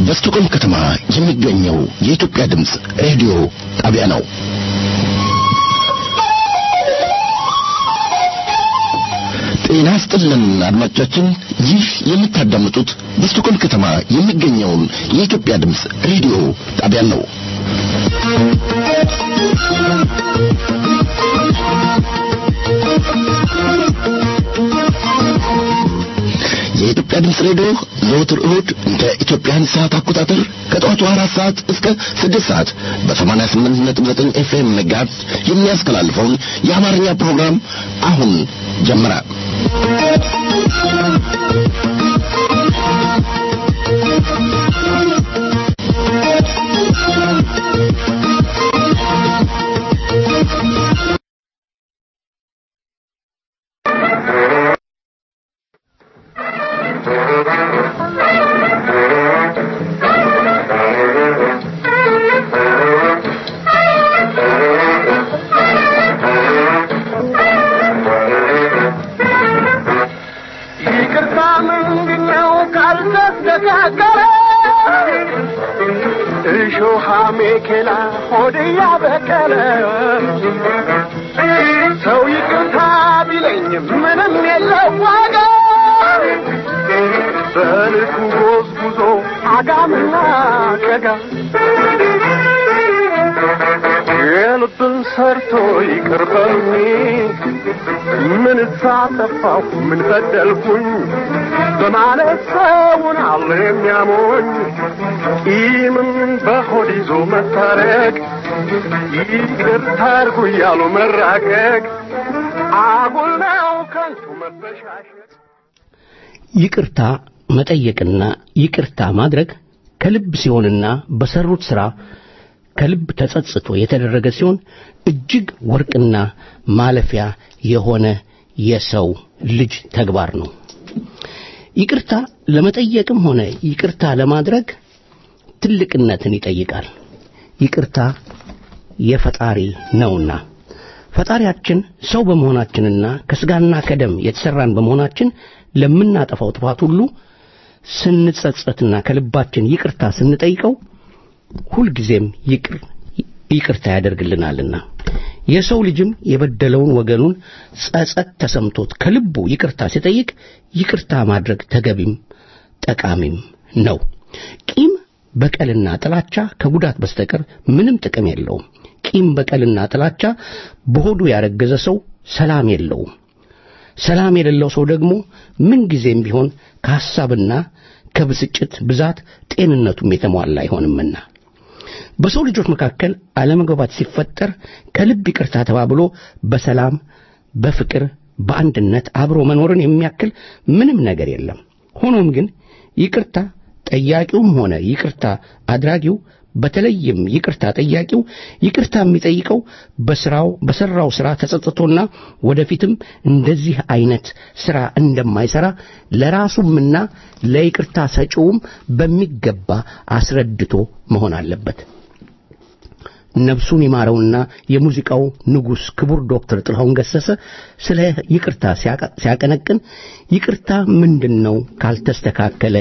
በስቱቆም ከተማ የሚገኘው የኢትዮጵያ ድምፅ ሬዲዮ ጣቢያ ነው። ጤና ስጥልን አድማጮቻችን፣ ይህ የምታዳምጡት በስቱቆም ከተማ የሚገኘውን የኢትዮጵያ ድምፅ ሬዲዮ ጣቢያ ነው። የኢትዮጵያ ድምፅ ሬዲዮ ዘወትር እሁድ እንደ ኢትዮጵያን ሰዓት አቆጣጠር ከጠዋቱ አራት ሰዓት እስከ ስድስት ሰዓት በሰማንያ ስምንት ነጥብ ዘጠኝ ኤፍኤም መጋዝ የሚያስተላልፈውን የአማርኛ ፕሮግራም አሁን ጀመረ። ይቅርታ ምንድነው ካልተስተካከለ እሾሃ ሜኬላ ሆድ ያበቀለ ሰው ይቅርታ ቢለኝ ምንም የለው ዋጋ በልኩ ጎዝጉዞ አጋምና ቀጋ የልብን ሰርቶ ይቅር በሉኝ ምን ሳጠፋሁ ምን በደልኩኝ በማለት ሰውን አለ የሚያሞኝ ቂምም በሆድ ይዞ መታረቅ ይቅርታ አድርጉ እያሉ መራቀቅ አጉል ነው ከንቱ መበሻሸቅ ይቅርታ መጠየቅና ይቅርታ ማድረግ ከልብ ሲሆንና በሰሩት ሥራ ከልብ ተጸጽቶ የተደረገ ሲሆን እጅግ ወርቅና ማለፊያ የሆነ የሰው ልጅ ተግባር ነው። ይቅርታ ለመጠየቅም ሆነ ይቅርታ ለማድረግ ትልቅነትን ይጠይቃል። ይቅርታ የፈጣሪ ነውና ፈጣሪያችን ሰው በመሆናችንና ከስጋና ከደም የተሰራን በመሆናችን ለምናጠፋው ጥፋት ሁሉ ስንጸጸትና ከልባችን ይቅርታ ስንጠይቀው ሁልጊዜም ይቅር ይቅርታ ያደርግልናልና የሰው ልጅም የበደለውን ወገኑን ጸጸት ተሰምቶት ከልቡ ይቅርታ ሲጠይቅ ይቅርታ ማድረግ ተገቢም ጠቃሚም ነው። ቂም በቀልና ጥላቻ ከጉዳት በስተቀር ምንም ጥቅም የለውም። ቂም በቀልና ጥላቻ በሆዱ ያረገዘ ሰው ሰላም የለውም። ሰላም የሌለው ሰው ደግሞ ምንጊዜም ቢሆን ከሐሳብና ከብስጭት ብዛት ጤንነቱም የተሟላ አይሆንምና በሰው ልጆች መካከል አለመግባባት ሲፈጠር ከልብ ይቅርታ ተባብሎ በሰላም በፍቅር በአንድነት አብሮ መኖርን የሚያክል ምንም ነገር የለም። ሆኖም ግን ይቅርታ ጠያቂውም ሆነ ይቅርታ አድራጊው በተለይም ይቅርታ ጠያቂው ይቅርታ የሚጠይቀው በስራው በሰራው ስራ ተጸጽቶና ወደፊትም እንደዚህ አይነት ስራ እንደማይሰራ ለራሱምና ለይቅርታ ሰጪውም በሚገባ አስረድቶ መሆን አለበት። ነፍሱን ይማረውና የሙዚቃው ንጉሥ ክቡር ዶክተር ጥላሁን ገሰሰ ስለ ይቅርታ ሲያቀነቅን ይቅርታ ምንድን ነው ካልተስተካከለ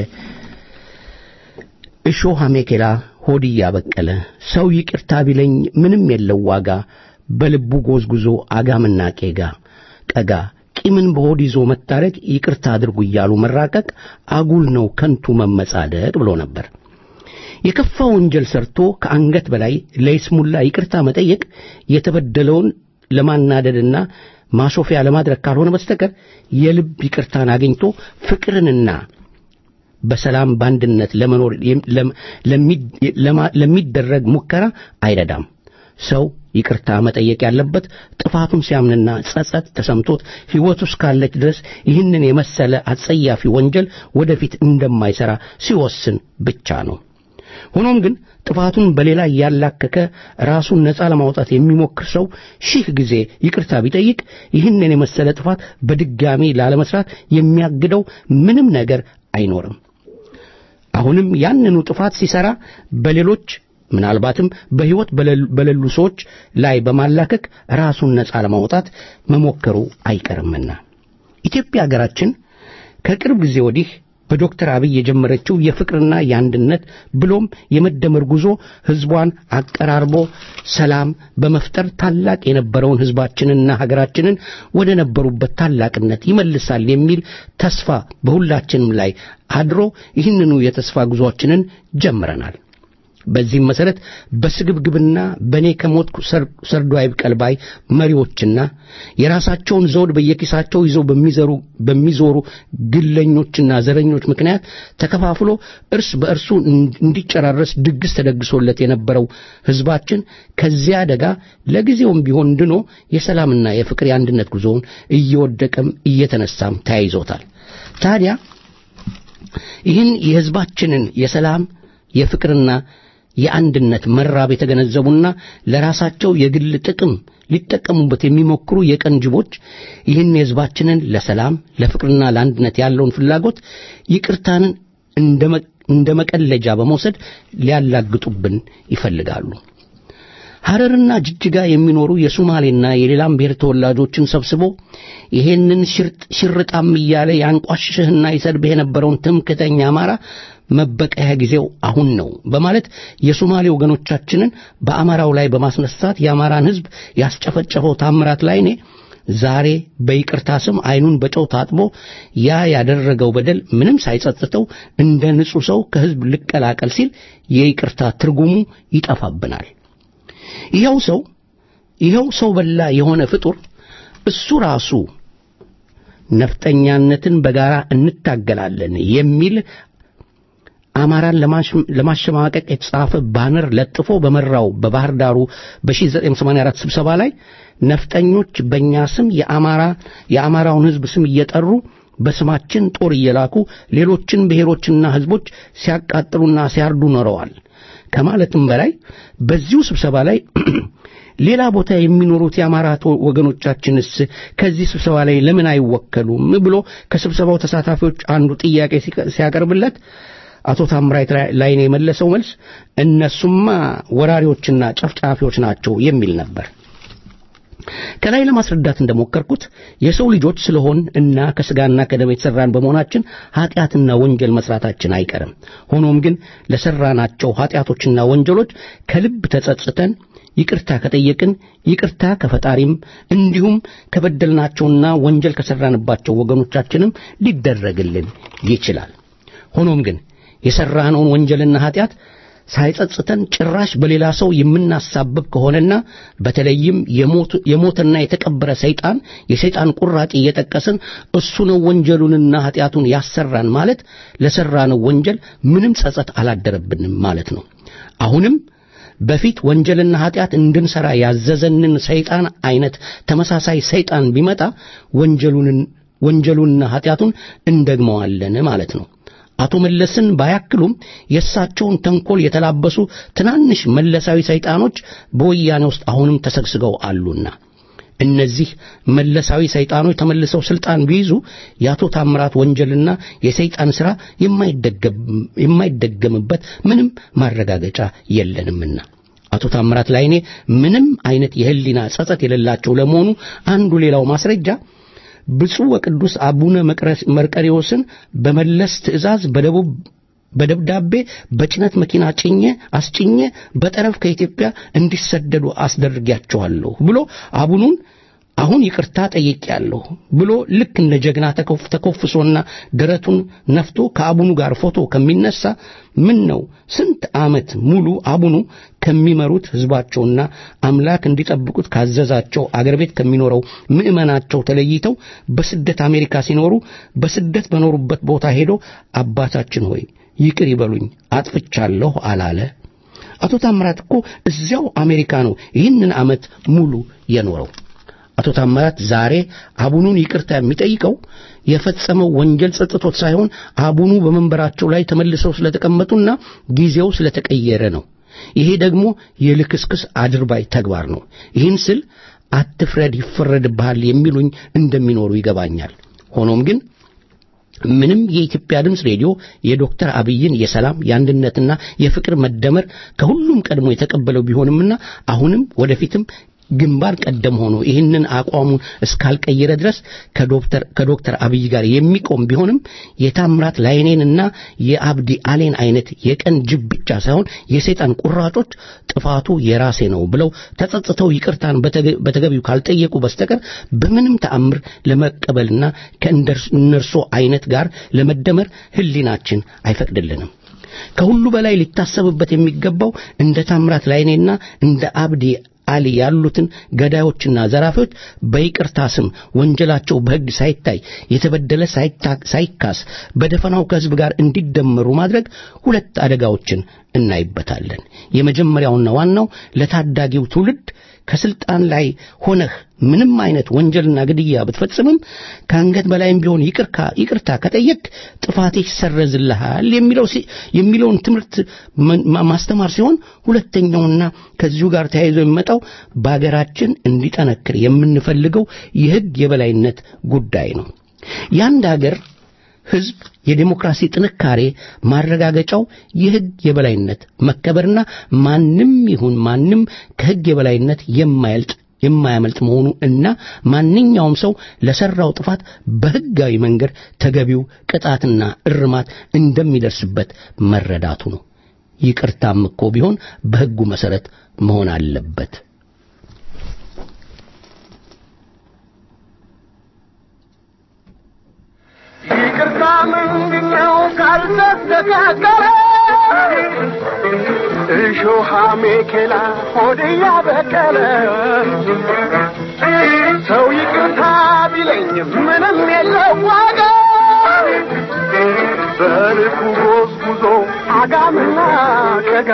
እሾህ አሜኬላ ሆድ እያበቀለ ሰው ይቅርታ ቢለኝ ምንም የለው ዋጋ በልቡ ጎዝጉዞ አጋምና ቄጋ ቀጋ ቂምን በሆድ ይዞ መታረቅ ይቅርታ አድርጉ እያሉ መራቀቅ አጉል ነው ከንቱ መመጻደቅ ብሎ ነበር። የከፋ ወንጀል ሰርቶ ከአንገት በላይ ለይስሙላ ይቅርታ መጠየቅ የተበደለውን ለማናደድና ማሾፊያ ለማድረግ ካልሆነ በስተቀር የልብ ይቅርታን አግኝቶ ፍቅርንና በሰላም በአንድነት ለመኖር ለሚደረግ ሙከራ አይረዳም። ሰው ይቅርታ መጠየቅ ያለበት ጥፋቱን ሲያምንና ጸጸት ተሰምቶት ሕይወቱ እስካለች ድረስ ይህንን የመሰለ አጸያፊ ወንጀል ወደፊት እንደማይሠራ ሲወስን ብቻ ነው። ሆኖም ግን ጥፋቱን በሌላ እያላከከ ራሱን ነፃ ለማውጣት የሚሞክር ሰው ሺህ ጊዜ ይቅርታ ቢጠይቅ ይህንን የመሰለ ጥፋት በድጋሚ ላለመስራት የሚያግደው ምንም ነገር አይኖርም። አሁንም ያንኑ ጥፋት ሲሰራ በሌሎች ምናልባትም በሕይወት በሌሉ ሰዎች ላይ በማላከክ ራሱን ነፃ ለማውጣት መሞከሩ አይቀርምና ኢትዮጵያ ሀገራችን ከቅርብ ጊዜ ወዲህ በዶክተር አብይ የጀመረችው የፍቅርና የአንድነት ብሎም የመደመር ጉዞ ህዝቧን አቀራርቦ ሰላም በመፍጠር ታላቅ የነበረውን ህዝባችንና ሀገራችንን ወደ ነበሩበት ታላቅነት ይመልሳል የሚል ተስፋ በሁላችንም ላይ አድሮ ይህንኑ የተስፋ ጉዞአችንን ጀምረናል። በዚህም መሰረት በስግብግብና በእኔ ከሞትኩ ሰርዶ አይብቀል ባይ መሪዎችና የራሳቸውን ዘውድ በየኪሳቸው ይዘው በሚዘሩ በሚዞሩ ግለኞችና ዘረኞች ምክንያት ተከፋፍሎ እርስ በእርሱ እንዲጨራረስ ድግስ ተደግሶለት የነበረው ህዝባችን ከዚያ አደጋ ለጊዜውም ቢሆን ድኖ የሰላምና የፍቅር የአንድነት ጉዞውን እየወደቀም እየተነሳም ተያይዞታል። ታዲያ ይህን የህዝባችንን የሰላም የፍቅርና የአንድነት መራብ የተገነዘቡና ለራሳቸው የግል ጥቅም ሊጠቀሙበት የሚሞክሩ የቀን ጅቦች ይህን የህዝባችንን ለሰላም ለፍቅርና ለአንድነት ያለውን ፍላጎት ይቅርታንን እንደ መቀለጃ በመውሰድ ሊያላግጡብን ይፈልጋሉ። ሐረርና ጅጅጋ የሚኖሩ የሶማሌና የሌላም ብሔር ተወላጆችን ሰብስቦ ይሄንን ሽርጣም እያለ ያንቋሽሽህና ይሰድብህ የነበረውን ትምክተኛ አማራ መበቀያ ጊዜው አሁን ነው በማለት የሶማሌ ወገኖቻችንን በአማራው ላይ በማስነሳት የአማራን ህዝብ ያስጨፈጨፈው ታምራት ላይኔ ዛሬ በይቅርታ ስም አይኑን በጨው ታጥቦ ያ ያደረገው በደል ምንም ሳይጸጽተው እንደ ንጹሕ ሰው ከህዝብ ልቀላቀል ሲል የይቅርታ ትርጉሙ ይጠፋብናል። ይኸው ሰው ይኸው ሰው በላ የሆነ ፍጡር እሱ ራሱ ነፍጠኛነትን በጋራ እንታገላለን የሚል አማራን ለማሸማቀቅ የተጻፈ ባነር ለጥፎ በመራው በባህር ዳሩ በ1984 ስብሰባ ላይ ነፍጠኞች በእኛ ስም የአማራ የአማራውን ህዝብ ስም እየጠሩ በስማችን ጦር እየላኩ ሌሎችን ብሔሮችና ህዝቦች ሲያቃጥሉና ሲያርዱ ኖረዋል ከማለትም በላይ በዚሁ ስብሰባ ላይ ሌላ ቦታ የሚኖሩት የአማራ ወገኖቻችንስ ከዚህ ስብሰባ ላይ ለምን አይወከሉም ብሎ ከስብሰባው ተሳታፊዎች አንዱ ጥያቄ ሲያቀርብለት አቶ ታምራት ላይኔ የመለሰው መልስ እነሱማ ወራሪዎችና ጨፍጫፊዎች ናቸው የሚል ነበር። ከላይ ለማስረዳት እንደሞከርኩት የሰው ልጆች ስለሆን እና ከስጋና ከደም የተሰራን በመሆናችን ኃጢአትና ወንጀል መስራታችን አይቀርም። ሆኖም ግን ለሰራናቸው ኃጢአቶችና ወንጀሎች ከልብ ተጸጽተን ይቅርታ ከጠየቅን ይቅርታ ከፈጣሪም እንዲሁም ከበደልናቸውና ወንጀል ከሰራንባቸው ወገኖቻችንም ሊደረግልን ይችላል። ሆኖም ግን የሰራነውን ወንጀልና ኃጢአት ሳይጸጽተን ጭራሽ በሌላ ሰው የምናሳብብ ከሆነና በተለይም የሞተና የተቀበረ ሰይጣን የሰይጣን ቁራጭ እየጠቀስን እሱ ነው ወንጀሉንና ኃጢአቱን ያሰራን ማለት ለሰራነው ወንጀል ምንም ጸጸት አላደረብንም ማለት ነው። አሁንም በፊት ወንጀልና ኃጢአት እንድንሰራ ያዘዘንን ሰይጣን አይነት ተመሳሳይ ሰይጣን ቢመጣ ወንጀሉን ወንጀሉንና ኃጢአቱን እንደግመዋለን ማለት ነው። አቶ መለስን ባያክሉም የእሳቸውን ተንኮል የተላበሱ ትናንሽ መለሳዊ ሰይጣኖች በወያኔ ውስጥ አሁንም ተሰግስገው አሉና እነዚህ መለሳዊ ሰይጣኖች ተመልሰው ስልጣን ቢይዙ የአቶ ታምራት ወንጀልና የሰይጣን ሥራ የማይደገምበት ምንም ማረጋገጫ የለንምና አቶ ታምራት ላይኔ ምንም አይነት የህሊና ጸጸት የሌላቸው ለመሆኑ አንዱ ሌላው ማስረጃ ብፁዕ ወቅዱስ አቡነ መርቀሪዎስን በመለስ ትእዛዝ በደቡብ በደብዳቤ በጭነት መኪና ጭኜ አስጭኜ በጠረፍ ከኢትዮጵያ እንዲሰደዱ አስደርጊያቸዋለሁ ብሎ አቡኑን አሁን ይቅርታ ጠይቄያለሁ ብሎ ልክ እንደ ጀግና ተኮፍሶና ደረቱን ነፍቶ ከአቡኑ ጋር ፎቶ ከሚነሳ ምን ነው ስንት ዓመት ሙሉ አቡኑ ከሚመሩት ህዝባቸውና አምላክ እንዲጠብቁት ካዘዛቸው አገር ቤት ከሚኖረው ምዕመናቸው ተለይተው በስደት አሜሪካ ሲኖሩ በስደት በኖሩበት ቦታ ሄዶ አባታችን ሆይ ይቅር ይበሉኝ አጥፍቻለሁ አላለ። አቶ ታምራት እኮ እዚያው አሜሪካ ነው ይህንን ዓመት ሙሉ የኖረው። አቶ ታምራት ዛሬ አቡኑን ይቅርታ የሚጠይቀው የፈጸመው ወንጀል ጸጥቶት ሳይሆን አቡኑ በመንበራቸው ላይ ተመልሰው ስለተቀመጡና ጊዜው ስለተቀየረ ነው። ይሄ ደግሞ የልክስክስ አድርባይ ተግባር ነው። ይህን ስል አትፍረድ ይፈረድብሃል የሚሉኝ እንደሚኖሩ ይገባኛል። ሆኖም ግን ምንም የኢትዮጵያ ድምፅ ሬዲዮ የዶክተር አብይን የሰላም የአንድነትና የፍቅር መደመር ከሁሉም ቀድሞ የተቀበለው ቢሆንምና አሁንም ወደፊትም ግንባር ቀደም ሆኖ ይህንን አቋሙን እስካልቀየረ ድረስ ከዶክተር ከዶክተር አብይ ጋር የሚቆም ቢሆንም የታምራት ላይኔንና የአብዲ አሌን አይነት የቀን ጅብ ብቻ ሳይሆን የሰይጣን ቁራጮች ጥፋቱ የራሴ ነው ብለው ተጸጽተው ይቅርታን በተገቢው ካልጠየቁ በስተቀር በምንም ተአምር ለመቀበልና ከእነርሱ አይነት ጋር ለመደመር ህሊናችን አይፈቅድልንም። ከሁሉ በላይ ሊታሰብበት የሚገባው እንደ ታምራት ላይኔና እንደ አብዲ አሊ ያሉትን ገዳዮችና ዘራፊዎች በይቅርታ ስም ወንጀላቸው በሕግ ሳይታይ የተበደለ ሳይካስ በደፈናው ከሕዝብ ጋር እንዲደመሩ ማድረግ ሁለት አደጋዎችን እናይበታለን። የመጀመሪያውና ዋናው ለታዳጊው ትውልድ ከስልጣን ላይ ሆነህ ምንም አይነት ወንጀልና ግድያ ብትፈጽምም ከአንገት በላይም ቢሆን ይቅርታ ከጠየቅ ጥፋቴ ይሰረዝልሃል የሚለውን ትምህርት ማስተማር ሲሆን ሁለተኛውና ከዚሁ ጋር ተያይዞ የሚመጣው በአገራችን እንዲጠነክር የምንፈልገው የሕግ የበላይነት ጉዳይ ነው። የአንድ አገር ሕዝብ የዴሞክራሲ ጥንካሬ ማረጋገጫው የሕግ የበላይነት መከበርና ማንም ይሁን ማንም ከሕግ የበላይነት የማያልጥ የማያመልጥ መሆኑ እና ማንኛውም ሰው ለሰራው ጥፋት በሕጋዊ መንገድ ተገቢው ቅጣትና እርማት እንደሚደርስበት መረዳቱ ነው። ይቅርታም እኮ ቢሆን በሕጉ መሰረት መሆን አለበት። ይቅርታ ምንድነው ካልተስተካከለ እሾሃ ሜኬላ ሆድ ያበቀለ ሰው ይቅርታ ቢለኝ ምንም የለው ዋጋ በልኩ ጎዝጉዞ አጋምና ቀጋ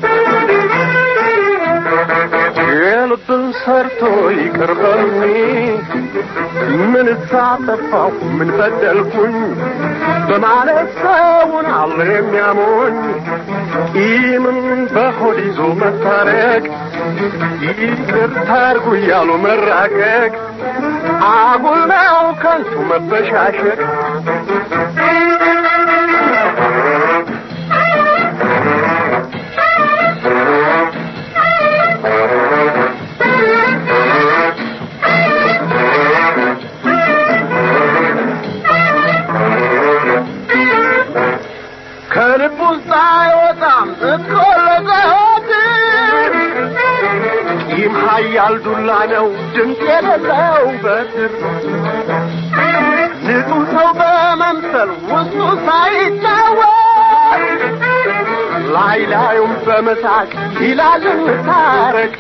የልብን ሰርቶ ይቅር በሉኝ ምን ሳጠፋሁ ምን በደልኩኝ በማለት ሰውን አለ የሚያሞኝ ቂምን በሆድ ይዞ መታረቅ ይቅርታ አድርጉ እያሉ መራቀቅ አጉል ነው ከንቱ መበሻሸቅ ከልብ ውስጥ አይወጣም እኮ ለዘወትር ቂም ኃያል ዱላ ነው ድምፅ የሌለው በትር ንጹሕ ሰው በመምሰል ውስጡ ሳይታወቅ ላይ ላዩም በመሳቅ ይላል እንታረቅ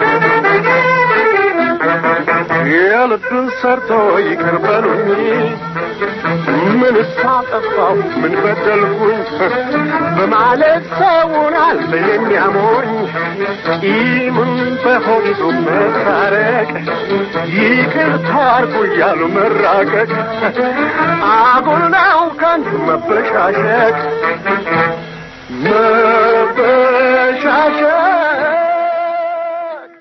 የልብን ሰርቶ ይቅር በሉኝ ምን ሳጠፋው ምን በደልኩኝ በማለት ሰውን አለ የሚያሞኝ ቂምን በሆድ ይዞ መታረቅ ይቅርታ አድርጉ እያሉ መራቀቅ አጉል ነው ከንቱ መበሻሸቅ መበሻሸቅ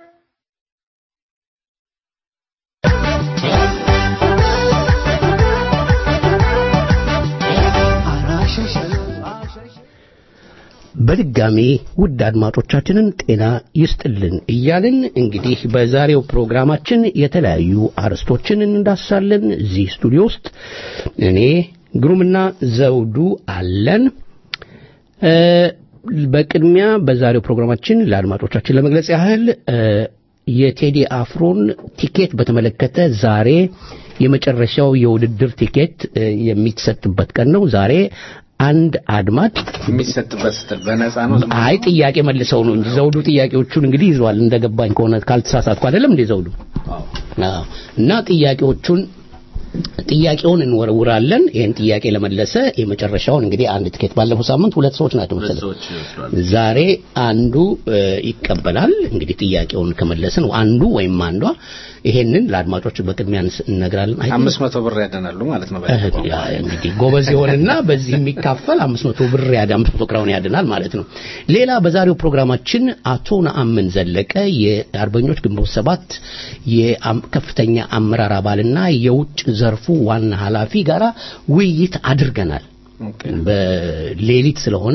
በድጋሚ ውድ አድማጮቻችንን ጤና ይስጥልን እያልን እንግዲህ በዛሬው ፕሮግራማችን የተለያዩ አርዕስቶችን እንዳሳለን። እዚህ ስቱዲዮ ውስጥ እኔ ግሩምና ዘውዱ አለን። እ በቅድሚያ በዛሬው ፕሮግራማችን ለአድማጮቻችን ለመግለጽ ያህል እ የቴዲ አፍሮን ቲኬት በተመለከተ ዛሬ የመጨረሻው የውድድር ቲኬት እ የሚሰጥበት ቀን ነው። ዛሬ አንድ አድማጭ የሚሰጥበት ስትል በነፃ ነው። ዝም ብሎ አይ ጥያቄ መልሰው ነው እንጂ ዘውዱ ጥያቄዎቹን እንግዲህ ይዟል እንደገባኝ ከሆነ ካልተሳሳትኩ አይደለም እንዴ ዘውዱ? አዎ። እና ጥያቄዎቹን ጥያቄውን እንወረውራለን። ይህን ጥያቄ ለመለሰ የመጨረሻውን እንግዲህ አንድ ትኬት ባለፈው ሳምንት ሁለት ሰዎች ናቸው ሁለት መሰለኝ ሰዎች ይወስዷል። ዛሬ አንዱ እ፣ ይቀበላል። እንግዲህ ጥያቄውን ከመለስን አንዱ ወይም አንዷ ይሄንን ለአድማጮች በቅድሚያ እንስ- እንነግራለን። አይ አምስት መቶ ብር ያደናሉ ማለት ነው። እህ፣ ያ እንግዲህ ጎበዝ የሆነና በዚህ የሚካፈል 500 ብር ያድ 500 ክራውን ያድናል ማለት ነው። ሌላ በዛሬው ፕሮግራማችን አቶ ነአምን ዘለቀ የአርበኞች ግንቦት ሰባት የአም- ከፍተኛ አመራር አባልና የውጭ ዘርፉ ዋና ኃላፊ ጋራ ውይይት አድርገናል። በሌሊት ስለሆነ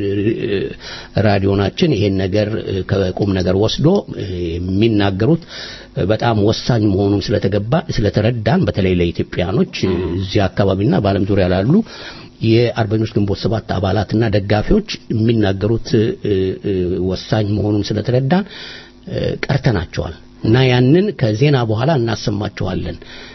ራዲዮናችን ይሄን ነገር ከቁም ነገር ወስዶ የሚናገሩት በጣም ወሳኝ መሆኑን ስለተገባ ስለተረዳን በተለይ ለኢትዮጵያኖች እዚህ አካባቢና በዓለም ዙሪያ ላሉ የአርበኞች ግንቦት ሰባት አባላትና ደጋፊዎች የሚናገሩት ወሳኝ መሆኑን ስለተረዳን ቀርተናቸዋል እና ያንን ከዜና በኋላ እናሰማቸዋለን።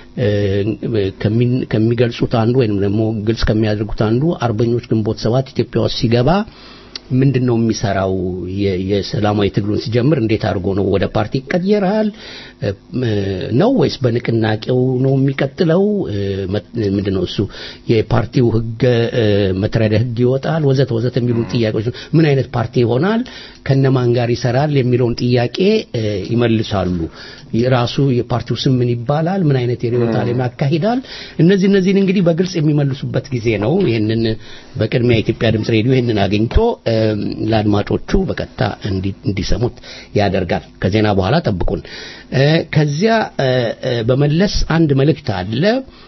ከሚገልጹት አንዱ ወይም ደግሞ ግልጽ ከሚያደርጉት አንዱ አርበኞች ግንቦት ሰባት ኢትዮጵያ ውስጥ ሲገባ ምንድን ነው የሚሰራው? የሰላማዊ ትግሉን ሲጀምር እንዴት አድርጎ ነው ወደ ፓርቲ ይቀየራል ነው ወይስ በንቅናቄው ነው የሚቀጥለው? ምንድን ነው እሱ የፓርቲው ህገ መተዳደሪያ ህግ ይወጣል ወዘተ ወዘተ የሚሉ ጥያቄዎች ምን አይነት ፓርቲ ይሆናል? ከነማን ጋር ይሰራል? የሚለውን ጥያቄ ይመልሳሉ። ራሱ የፓርቲው ስም ምን ይባላል? ምን አይነት የርዕዮተ ዓለም ያካሂዳል? እነዚህ እነዚህን እንግዲህ በግልጽ የሚመልሱበት ጊዜ ነው። ይህንን በቅድሚያ የኢትዮጵያ ድምጽ ሬዲዮ ይህንን አግኝቶ ለአድማጮቹ በቀጥታ እንዲሰሙት ያደርጋል። ከዜና በኋላ ጠብቁን። ከዚያ በመለስ አንድ መልእክት አለ።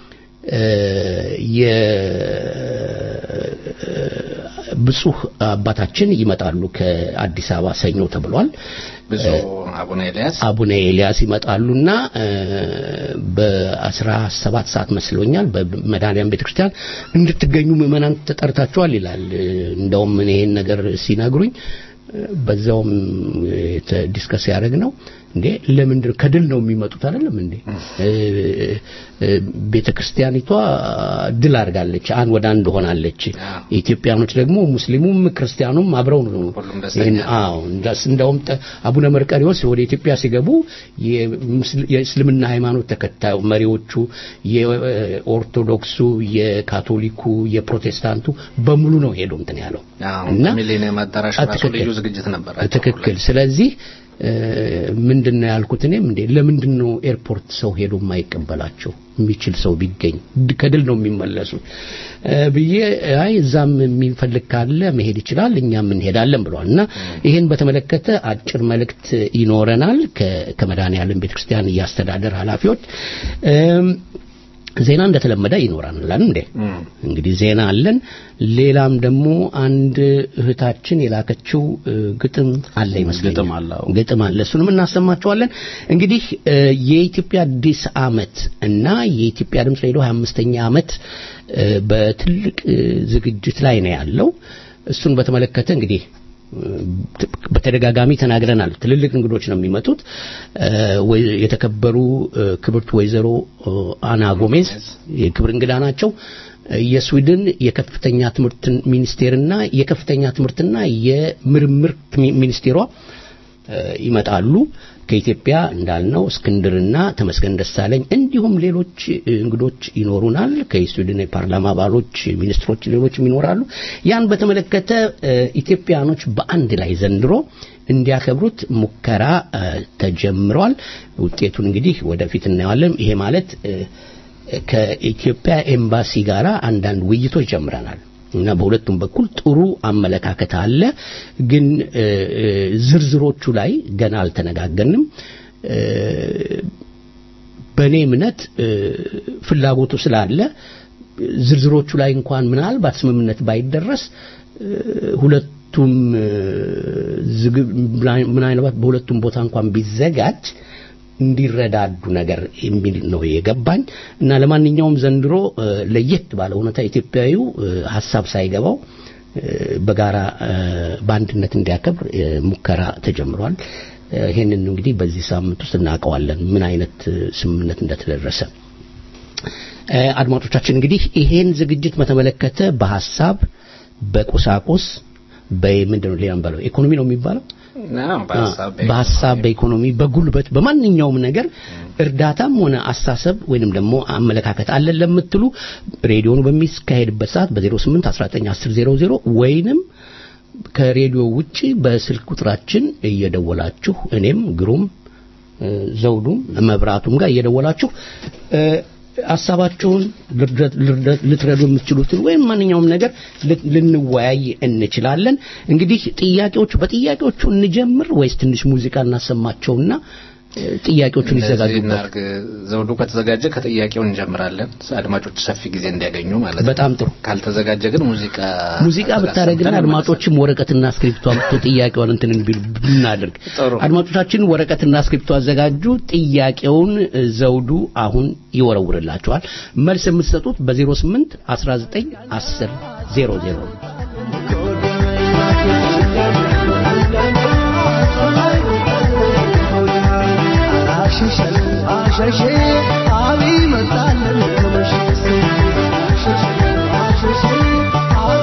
ብፁህ አባታችን ይመጣሉ ከአዲስ አበባ ሰኞ ተብሏል። አቡነ ኤልያስ አቡነ ኤልያስ ይመጣሉና በአስራ ሰባት ሰዓት መስሎኛል በመድኃኔዓለም ቤተክርስቲያን እንድትገኙ ምዕመናን ተጠርታችኋል ይላል። እንደውም ይሄን ነገር ሲነግሩኝ በዛውም ዲስከስ ያደረግ ነው እንዴ ለምንድን ከድል ነው የሚመጡት አይደለም እንዴ ቤተ ክርስቲያኒቷ ድል አድርጋለች አንድ ወደ አንድ ሆናለች ኢትዮጵያኖች ደግሞ ሙስሊሙም ክርስቲያኑም አብረው ነው አዎ እንደውም አቡነ መርቀሪዎስ ወደ ኢትዮጵያ ሲገቡ የእስልምና ሃይማኖት ተከታዩ መሪዎቹ የኦርቶዶክሱ የካቶሊኩ የፕሮቴስታንቱ በሙሉ ነው ሄዶ እንትን ያለው እና ሚሊኒየም አዳራሽ ራሱ ልዩ ዝግጅት ነበር ትክክል ስለዚህ ምንድን ነው ያልኩት እኔም እንዴ ለምንድን ነው ኤርፖርት ሰው ሄዶ የማይቀበላቸው የሚችል ሰው ቢገኝ ከድል ነው የሚመለሱት ብዬ አይ እዛም የሚፈልግ ካለ መሄድ ይችላል እኛም እንሄዳለን ብለዋል እና ይህን በተመለከተ አጭር መልእክት ይኖረናል ከመድኃኔዓለም ቤተክርስቲያን እያስተዳደር ኃላፊዎች ዜና እንደተለመደ ይኖራል እንዴ እንግዲህ ዜና አለን ሌላም ደግሞ አንድ እህታችን የላከችው ግጥም አለ ይመስለኛል ግጥም አለ እሱንም እናሰማቸዋለን እንግዲህ የኢትዮጵያ አዲስ አመት እና የኢትዮጵያ ድምፅ ሬዲዮ 25ኛ አመት በትልቅ ዝግጅት ላይ ነው ያለው እሱን በተመለከተ እንግዲህ በተደጋጋሚ ተናግረናል ትልልቅ እንግዶች ነው የሚመጡት የተከበሩ ክብርት ወይዘሮ አና ጎሜዝ የክብር እንግዳ ናቸው የስዊድን የከፍተኛ ትምህርት ሚኒስቴርና የከፍተኛ ትምህርትና የምርምር ሚኒስቴሯ ይመጣሉ ከኢትዮጵያ እንዳልነው እስክንድርና ተመስገን ደሳለኝ እንዲሁም ሌሎች እንግዶች ይኖሩናል ከስዊድን የፓርላማ አባሎች ሚኒስትሮች ሌሎችም ይኖራሉ ያን በተመለከተ ኢትዮጵያኖች በአንድ ላይ ዘንድሮ እንዲያከብሩት ሙከራ ተጀምሯል ውጤቱን እንግዲህ ወደፊት እናየዋለን ይሄ ማለት ከኢትዮጵያ ኤምባሲ ጋር አንዳንድ ውይይቶች ጀምረናል እና በሁለቱም በኩል ጥሩ አመለካከት አለ ግን ዝርዝሮቹ ላይ ገና አልተነጋገንም በእኔ እምነት ፍላጎቱ ስላለ ዝርዝሮቹ ላይ እንኳን ምናልባት ስምምነት ባይደረስ ሁለቱም ምናልባት በሁለቱም ቦታ እንኳን ቢዘጋጅ እንዲረዳዱ ነገር የሚል ነው የገባኝ እና ለማንኛውም ዘንድሮ ለየት ባለ ሁኔታ ኢትዮጵያዊው ሀሳብ ሳይገባው በጋራ በአንድነት እንዲያከብር ሙከራ ተጀምሯል ይህንን እንግዲህ በዚህ ሳምንት ውስጥ እናውቀዋለን ምን አይነት ስምምነት እንደተደረሰ አድማጮቻችን እንግዲህ ይሄን ዝግጅት በተመለከተ በሀሳብ በቁሳቁስ በምንድን ነው ሌላ በለው ኢኮኖሚ ነው የሚባለው በሀሳብ በኢኮኖሚ በጉልበት በማንኛውም ነገር እርዳታም ሆነ አሳሰብ ወይንም ደግሞ አመለካከት አለን ለምትሉ ሬዲዮኑ በሚካሄድበት ሰዓት በ08 1910 ወይንም ከሬዲዮ ውጪ በስልክ ቁጥራችን እየደወላችሁ እኔም ግሩም ዘውዱም መብራቱም ጋር እየደወላችሁ ሀሳባችሁን ልትረዱ የምትችሉትን ወይም ማንኛውም ነገር ልንወያይ እንችላለን እንግዲህ ጥያቄዎቹ በጥያቄዎቹ እንጀምር ወይስ ትንሽ ሙዚቃ እናሰማቸውና ጥያቄዎቹን ይዘጋጁ እናርግ። ዘውዱ ከተዘጋጀ ከጥያቄው እንጀምራለን። አድማጮች ሰፊ ጊዜ እንዲያገኙ ማለት ነው። በጣም ጥሩ። ካልተዘጋጀ ግን ሙዚቃ ሙዚቃ ብታደርግና አድማጮችም ወረቀትና እስክሪፕቶ አምጥቶ ጥያቄውን እንትን ቢሉ ብናደርግ። አድማጮቻችን ወረቀትና እስክሪፕቶ አዘጋጁ። ጥያቄውን ዘውዱ አሁን ይወረውርላቸዋል። መልስ የምትሰጡት በ08 19 10 00 አሸሼ አቢ መጣለን ተመሸሴ አሸሼ አቢ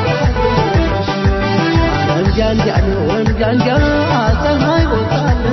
ወንጃንጃ ወንጃንጃ ፀሐይ ወጣለን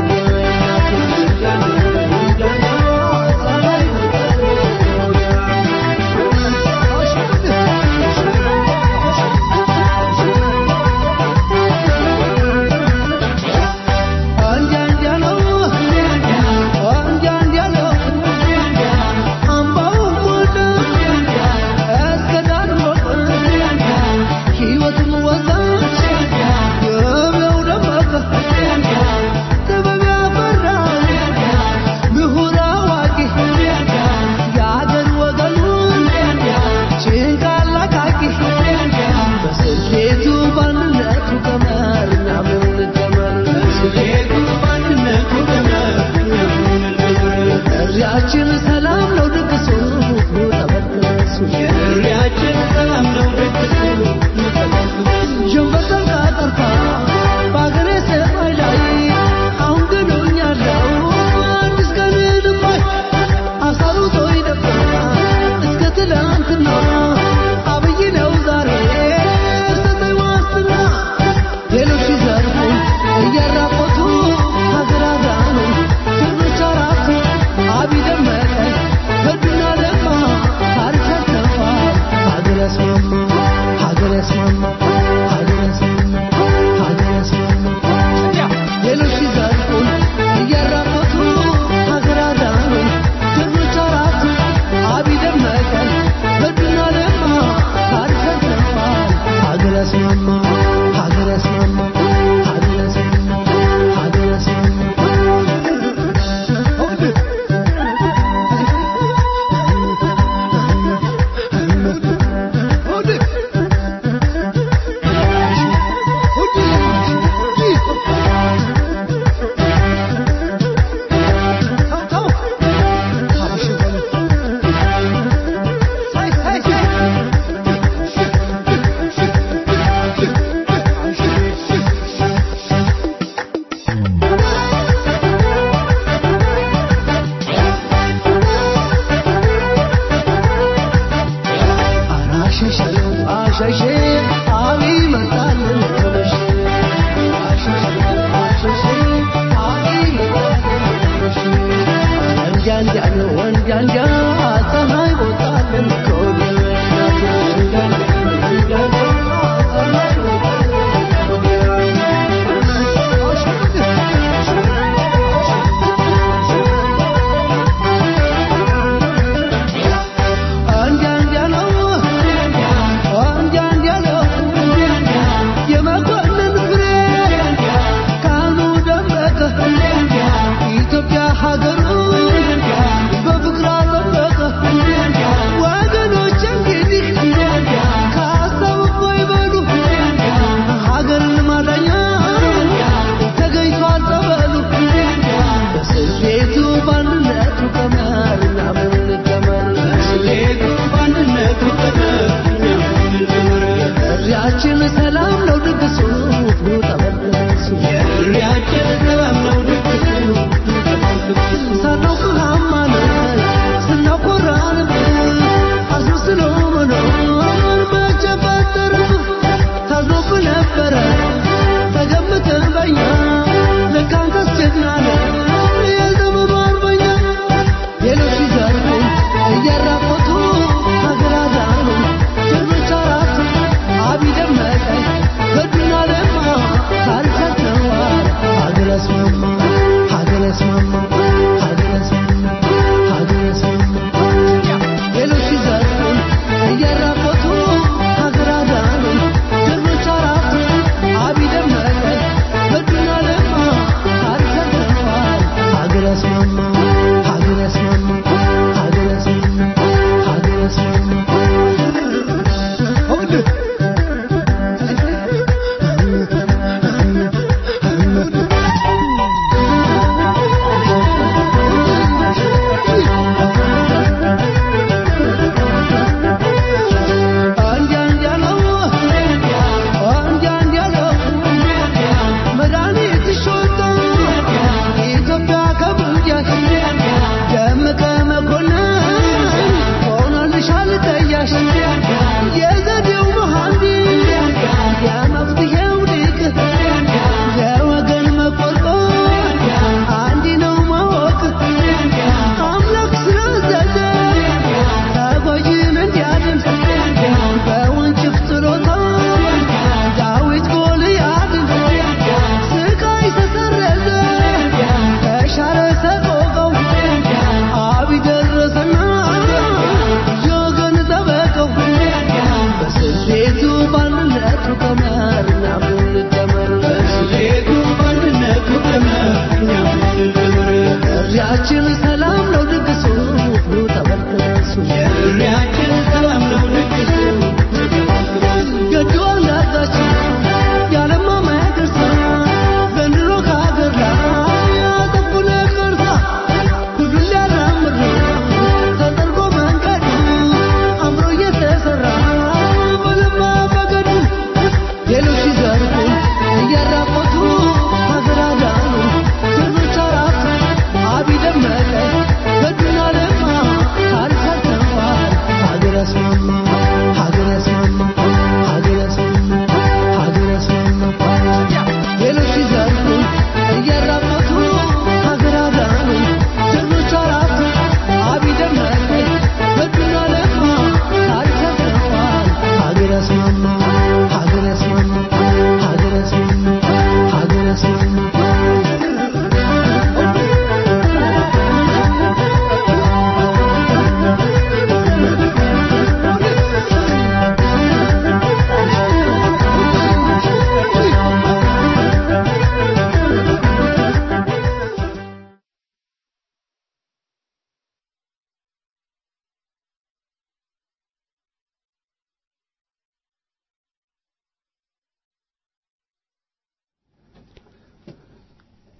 ጥሪያችን ሰላም ነው ድግሱ ተበለሱ ጥሪያችን ሰላም ነው ድግሱ ጀንበር ጠልቃ ጠርታ በአገሬ ሰማይ ላይ አሁን ግን ሆኛለሁ አዲስ ቀን ልባይ አሳሩቶ ይደፋ እስከ ትላንትና አብይ ነው ዛሬ ሰጠኝ ዋስትና ሌሎች ሲዘርፉ እያራቆቱ ሀገር አዛኑ ትርኖች አራቱ አብይ ደመቀ ገዱና ለማ ታሪክ ያሰፋ ሀገር ያስማማ ሀገር ያስማማ ሀገር ያስማማ ሀገር ያስማማ ሌሎች ሲዘርፉ እያራቆቱ ሀገር አዛኑ ትርኖች አራቱ አብይ ደመቀ ገዱና ለማ ታሪክ ያሰፋ ሀገር ያስማማ ሀገር ያስማማ ሀገር ያስማማ ሀገር ያስማማ አሸሼ አሸሼ አቢ መጣልን ተመሸ አሸሼ አሸሼ አቢ መጣልን ተመሸ ወንጃንጃ ነው ወንጃንጃ ፀሐይ ወጣልን ከወዲያቱ ወንጃንጃ ወንጃንጃ ፀሐይ አንጃንጃ ነው አንጃንጃ ነው የመኮንን ፍሬ ካህኑ ደመቀ ኢትዮጵያ ሀገሩ በፍቅር አጠበቀ ወገኖች እንግዲህ ከሀሳብ እፎይ በሉ ሀገርን ማዳኛ ተገኝቷል ጸበሉ በስሌቱ በአንድነቱ ቀመር እኛም እንቀመር በስሌቱ በአንድነቱ ቀመር እኛም እንቀመር ጥሪያችን ሰላም ነው ድግሱ ተበለሱ ጥሪያችን ሰላም ነው ድግሱ ሳናውቅ ሀማነት ስናኮራንብህ አስመስሎ መኖር መቼ ፈጠረህ ታዝኖብህ ነበረ ተገምተህ በኛ ለካ አንተስ ጀግና ነህ የዘመኑ አርበኛ ሌሎች ሲዘርፉ እያራቆቱ ሀገር አዛኑ ትርኖች አራቱ አብይ ደመቀ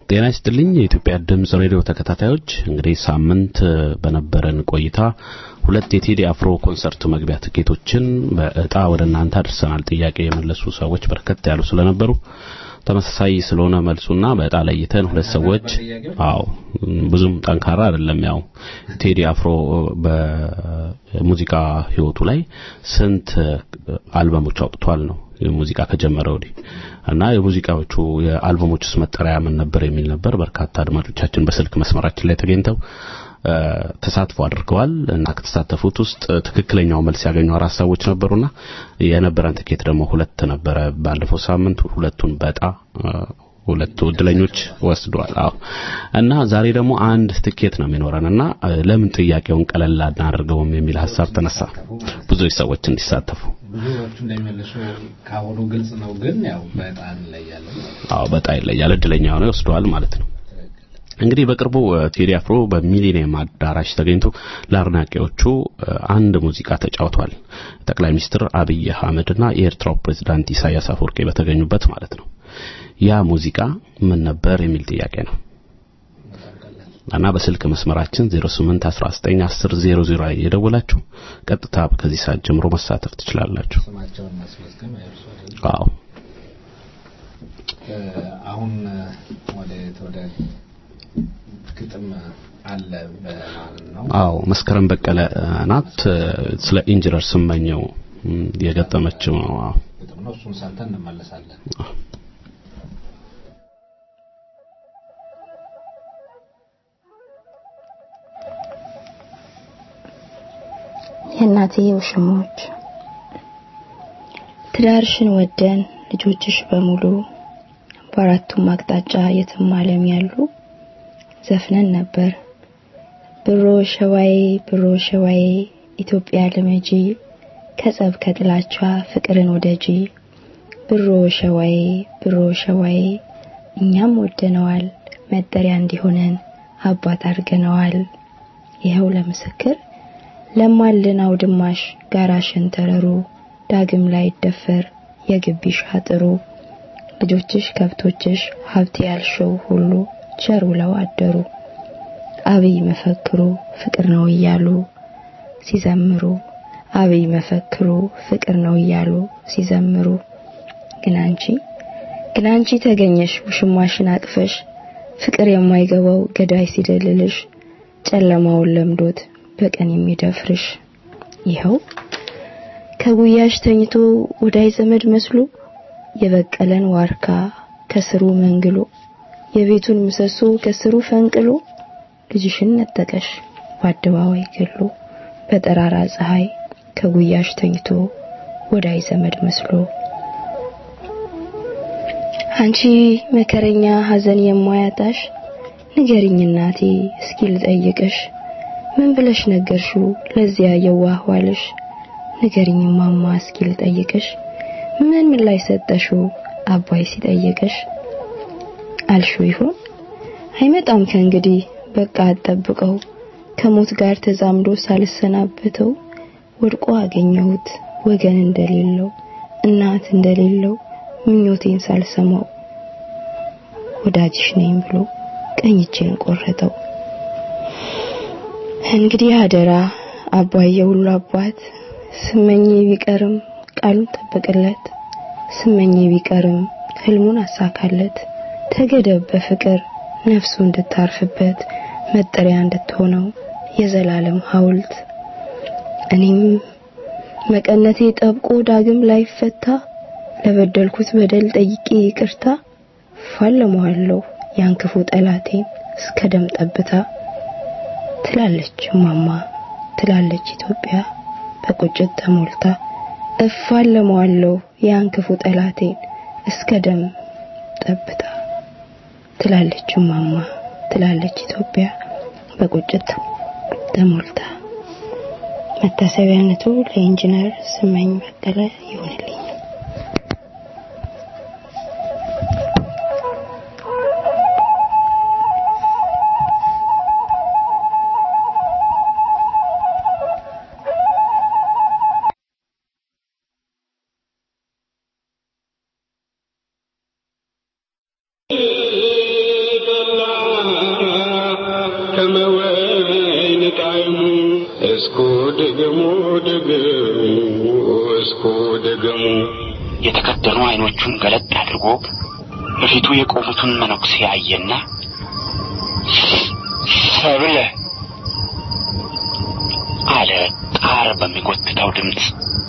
ጤና ይስጥልኝ የኢትዮጵያ ድምጽ ሬዲዮ ተከታታዮች እንግዲህ ሳምንት በነበረን ቆይታ ሁለት የቴዲ አፍሮ ኮንሰርት መግቢያ ትኬቶችን በእጣ ወደ እናንተ አድርሰናል ጥያቄ የመለሱ ሰዎች በርከት ያሉ ስለነበሩ ተመሳሳይ ስለሆነ መልሱና በእጣ ለይተን ሁለት ሰዎች አዎ ብዙም ጠንካራ አይደለም ያው ቴዲ አፍሮ በሙዚቃ ህይወቱ ላይ ስንት አልበሞች አውጥቷል ነው ሙዚቃ ከጀመረ ወዲህ እና የሙዚቃዎቹ የአልበሞቹስ መጠሪያ ምን ነበር የሚል ነበር በርካታ አድማጮቻችን በስልክ መስመራችን ላይ ተገኝተው ተሳትፎ አድርገዋል እና ከተሳተፉት ውስጥ ትክክለኛው መልስ ያገኙ አራት ሰዎች ነበሩና የነበረን ትኬት ደግሞ ሁለት ነበረ ባለፈው ሳምንት ሁለቱን በጣ ሁለቱ እድለኞች ወስደዋል አዎ እና ዛሬ ደግሞ አንድ ትኬት ነው የሚኖረን እና ለምን ጥያቄውን ቀለል አናደርገውም የሚል ሀሳብ ተነሳ ብዙ ሰዎች እንዲሳተፉ ብዙዎቹ እንደሚመልሱ ካሁኑ ግልጽ ነው ግን ያው በጣም እንለያለን አዎ በጣም ይለያል እድለኛ ሆነው ይወስደዋል ማለት ነው እንግዲህ በቅርቡ ቴዲ አፍሮ በሚሊኒየም አዳራሽ ተገኝቶ ለአድናቂዎቹ አንድ ሙዚቃ ተጫውቷል ጠቅላይ ሚኒስትር አብይ አህመድና የኤርትራው ፕሬዝዳንት ኢሳያስ አፈወርቂ በተገኙበት ማለት ነው ያ ሙዚቃ ምን ነበር የሚል ጥያቄ ነው እና በስልክ መስመራችን 08191000 ላይ የደወላችሁ ቀጥታ ከዚህ ሰዓት ጀምሮ መሳተፍ ትችላላችሁ ስማቸውን ማስመዝገብ አይርሱ አዎ አሁን ወደ ወደ ግጥም አለ በማለት ነው አዎ መስከረም በቀለ ናት ስለ ኢንጂነር ስመኘው የገጠመችው ነው አዎ ግጥም ነው እሱን ሰምተን እንመለሳለን የእናቴ ውሽሞች ትዳርሽን ወደን ልጆችሽ በሙሉ በአራቱም አቅጣጫ የትም ዓለም ያሉ ዘፍነን ነበር ብሮ ሸዋዬ ብሮ ሸዋዬ ኢትዮጵያ ልመጂ ከጸብ ከጥላቻ ፍቅርን ወደጂ ብሮ ሸዋዬ ብሮ ሸዋዬ እኛም ወደነዋል መጠሪያ እንዲሆነን አባት አድርገነዋል ይኸው ለምስክር ለማልን አውድማሽ ጋራ ሸንተረሩ ዳግም ላይ ይደፈር የግቢሽ አጥሩ ልጆችሽ ከብቶችሽ ሀብት ያልሸው ሁሉ ቸር ውለው አደሩ አብይ መፈክሩ ፍቅር ነው እያሉ ሲዘምሩ አብይ መፈክሩ ፍቅር ነው እያሉ ሲዘምሩ ግን አንቺ ግን አንቺ ተገኘሽ ውሽማሽን አቅፈሽ ፍቅር የማይገባው ገዳይ ሲደልልሽ ጨለማውን ለምዶት በቀን የሚደፍርሽ ይኸው ከጉያሽ ተኝቶ ወዳይ ዘመድ መስሎ የበቀለን ዋርካ ከስሩ መንግሎ የቤቱን ምሰሶ ከስሩ ፈንቅሎ ልጅሽን ነጠቀሽ በአደባባይ ገሎ በጠራራ ፀሐይ ከጉያሽ ተኝቶ ወዳይ ዘመድ መስሎ አንቺ መከረኛ ሐዘን የማያጣሽ ንገሪኝ እናቴ እስኪ ልጠይቅሽ ምን ብለሽ ነገርሽው ለዚያ የዋህ ዋልሽ ንገሪኝ ማማ እስኪ ልጠይቅሽ ምን ምን ላይ ሰጠሽው አባይ ሲጠይቅሽ አልሽው ይሆን አይመጣም ከእንግዲህ በቃ አጠብቀው ከሞት ጋር ተዛምዶ ሳልሰናበተው ወድቆ አገኘሁት ወገን እንደሌለው እናት እንደሌለው ምኞቴን ሳልሰማው ወዳጅሽ ነኝ ብሎ ቀኝ እጄን ቆረጠው እንግዲህ አደራ አባዬ ሁሉ አባት ስመኝ ቢቀርም ቃሉን ጠብቅለት ስመኝ ቢቀርም ህልሙን አሳካለት ተገደብ በፍቅር ነፍሱ እንድታርፍበት መጠሪያ እንድትሆነው የዘላለም ሐውልት እኔም መቀነቴ ጠብቆ ዳግም ላይፈታ ለበደልኩት በደል ጠይቄ ይቅርታ ፋለመዋለሁ ያን ክፉ ጠላቴን እስከ ደም ጠብታ ትላለች ማማ ትላለች ኢትዮጵያ በቁጭት ተሞልታ እፋለመዋለሁ ያን ክፉ ጠላቴን እስከ ደም ጠብታ ትላለች ማማ ትላለች ኢትዮጵያ በቁጭት ተሞልታ መታሰቢያነቱ ለኢንጂነር ስመኝ በቀለ ይሁንልኝ Thank you. የተከደኑ አይኖቹን ገለጥ አድርጎ በፊቱ የቆሙትን መነኩሴ አየና ሰብለ አለ ጣር በሚጎትተው ድምፅ።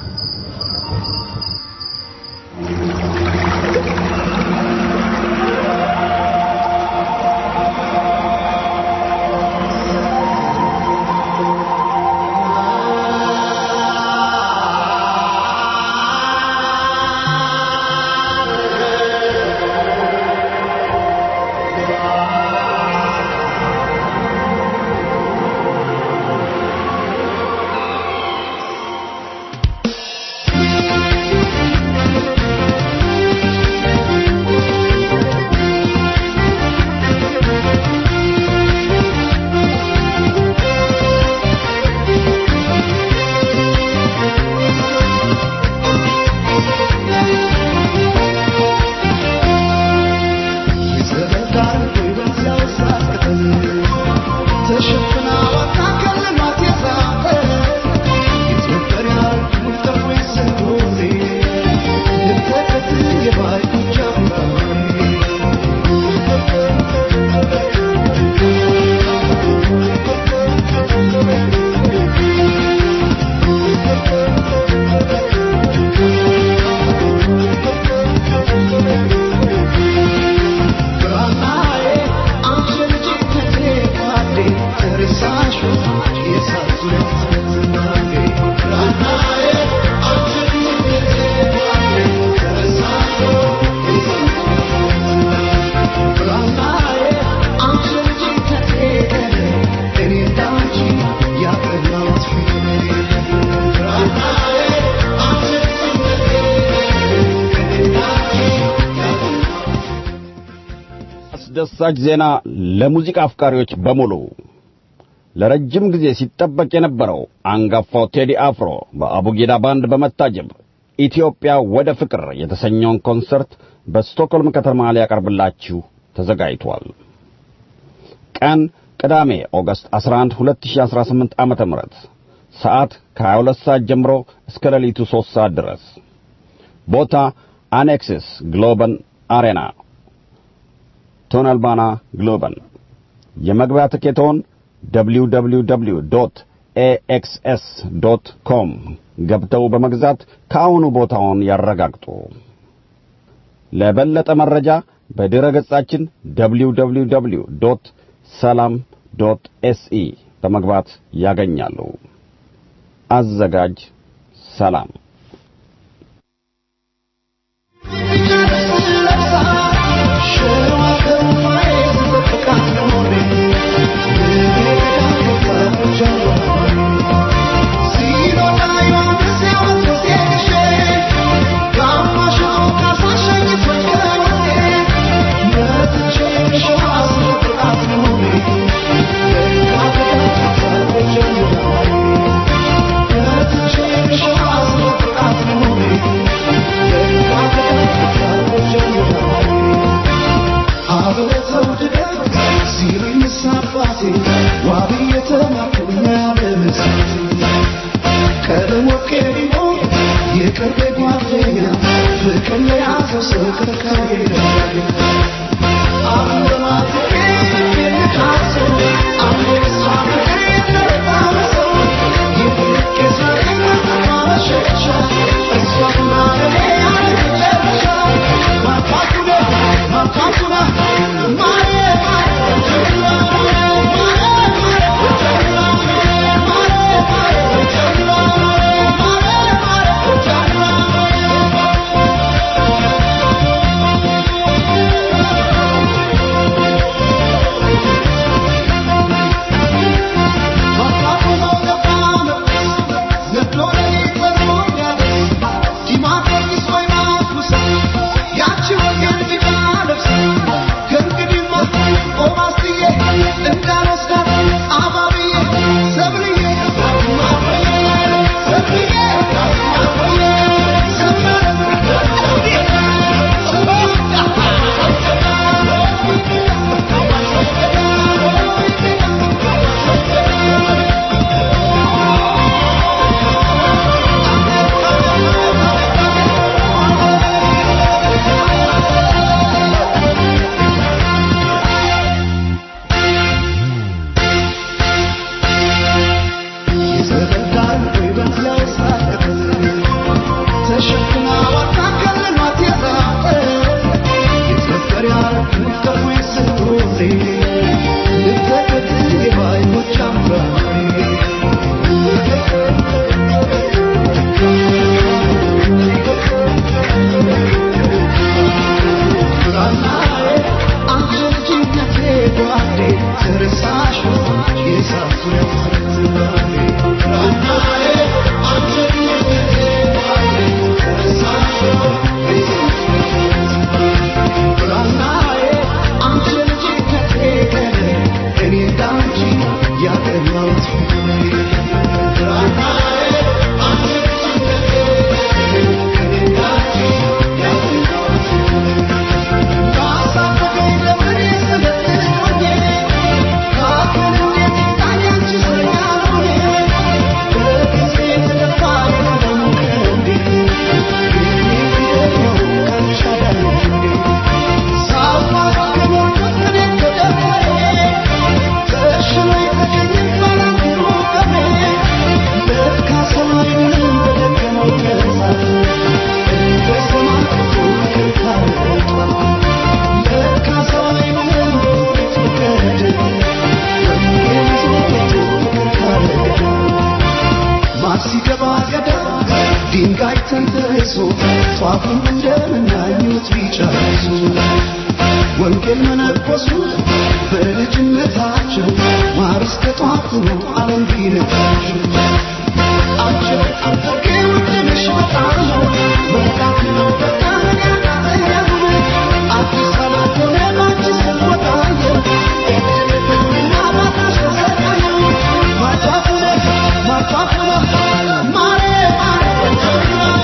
አስደሳች ዜና ለሙዚቃ አፍቃሪዎች በሙሉ ለረጅም ጊዜ ሲጠበቅ የነበረው አንጋፋው ቴዲ አፍሮ በአቡጊዳ ባንድ በመታጀብ ኢትዮጵያ ወደ ፍቅር የተሰኘውን ኮንሰርት በስቶክሆልም ከተማ ሊያቀርብላችሁ ተዘጋጅቷል። ቀን ቅዳሜ ኦገስት 11 2018 ዓመተ ምህረት ሰዓት ከ22 ሰዓት ጀምሮ እስከ ሌሊቱ 3 ሰዓት ድረስ ቦታ አኔክሲስ ግሎበን አሬና ቶነልባና ግሎበን የመግቢያ ትኬቶን www ኤኤክስኤስ ዶት ኮም ገብተው በመግዛት ከአሁኑ ቦታውን ያረጋግጡ። ለበለጠ መረጃ በድረ ገጻችን www ዶት ሰላም ዶት ኤስኢ በመግባት ያገኛሉ። አዘጋጅ ሰላም። Thank ጧፉም እንደምናኙት ቢጨርሱ ወንጌል መነኮሱ በልጅነታቸው ማር እስከ ጧፉ ነው ዓለም ቢነቃቸው አቸው ውድንሽ በጣም ነው መጣት ነው በጣም ያቃተኛል አዲስ አበባ ሆነ አዲስ ወጣየ ኤሌክትሪክና ባታሽ ተሰቃየ ማጣፍነ ማጣፍነ ማሬ ማሬ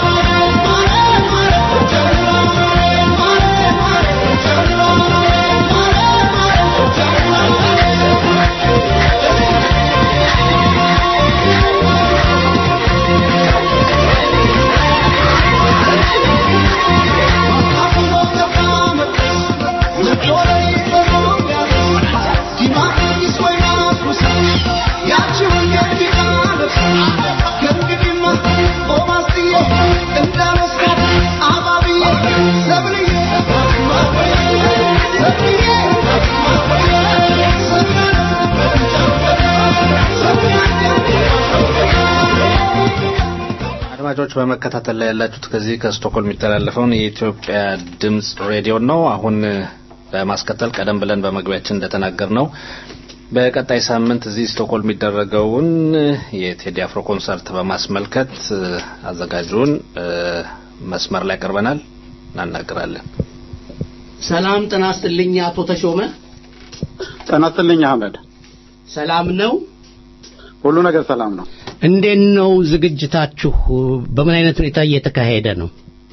አድማጮች በመከታተል ላይ ያላችሁት ከዚህ ከስቶክሆልም የሚተላለፈውን የኢትዮጵያ ድምጽ ሬዲዮ ነው። አሁን በማስከተል ቀደም ብለን በመግቢያችን እንደተናገር ነው በቀጣይ ሳምንት እዚህ ስቶክሆልም የሚደረገውን የቴዲ አፍሮ ኮንሰርት በማስመልከት አዘጋጁን መስመር ላይ ቀርበናል፣ እናናገራለን። ሰላም ጤና ይስጥልኝ አቶ ተሾመ። ጤና ይስጥልኝ አህመድ። ሰላም ነው? ሁሉ ነገር ሰላም ነው። እንዴት ነው ዝግጅታችሁ? በምን አይነት ሁኔታ እየተካሄደ ነው?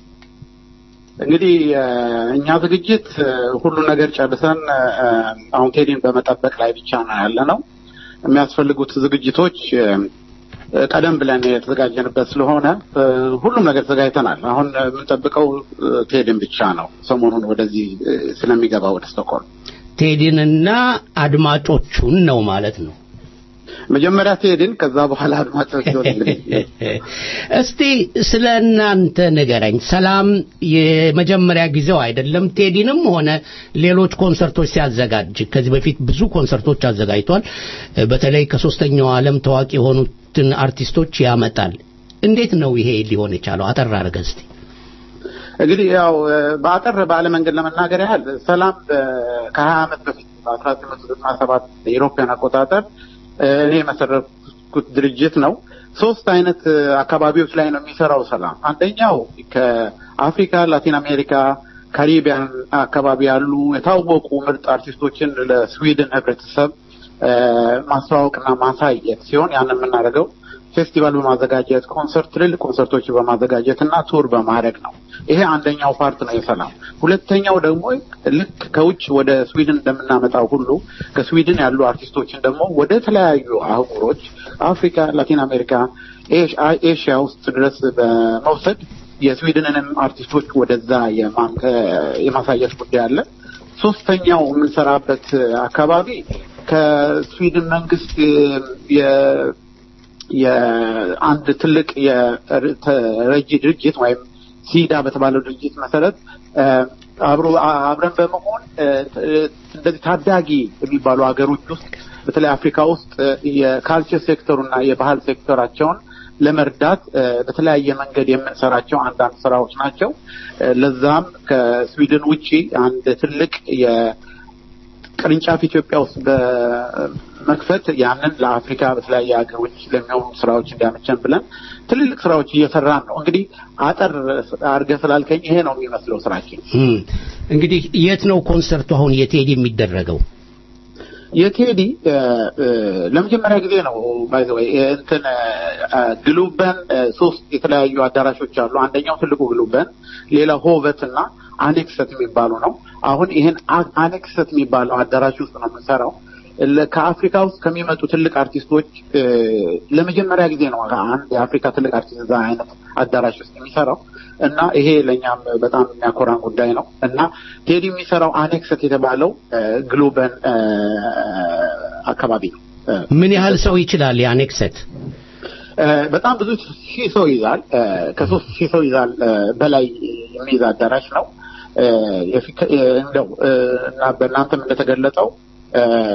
እንግዲህ እኛ ዝግጅት ሁሉ ነገር ጨርሰን አሁን ቴዲን በመጠበቅ ላይ ብቻ ነው ያለ ነው። የሚያስፈልጉት ዝግጅቶች ቀደም ብለን የተዘጋጀንበት ስለሆነ ሁሉም ነገር ተዘጋጅተናል። አሁን የምንጠብቀው ቴዲን ብቻ ነው። ሰሞኑን ወደዚህ ስለሚገባ ወደ ስቶክሆልም ቴዲንና አድማጮቹን ነው ማለት ነው። መጀመሪያ ቴዲን ከዛ በኋላ አድማጮች እስቲ ስለ እናንተ ንገረኝ። ሰላም የመጀመሪያ ጊዜው አይደለም። ቴዲንም ሆነ ሌሎች ኮንሰርቶች ሲያዘጋጅ ከዚህ በፊት ብዙ ኮንሰርቶች አዘጋጅቷል። በተለይ ከሶስተኛው ዓለም ታዋቂ የሆኑትን አርቲስቶች ያመጣል። እንዴት ነው ይሄ ሊሆን የቻለው? አጠር አድርገህ እስቲ። እንግዲህ ያው በአጠር ባለ መንገድ ለመናገር ያህል ሰላም ከሀያ ዓመት በፊት በአስራ ዘጠኝ መቶ ዘጠና ሰባት የኢሮፓያን አቆጣጠር እኔ የመሰረትኩት ድርጅት ነው። ሶስት አይነት አካባቢዎች ላይ ነው የሚሰራው ሰላም። አንደኛው ከአፍሪካ፣ ላቲን አሜሪካ፣ ካሪቢያን አካባቢ ያሉ የታወቁ ምርጥ አርቲስቶችን ለስዊድን ህብረተሰብ ማስተዋወቅና ማሳየት ሲሆን ያን የምናደርገው ፌስቲቫል በማዘጋጀት ኮንሰርት፣ ትልልቅ ኮንሰርቶች በማዘጋጀት እና ቱር በማድረግ ነው። ይሄ አንደኛው ፓርት ነው የሰላም። ሁለተኛው ደግሞ ልክ ከውጭ ወደ ስዊድን እንደምናመጣው ሁሉ ከስዊድን ያሉ አርቲስቶችን ደግሞ ወደ ተለያዩ አህጉሮች አፍሪካ፣ ላቲን አሜሪካ፣ ኤሽያ ውስጥ ድረስ በመውሰድ የስዊድንንም አርቲስቶች ወደዛ የማሳየት ጉዳይ አለ። ሶስተኛው የምንሰራበት አካባቢ ከስዊድን መንግስት የአንድ ትልቅ የረጂ ድርጅት ወይም ሲዳ በተባለው ድርጅት መሰረት አብሮ አብረን በመሆን እንደዚህ ታዳጊ የሚባሉ ሀገሮች ውስጥ በተለይ አፍሪካ ውስጥ የካልቸር ሴክተሩና የባህል ሴክተራቸውን ለመርዳት በተለያየ መንገድ የምንሰራቸው አንዳንድ ስራዎች ናቸው። ለዛም ከስዊድን ውጪ አንድ ትልቅ ቅርንጫፍ ኢትዮጵያ ውስጥ በመክፈት ያንን ለአፍሪካ በተለያየ ሀገሮች ለሚሆኑ ስራዎች እንዲያመቸን ብለን ትልልቅ ስራዎች እየሰራን ነው። እንግዲህ አጠር አድርገህ ስላልከኝ ይሄ ነው የሚመስለው ስራችን። እንግዲህ የት ነው ኮንሰርቱ አሁን የቴዲ የሚደረገው? የቴዲ ለመጀመሪያ ጊዜ ነው ባይ ዘ ወይ እንትን ግሉበን ሶስት የተለያዩ አዳራሾች አሉ። አንደኛው ትልቁ ግሉበን፣ ሌላ ሆቨት እና አኔክሰት የሚባሉ ነው። አሁን ይህን አኔክሰት የሚባለው አዳራሽ ውስጥ ነው የምንሰራው። ከአፍሪካ ውስጥ ከሚመጡ ትልቅ አርቲስቶች ለመጀመሪያ ጊዜ ነው አንድ የአፍሪካ ትልቅ አርቲስት እዛ አይነት አዳራሽ ውስጥ የሚሰራው እና ይሄ ለእኛም በጣም የሚያኮራን ጉዳይ ነው እና ቴዲ የሚሰራው አኔክሰት የተባለው ግሎበን አካባቢ ነው። ምን ያህል ሰው ይችላል የአኔክሰት? በጣም ብዙ ሺህ ሰው ይዛል። ከሶስት ሺህ ሰው ይዛል በላይ የሚይዝ አዳራሽ ነው። እንደው እና በእናንተም እንደተገለጸው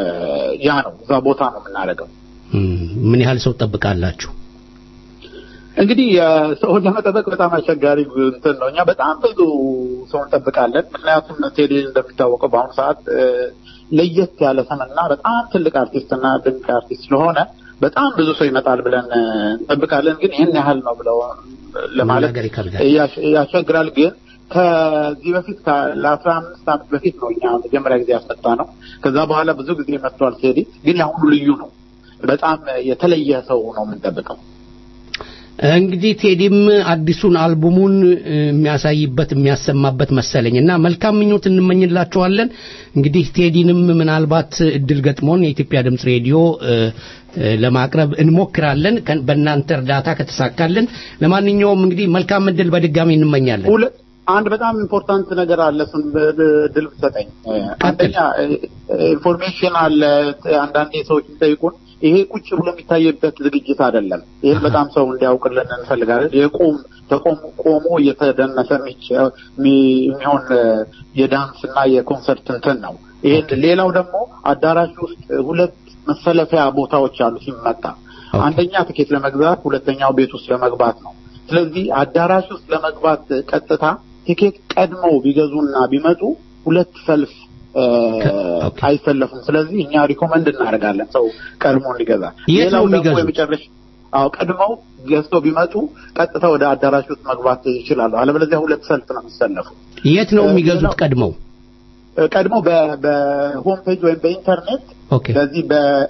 ያ ነው እዛ ቦታ ነው የምናደርገው። ምን ያህል ሰው ትጠብቃላችሁ? እንግዲህ ሰውን ለመጠበቅ በጣም አስቸጋሪ እንትን ነው። እኛ በጣም ብዙ ሰው እንጠብቃለን። ምክንያቱም ቴዲ እንደሚታወቀው በአሁኑ ሰዓት ለየት ያለ ስምና በጣም ትልቅ አርቲስትና ድንቅ አርቲስት ስለሆነ በጣም ብዙ ሰው ይመጣል ብለን እንጠብቃለን። ግን ይህን ያህል ነው ብለው ለማለት ያስቸግራል። ግን ከዚህ በፊት ለአስራ አምስት ዓመት በፊት ነው እኛ መጀመሪያ ጊዜ ያስመጣ ነው። ከዛ በኋላ ብዙ ጊዜ መጥቷል ቴዲ። ግን ያሁኑ ልዩ ነው። በጣም የተለየ ሰው ነው የምንጠብቀው። እንግዲህ ቴዲም አዲሱን አልቡሙን የሚያሳይበት የሚያሰማበት መሰለኝ እና መልካም ምኞት እንመኝላችኋለን። እንግዲህ ቴዲንም ምናልባት እድል ገጥሞን የኢትዮጵያ ድምፅ ሬዲዮ ለማቅረብ እንሞክራለን በእናንተ እርዳታ ከተሳካልን። ለማንኛውም እንግዲህ መልካም እድል በድጋሚ እንመኛለን። አንድ በጣም ኢምፖርታንት ነገር አለ። እሱን ድል ብትሰጠኝ። አንደኛ ኢንፎርሜሽን አለ። አንዳንዴ ሰዎች የሚጠይቁን ይሄ ቁጭ ብሎ የሚታይበት ዝግጅት አይደለም። ይህን በጣም ሰው እንዲያውቅልን እንፈልጋለን። የቆም ተቆም ቆሞ እየተደነሰ የሚሆን የዳንስ እና የኮንሰርት እንትን ነው። ይሄን ሌላው ደግሞ አዳራሽ ውስጥ ሁለት መሰለፊያ ቦታዎች አሉ ሲመጣ፣ አንደኛ ትኬት ለመግዛት፣ ሁለተኛው ቤት ውስጥ ለመግባት ነው። ስለዚህ አዳራሽ ውስጥ ለመግባት ቀጥታ ቲኬት ቀድመው ቢገዙና ቢመጡ ሁለት ሰልፍ አይሰለፉም። ስለዚህ እኛ ሪኮመንድ እናደርጋለን ሰው ቀድሞ እንዲገዛ። የት ነው የሚገዙት? አዎ ቀድመው ገዝተው ቢመጡ ቀጥታ ወደ አዳራሽ ውስጥ መግባት ይችላሉ። አለበለዚያ ሁለት ሰልፍ ነው የሚሰለፉ። የት ነው የሚገዙት? ቀድመው ቀድመው በሆም ፔጅ ወይም በኢንተርኔት በዚህ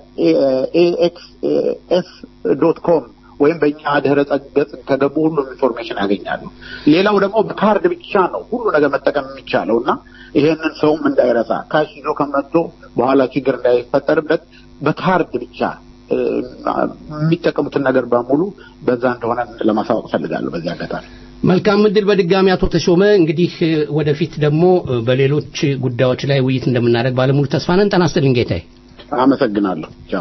በኤኤክስኤስ ዶት ኮም ወይም በእኛ ድህረ ገጽ ከገቡ ሁሉም ኢንፎርሜሽን ያገኛሉ። ሌላው ደግሞ በካርድ ብቻ ነው ሁሉ ነገር መጠቀም የሚቻለው እና ይሄንን ሰውም እንዳይረሳ ካሽ ይዞ ከመጥቶ በኋላ ችግር እንዳይፈጠርበት በካርድ ብቻ የሚጠቀሙትን ነገር በሙሉ በዛ እንደሆነ ለማሳወቅ ፈልጋለሁ በዚህ አጋጣሚ። መልካም እድል በድጋሚ አቶ ተሾመ። እንግዲህ ወደፊት ደግሞ በሌሎች ጉዳዮች ላይ ውይይት እንደምናደርግ ባለሙሉ ተስፋ ነን። ጤና ይስጥልኝ ጌታዬ። አመሰግናለሁ። ቻው።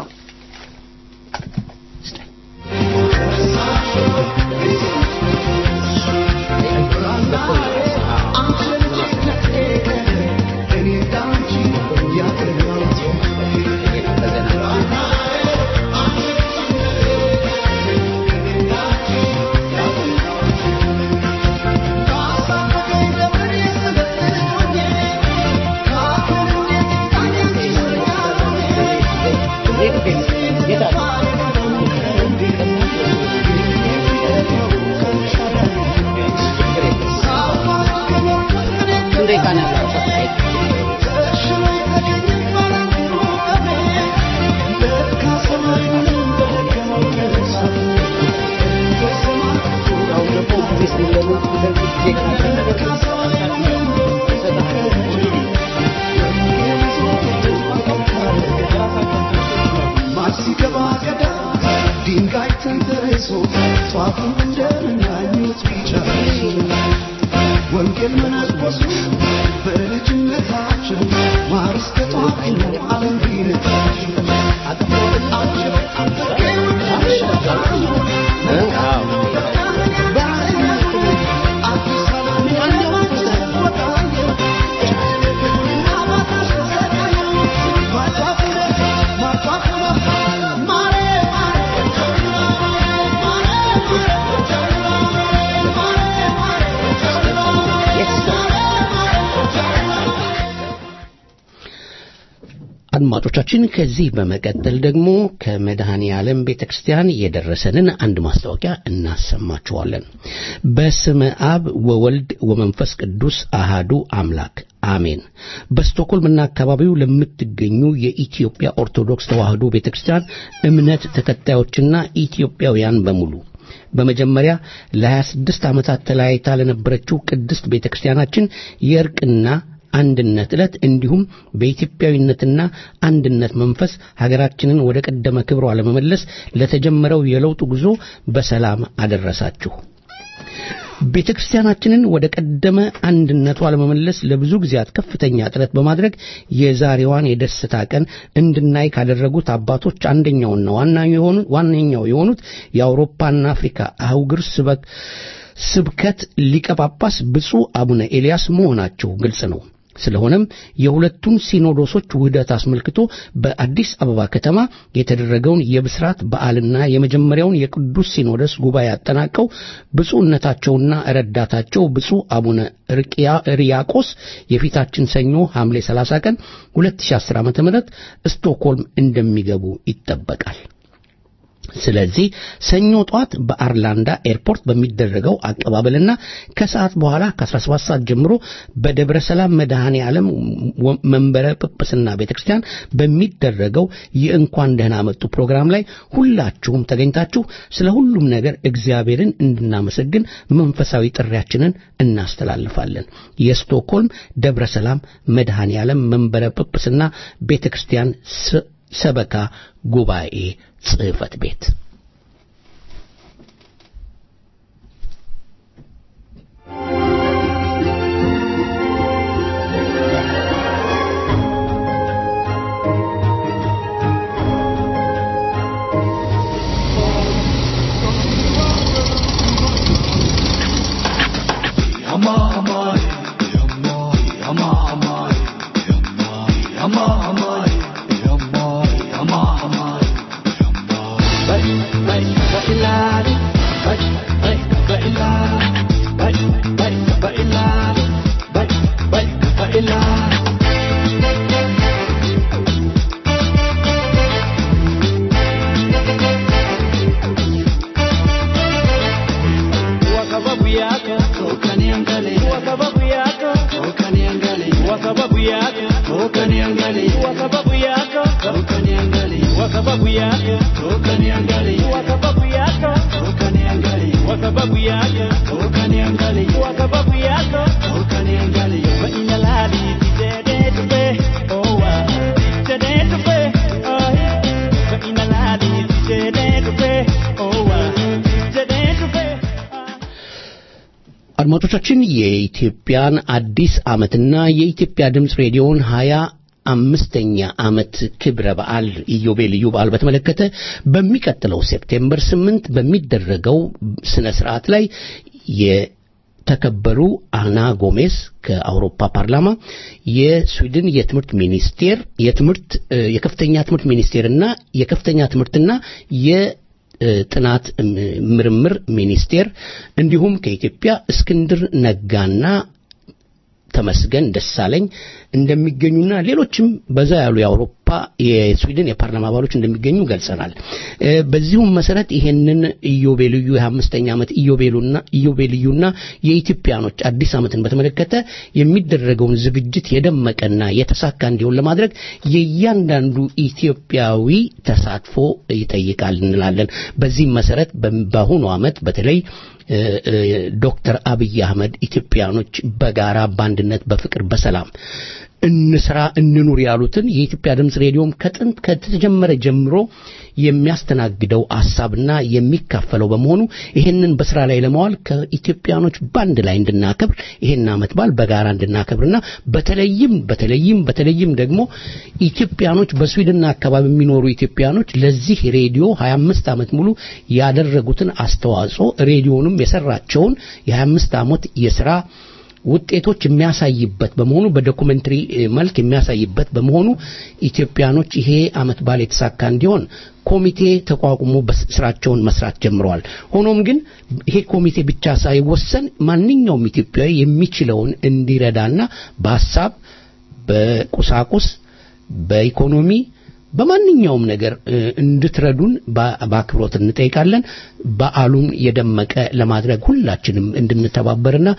ወንጌል መነኮሱ በልጅነታችን ማርስ ተጧፊ ዓለም ቢነታችን አድማጮቻችን ከዚህ በመቀጠል ደግሞ ከመድኃኔ ዓለም ቤተክርስቲያን የደረሰንን አንድ ማስታወቂያ እናሰማችኋለን። በስመ አብ ወወልድ ወመንፈስ ቅዱስ አሃዱ አምላክ አሜን። በስቶኮልምና አካባቢው ለምትገኙ የኢትዮጵያ ኦርቶዶክስ ተዋሕዶ ቤተክርስቲያን እምነት ተከታዮችና ኢትዮጵያውያን በሙሉ በመጀመሪያ ለ26 ዓመታት ተለያይታ ለነበረችው ቅድስት ቤተክርስቲያናችን የእርቅና አንድነት ዕለት እንዲሁም በኢትዮጵያዊነትና አንድነት መንፈስ ሀገራችንን ወደ ቀደመ ክብሯ ለመመለስ ለተጀመረው የለውጥ ጉዞ በሰላም አደረሳችሁ። ቤተ ክርስቲያናችንን ወደ ቀደመ አንድነቷ ለመመለስ ለብዙ ጊዜያት ከፍተኛ ጥረት በማድረግ የዛሬዋን የደስታ ቀን እንድናይ ካደረጉት አባቶች አንደኛውና ዋነኛው የሆኑት የአውሮፓና አፍሪካ አህጉር ስበክ ስብከት ሊቀ ጳጳስ ብፁዕ አቡነ ኤልያስ መሆናቸው ግልጽ ነው። ስለሆነም የሁለቱን ሲኖዶሶች ውህደት አስመልክቶ በአዲስ አበባ ከተማ የተደረገውን የብስራት በዓልና የመጀመሪያውን የቅዱስ ሲኖዶስ ጉባኤ አጠናቀው ብፁዕነታቸውና ረዳታቸው ብፁዕ አቡነ ሪያቆስ የፊታችን ሰኞ ሐምሌ 30 ቀን 2010 ዓ.ም ስቶክሆልም እንደሚገቡ ይጠበቃል። ስለዚህ ሰኞ ጧት በአርላንዳ ኤርፖርት በሚደረገው አቀባበልና ከሰዓት በኋላ ከ17 ሰዓት ጀምሮ በደብረ ሰላም መድኃኔ ዓለም መንበረ ጵጵስና ቤተክርስቲያን በሚደረገው የእንኳን ደህና መጡ ፕሮግራም ላይ ሁላችሁም ተገኝታችሁ ስለ ሁሉም ነገር እግዚአብሔርን እንድናመሰግን መንፈሳዊ ጥሪያችንን እናስተላልፋለን። የስቶክሆልም ደብረ ሰላም መድኃኔ ዓለም መንበረ ጵጵስና ቤተክርስቲያን ሰበካ ጉባኤ ጽሕፈት ቤት አድማጮቻችን የኢትዮጵያን አዲስ ዓመትና የኢትዮጵያ ድምፅ ሬዲዮን ሀያ አምስተኛ ዓመት ክብረ በዓል ኢዮቤልዩ በዓል በተመለከተ በሚቀጥለው ሴፕቴምበር ስምንት በሚደረገው ስነ ስርዓት ላይ የተከበሩ አና ጎሜስ ከአውሮፓ ፓርላማ የስዊድን የትምህርት ሚኒስቴር የትምህርት የከፍተኛ ትምህርት ሚኒስቴርና የከፍተኛ ትምህርትና የ ጥናት ምርምር ሚኒስቴር እንዲሁም ከኢትዮጵያ እስክንድር ነጋና ተመስገን ደሳለኝ እንደሚገኙና ሌሎችም በዛ ያሉ የአውሮፓ የስዊድን የፓርላማ አባሎች እንደሚገኙ ገልጸናል። በዚሁም መሰረት ይሄንን ኢዮቤልዩ የአምስተኛ ዓመት ኢዮቤሉና ኢዮቤልዩና የኢትዮጵያኖች አዲስ ዓመትን በተመለከተ የሚደረገውን ዝግጅት የደመቀና የተሳካ እንዲሆን ለማድረግ የእያንዳንዱ ኢትዮጵያዊ ተሳትፎ ይጠይቃል እንላለን። በዚህም መሰረት በአሁኑ ዓመት በተለይ ዶክተር አብይ አህመድ ኢትዮጵያኖች በጋራ በአንድነት በፍቅር በሰላም እንስራ እንኑር ያሉትን የኢትዮጵያ ድምፅ ሬዲዮም ከጥንት ከተጀመረ ጀምሮ የሚያስተናግደው ሐሳብና የሚካፈለው በመሆኑ ይህንን በስራ ላይ ለማዋል ከኢትዮጵያኖች ባንድ ላይ እንድናከብር ይሄን ዓመት በዓል በጋራ እንድናከብርና በተለይም በተለይም በተለይም ደግሞ ኢትዮጵያኖች በስዊድንና አካባቢ የሚኖሩ ኢትዮጵያኖች ለዚህ ሬዲዮ 25 ዓመት ሙሉ ያደረጉትን አስተዋጽኦ ሬዲዮንም የሰራቸውን የ25 ዓመት የስራ ውጤቶች የሚያሳይበት በመሆኑ በዶኩሜንተሪ መልክ የሚያሳይበት በመሆኑ ኢትዮጵያኖች ይሄ አመት በዓል የተሳካ እንዲሆን ኮሚቴ ተቋቁሞ ስራቸውን መስራት ጀምረዋል። ሆኖም ግን ይሄ ኮሚቴ ብቻ ሳይወሰን ማንኛውም ኢትዮጵያዊ የሚችለውን እንዲረዳና በሀሳብ፣ በቁሳቁስ፣ በኢኮኖሚ በማንኛውም ነገር እንድትረዱን በአክብሮት እንጠይቃለን። በዓሉን የደመቀ ለማድረግ ሁላችንም እንድንተባበርና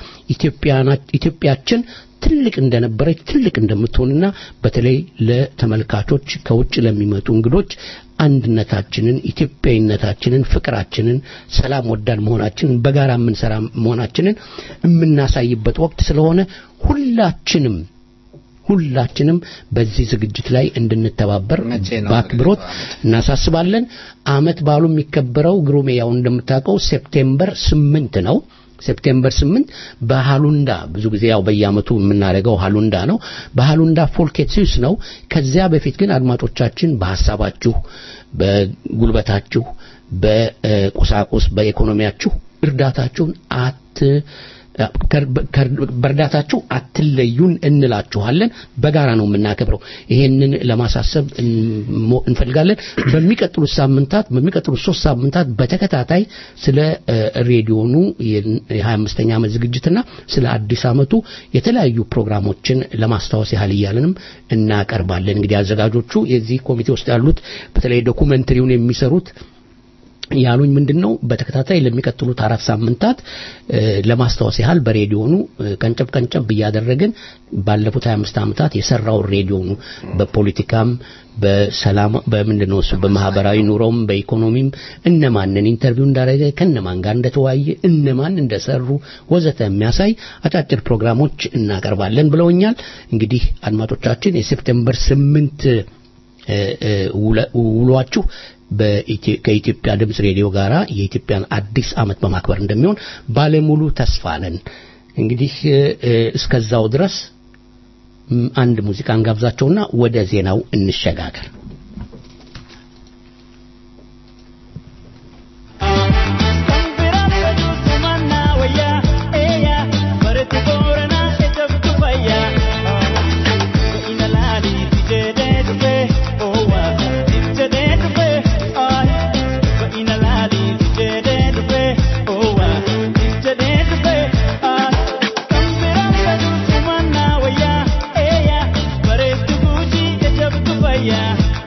ኢትዮጵያችን ትልቅ እንደነበረች ትልቅ እንደምትሆንና በተለይ ለተመልካቾች ከውጭ ለሚመጡ እንግዶች አንድነታችንን፣ ኢትዮጵያዊነታችንን፣ ፍቅራችንን፣ ሰላም ወዳድ መሆናችንን በጋራ የምንሰራ መሆናችንን የምናሳይበት ወቅት ስለሆነ ሁላችንም ሁላችንም በዚህ ዝግጅት ላይ እንድንተባበር በአክብሮት እናሳስባለን። አመት በዓሉ የሚከበረው ግሩሜ ያው እንደምታውቀው ሴፕቴምበር ስምንት ነው። ሴፕቴምበር ስምንት በሃሉንዳ ብዙ ጊዜ ያው በየአመቱ የምናደርገው ሃሉንዳ ነው። በሃሉንዳ ፎልኬትሲዩስ ነው። ከዚያ በፊት ግን አድማጮቻችን በሀሳባችሁ፣ በጉልበታችሁ፣ በቁሳቁስ፣ በኢኮኖሚያችሁ እርዳታችሁን አት በእርዳታችሁ አትለዩን እንላችኋለን። በጋራ ነው የምናከብረው። ይሄንን ለማሳሰብ እንፈልጋለን። በሚቀጥሉት ሳምንታት በሚቀጥሉት ሶስት ሳምንታት በተከታታይ ስለ ሬዲዮኑ የ25ኛ ዓመት ዝግጅትና ስለ አዲስ ዓመቱ የተለያዩ ፕሮግራሞችን ለማስታወስ ያህል እያለንም እናቀርባለን። እንግዲህ አዘጋጆቹ የዚህ ኮሚቴ ውስጥ ያሉት በተለይ ዶኩመንተሪውን የሚሰሩት ያሉኝ ምንድን ነው በተከታታይ ለሚቀጥሉት አራት ሳምንታት ለማስታወስ ያህል በሬዲዮኑ ቀንጨብ ቀንጨብ እያደረግን ባለፉት 25 ዓመታት የሰራው ሬዲዮኑ በፖለቲካም በሰላም በምንድን ነው እሱ በማህበራዊ ኑሮም በኢኮኖሚም እነማንን ኢንተርቪው እንዳደረገ ከነማን ጋር እንደተወያየ እነማን እንደሰሩ ወዘተ የሚያሳይ አጫጭር ፕሮግራሞች እናቀርባለን ብለውኛል። እንግዲህ አድማጮቻችን የሴፕቴምበር ስምንት ውሏችሁ ከኢትዮጵያ ድምፅ ሬዲዮ ጋራ የኢትዮጵያን አዲስ ዓመት በማክበር እንደሚሆን ባለሙሉ ተስፋ ነን። እንግዲህ እስከዛው ድረስ አንድ ሙዚቃን ጋብዛቸውና ወደ ዜናው እንሸጋገር። Yeah.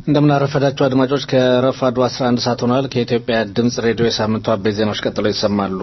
እንደምናረፈዳችሁ አድማጮች ከረፋዱ 11 ሰዓት ሆኗል። ከኢትዮጵያ ድምጽ ሬዲዮ የሳምንቱ አበይት ዜናዎች ቀጥለው ይሰማሉ።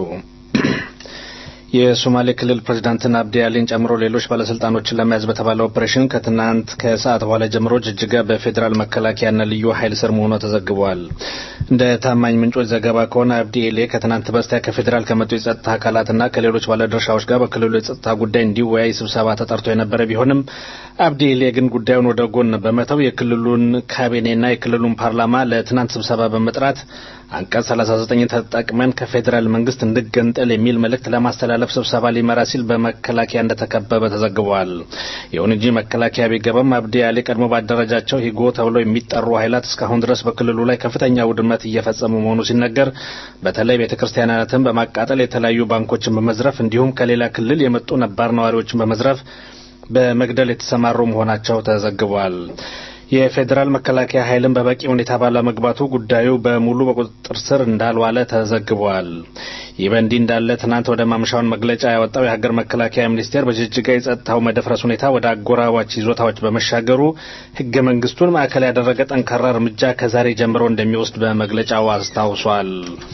የሶማሌ ክልል ፕሬዚዳንትን አብዲ አሊን ጨምሮ ሌሎች ባለስልጣኖችን ለመያዝ በተባለ ኦፕሬሽን ከትናንት ከሰዓት በኋላ ጀምሮ ጅጅጋ በፌዴራል መከላከያና ልዩ ኃይል ስር መሆኗ ተዘግቧል። እንደ ታማኝ ምንጮች ዘገባ ከሆነ አብዲ ኤሌ ከትናንት በስቲያ ከፌዴራል ከመጡ የጸጥታ አካላትና ከሌሎች ባለድርሻዎች ጋር በክልሉ የጸጥታ ጉዳይ እንዲወያይ ስብሰባ ተጠርቶ የነበረ ቢሆንም አብዲ ኤሌ ግን ጉዳዩን ወደ ጎን በመተው የክልሉን ካቢኔና የክልሉን ፓርላማ ለትናንት ስብሰባ በመጥራት አንቀጽ 39 ተጠቅመን ከፌዴራል መንግስት እንድገንጠል የሚል መልእክት ለማስተላለፍ ስብሰባ ሊመራ ሲል በመከላከያ እንደተከበበ ተዘግቧል። ይሁን እንጂ መከላከያ ቢገባም አብዲ አሊ ቀድሞ ባደረጃቸው ሂጎ ተብለው የሚጠሩ ኃይላት እስካሁን ድረስ በክልሉ ላይ ከፍተኛ ውድመት እየፈጸሙ መሆኑ ሲነገር በተለይ ቤተ ክርስቲያናትን በማቃጠል የተለያዩ ባንኮችን በመዝረፍ እንዲሁም ከሌላ ክልል የመጡ ነባር ነዋሪዎችን በመዝረፍ በመግደል የተሰማሩ መሆናቸው ተዘግቧል። የፌዴራል መከላከያ ኃይልን በበቂ ሁኔታ ባለመግባቱ ጉዳዩ በሙሉ በቁጥጥር ስር እንዳልዋለ ተዘግቧል። ይህ በእንዲህ እንዳለ ትናንት ወደ ማምሻውን መግለጫ ያወጣው የሀገር መከላከያ ሚኒስቴር በጅጅጋ የጸጥታው መደፍረስ ሁኔታ ወደ አጎራባች ይዞታዎች በመሻገሩ ሕገ መንግስቱን ማዕከል ያደረገ ጠንካራ እርምጃ ከዛሬ ጀምሮ እንደሚወስድ በመግለጫው አስታውሷል።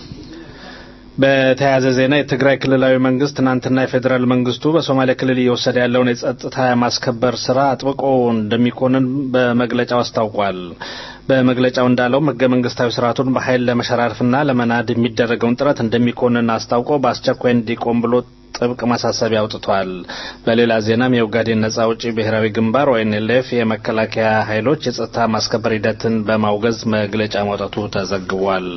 በተያያዘ ዜና የትግራይ ክልላዊ መንግስት ትናንትና የፌዴራል መንግስቱ በሶማሌ ክልል እየወሰደ ያለውን የጸጥታ ማስከበር ስራ አጥብቆ እንደሚኮንን በመግለጫው አስታውቋል። በመግለጫው እንዳለውም ህገ መንግስታዊ ስርዓቱን በኃይል ለመሸራረፍና ለመናድ የሚደረገውን ጥረት እንደሚኮንን አስታውቆ በአስቸኳይ እንዲቆም ብሎ ጥብቅ ማሳሰቢያ አውጥቷል። በሌላ ዜናም የኦጋዴን ነጻ አውጪ ብሔራዊ ግንባር ኦኤንኤልኤፍ የመከላከያ ኃይሎች የጸጥታ ማስከበር ሂደትን በማውገዝ መግለጫ ማውጣቱ ተዘግቧል።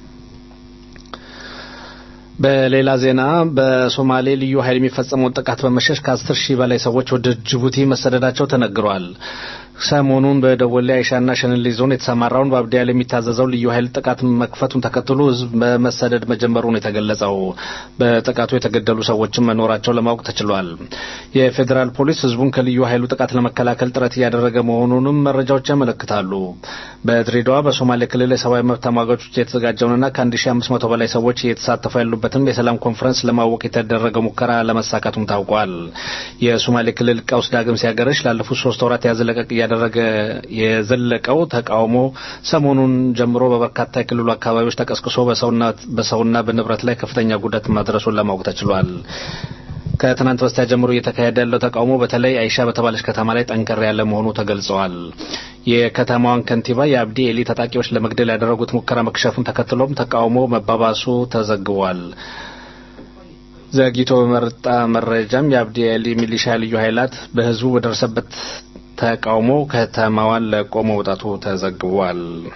በሌላ ዜና በሶማሌ ልዩ ኃይል የሚፈጸመውን ጥቃት በመሸሽ ከአስር ሺህ በላይ ሰዎች ወደ ጅቡቲ መሰደዳቸው ተነግሯል። ሰሞኑን በደወሌ አይሻና ሸንሌ ዞን የተሰማራውን በአብዲ አሊ የሚታዘዘው ልዩ ኃይል ጥቃት መክፈቱን ተከትሎ ህዝብ በመሰደድ መጀመሩ ነው የተገለጸው። በጥቃቱ የተገደሉ ሰዎችም መኖራቸው ለማወቅ ተችሏል። የፌዴራል ፖሊስ ህዝቡን ከልዩ ኃይሉ ጥቃት ለመከላከል ጥረት እያደረገ መሆኑንም መረጃዎች ያመለክታሉ። በድሬዳዋ በሶማሌ ክልል የሰብአዊ መብት ተሟጋቾች የተዘጋጀውንና ከ1500 በላይ ሰዎች እየተሳተፉ ያሉበትን የሰላም ኮንፈረንስ ለማወቅ የተደረገው ሙከራ ለመሳካቱም ታውቋል። የሶማሌ ክልል ቀውስ ዳግም ሲያገረሽ ላለፉት ሶስት ወራት ያዘለቀቅ እያደረገ የዘለቀው ተቃውሞ ሰሞኑን ጀምሮ በበርካታ የክልሉ አካባቢዎች ተቀስቅሶ በሰውና በንብረት ላይ ከፍተኛ ጉዳት ማድረሱን ለማወቅ ተችሏል። ከትናንት በስቲያ ጀምሮ እየተካሄደ ያለው ተቃውሞ በተለይ አይሻ በተባለች ከተማ ላይ ጠንከር ያለ መሆኑ ተገልጸዋል። የከተማዋን ከንቲባ የአብዲ ኤሊ ታጣቂዎች ለመግደል ያደረጉት ሙከራ መክሸፉን ተከትሎም ተቃውሞ መባባሱ ተዘግቧል። ዘግይቶ በመጣ መረጃም የአብዲ ኤሊ ሚሊሻ ልዩ ኃይላት በህዝቡ በደረሰበት ተቃውሞ ከተማዋን ለቆ መውጣቱ ተዘግቧል።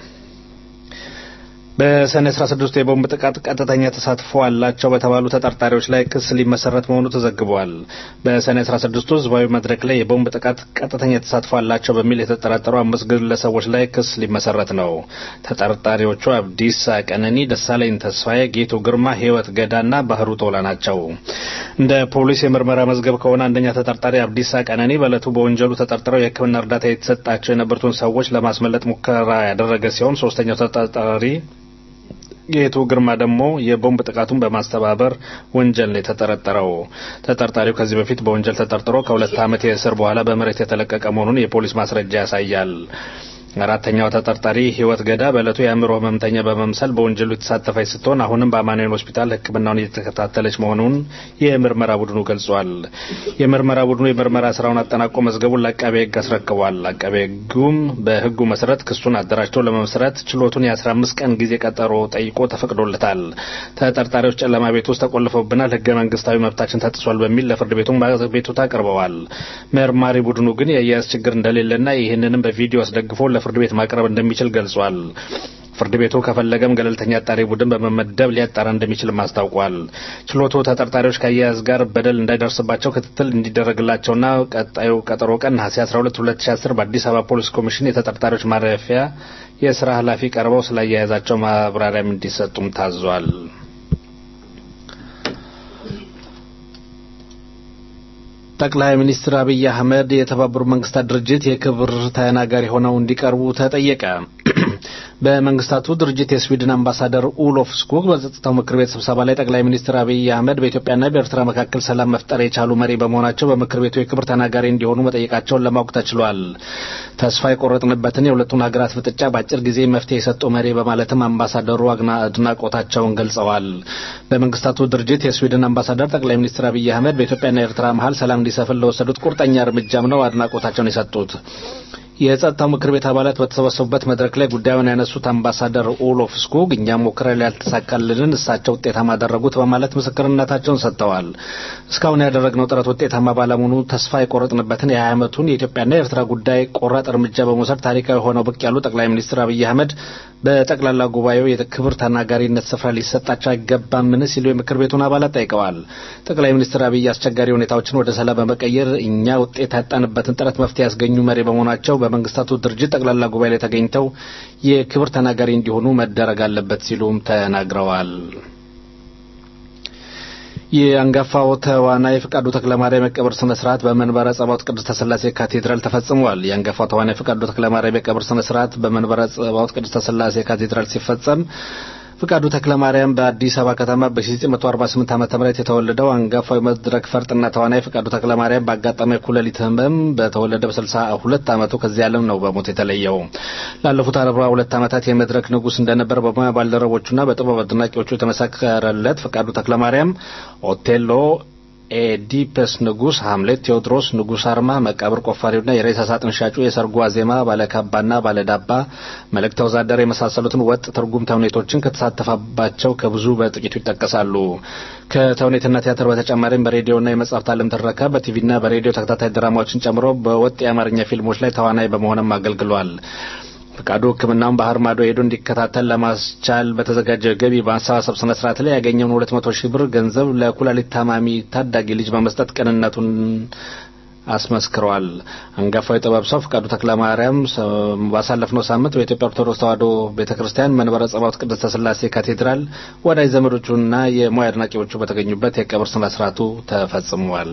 በሰኔ 16 የቦምብ ጥቃት ቀጥተኛ ተሳትፎ አላቸው በተባሉ ተጠርጣሪዎች ላይ ክስ ሊመሰረት መሆኑ ተዘግቧል። በሰኔ 16 ህዝባዊ መድረክ ላይ የቦምብ ጥቃት ቀጥተኛ ተሳትፎ አላቸው በሚል የተጠረጠሩ አምስት ግለሰቦች ላይ ክስ ሊመሰረት ነው። ተጠርጣሪዎቹ አብዲሳ ቀነኒ፣ ደሳለኝ ተስፋዬ፣ ጌቱ ግርማ፣ ህይወት ገዳና ባህሩ ቶላ ናቸው። እንደ ፖሊስ የምርመራ መዝገብ ከሆነ አንደኛ ተጠርጣሪ አብዲሳ ቀነኒ በዕለቱ በወንጀሉ ተጠርጥረው የሕክምና እርዳታ የተሰጣቸው የነበሩትን ሰዎች ለማስመለጥ ሙከራ ያደረገ ሲሆን ሶስተኛው ተጠርጣሪ ጌቱ ግርማ ደግሞ የቦምብ ጥቃቱን በማስተባበር ወንጀል ነው የተጠረጠረው። ተጠርጣሪው ከዚህ በፊት በወንጀል ተጠርጥሮ ከሁለት ዓመት የእስር በኋላ በምህረት የተለቀቀ መሆኑን የፖሊስ ማስረጃ ያሳያል። አራተኛው ተጠርጣሪ ህይወት ገዳ በዕለቱ የአእምሮ ህመምተኛ በመምሰል በወንጀሉ የተሳተፈች ስትሆን አሁንም በአማኑኤል ሆስፒታል ሕክምናውን እየተከታተለች መሆኑን የምርመራ ቡድኑ ገልጿል። የምርመራ ቡድኑ የምርመራ ስራውን አጠናቆ መዝገቡን ለአቃቤ ሕግ አስረክቧል። አቃቤ ሕጉም በሕጉ መሰረት ክሱን አደራጅቶ ለመመስረት ችሎቱን የአስራ አምስት ቀን ጊዜ ቀጠሮ ጠይቆ ተፈቅዶለታል። ተጠርጣሪዎች ጨለማ ቤት ውስጥ ተቆልፈውብናል፣ ህገ መንግስታዊ መብታችን ተጥሷል በሚል ለፍርድ ቤቱም ቤቱታ አቅርበዋል። መርማሪ ቡድኑ ግን የአያያዝ ችግር እንደሌለና ይህንንም በቪዲዮ አስደግፎ ፍርድ ቤት ማቅረብ እንደሚችል ገልጿል። ፍርድ ቤቱ ከፈለገም ገለልተኛ አጣሪ ቡድን በመመደብ ሊያጣራ እንደሚችልም አስታውቋል። ችሎቱ ተጠርጣሪዎች ከአያያዝ ጋር በደል እንዳይደርስባቸው ክትትል እንዲደረግላቸውና ቀጣዩ ቀጠሮ ቀን ነሐሴ 12 2010 በአዲስ አበባ ፖሊስ ኮሚሽን የተጠርጣሪዎች ማረፊያ የስራ ኃላፊ ቀርበው ስለ አያያዛቸው ማብራሪያም እንዲሰጡም ታዟል። ጠቅላይ ሚኒስትር አብይ አህመድ የተባበሩት መንግስታት ድርጅት የክብር ተናጋሪ ሆነው እንዲቀርቡ ተጠየቀ። በመንግስታቱ ድርጅት የስዊድን አምባሳደር ኡሎፍ ስኩግ በጸጥታው ምክር ቤት ስብሰባ ላይ ጠቅላይ ሚኒስትር አብይ አህመድ በኢትዮጵያና በኤርትራ መካከል ሰላም መፍጠር የቻሉ መሪ በመሆናቸው በምክር ቤቱ የክብር ተናጋሪ እንዲሆኑ መጠየቃቸውን ለማወቅ ተችሏል። ተስፋ የቆረጥንበትን የሁለቱን ሀገራት ፍጥጫ በአጭር ጊዜ መፍትሄ የሰጡ መሪ በማለትም አምባሳደሩ አድናቆታቸውን ገልጸዋል። በመንግስታቱ ድርጅት የስዊድን አምባሳደር ጠቅላይ ሚኒስትር አብይ አህመድ በኢትዮጵያና ኤርትራ መሀል ሰላም እንዲሰፍን ለወሰዱት ቁርጠኛ እርምጃም ነው አድናቆታቸውን የሰጡት። የጸጥታው ምክር ቤት አባላት በተሰበሰቡበት መድረክ ላይ ጉዳዩን ያነሱት አምባሳደር ኦሎፍ ስኩግ እኛም ሞክረን ያልተሳካልንን እሳቸው ውጤታማ አደረጉት በማለት ምስክርነታቸውን ሰጥተዋል። እስካሁን ያደረግነው ጥረት ውጤታማ ባለመሆኑ ተስፋ የቆረጥንበትን የሀያ ዓመቱን የኢትዮጵያና የኤርትራ ጉዳይ ቆራጥ እርምጃ በመውሰድ ታሪካዊ ሆነው ብቅ ያሉ ጠቅላይ ሚኒስትር አብይ አህመድ በጠቅላላ ጉባኤው የክብር ተናጋሪነት ስፍራ ሊሰጣቸው አይገባምን ሲሉ የምክር ቤቱን አባላት ጠይቀዋል። ጠቅላይ ሚኒስትር አብይ አስቸጋሪ ሁኔታዎችን ወደ ሰላም በመቀየር እኛ ውጤት ያጣንበትን ጥረት መፍትሄ ያስገኙ መሪ በመሆናቸው በመንግስታቱ ድርጅት ጠቅላላ ጉባኤ ላይ ተገኝተው የክብር ተናጋሪ እንዲሆኑ መደረግ አለበት ሲሉም ተናግረዋል። የአንጋፋው ተዋናይ ፍቃዱ ተክለማርያም የቀብር ስነ ስርዓት በመንበረ ጸባዖት ቅድስተ ሥላሴ ካቴድራል ተፈጽሟል። የአንጋፋው ተዋናይ ፍቃዱ ተክለማርያም የቀብር ስነ ስርዓት በመንበረ ጸባዖት ቅድስተ ሥላሴ ካቴድራል ሲፈጸም ፍቃዱ ተክለማርያም በአዲስ አበባ ከተማ በ1948 ዓ ም የተወለደው አንጋፋዊ መድረክ ፈርጥና ተዋናይ ፍቃዱ ተክለማርያም በአጋጣሚ ኩላሊት ህመም በተወለደ በ62 ዓመቱ ከዚህ ዓለም ነው በሞት የተለየው። ላለፉት 42 ዓመታት የመድረክ ንጉሥ እንደነበር በሙያ ባልደረቦቹና በጥበብ አድናቂዎቹ የተመሰከረለት ፍቃዱ ተክለማርያም ኦቴሎ ኤዲፐስ ንጉስ፣ ሐምሌት፣ ቴዎድሮስ፣ ንጉስ አርማ፣ መቃብር ቆፋሪውና የሬሳ ሳጥን ሻጩ፣ የሰርጉ ዋዜማ፣ ባለካባና ባለዳባ፣ መልእክተ ወዛደር የመሳሰሉትን ወጥ ትርጉም ተውኔቶችን ከተሳተፈባቸው ከብዙ በጥቂቱ ይጠቀሳሉ። ከተውኔትና ቲያትር በተጨማሪም በሬዲዮና የመጽሐፍት ዓለም ትረካ በቲቪና በሬዲዮ ተከታታይ ድራማዎችን ጨምሮ በወጥ የአማርኛ ፊልሞች ላይ ተዋናይ በመሆንም አገልግሏል። ፍቃዱ ሕክምናውን ባህር ማዶ ሄዶ እንዲከታተል ለማስቻል በተዘጋጀ ገቢ በማሰባሰብ ስነ ስርዓት ላይ ያገኘውን ሁለት መቶ ሺህ ብር ገንዘብ ለኩላሊት ታማሚ ታዳጊ ልጅ በመስጠት ቅንነቱን አስመስክረዋል። አንጋፋው የጥበብ ሰው ፍቃዱ ተክለማርያም ባሳለፍነው ሳምንት በኢትዮጵያ ኦርቶዶክስ ተዋሕዶ ቤተ ክርስቲያን መንበረ ጸባዖት ቅድስተ ሥላሴ ካቴድራል ወዳጅ ዘመዶቹና የሙያ አድናቂዎቹ በተገኙበት የቀብር ስነ ስርዓቱ ተፈጽሟል።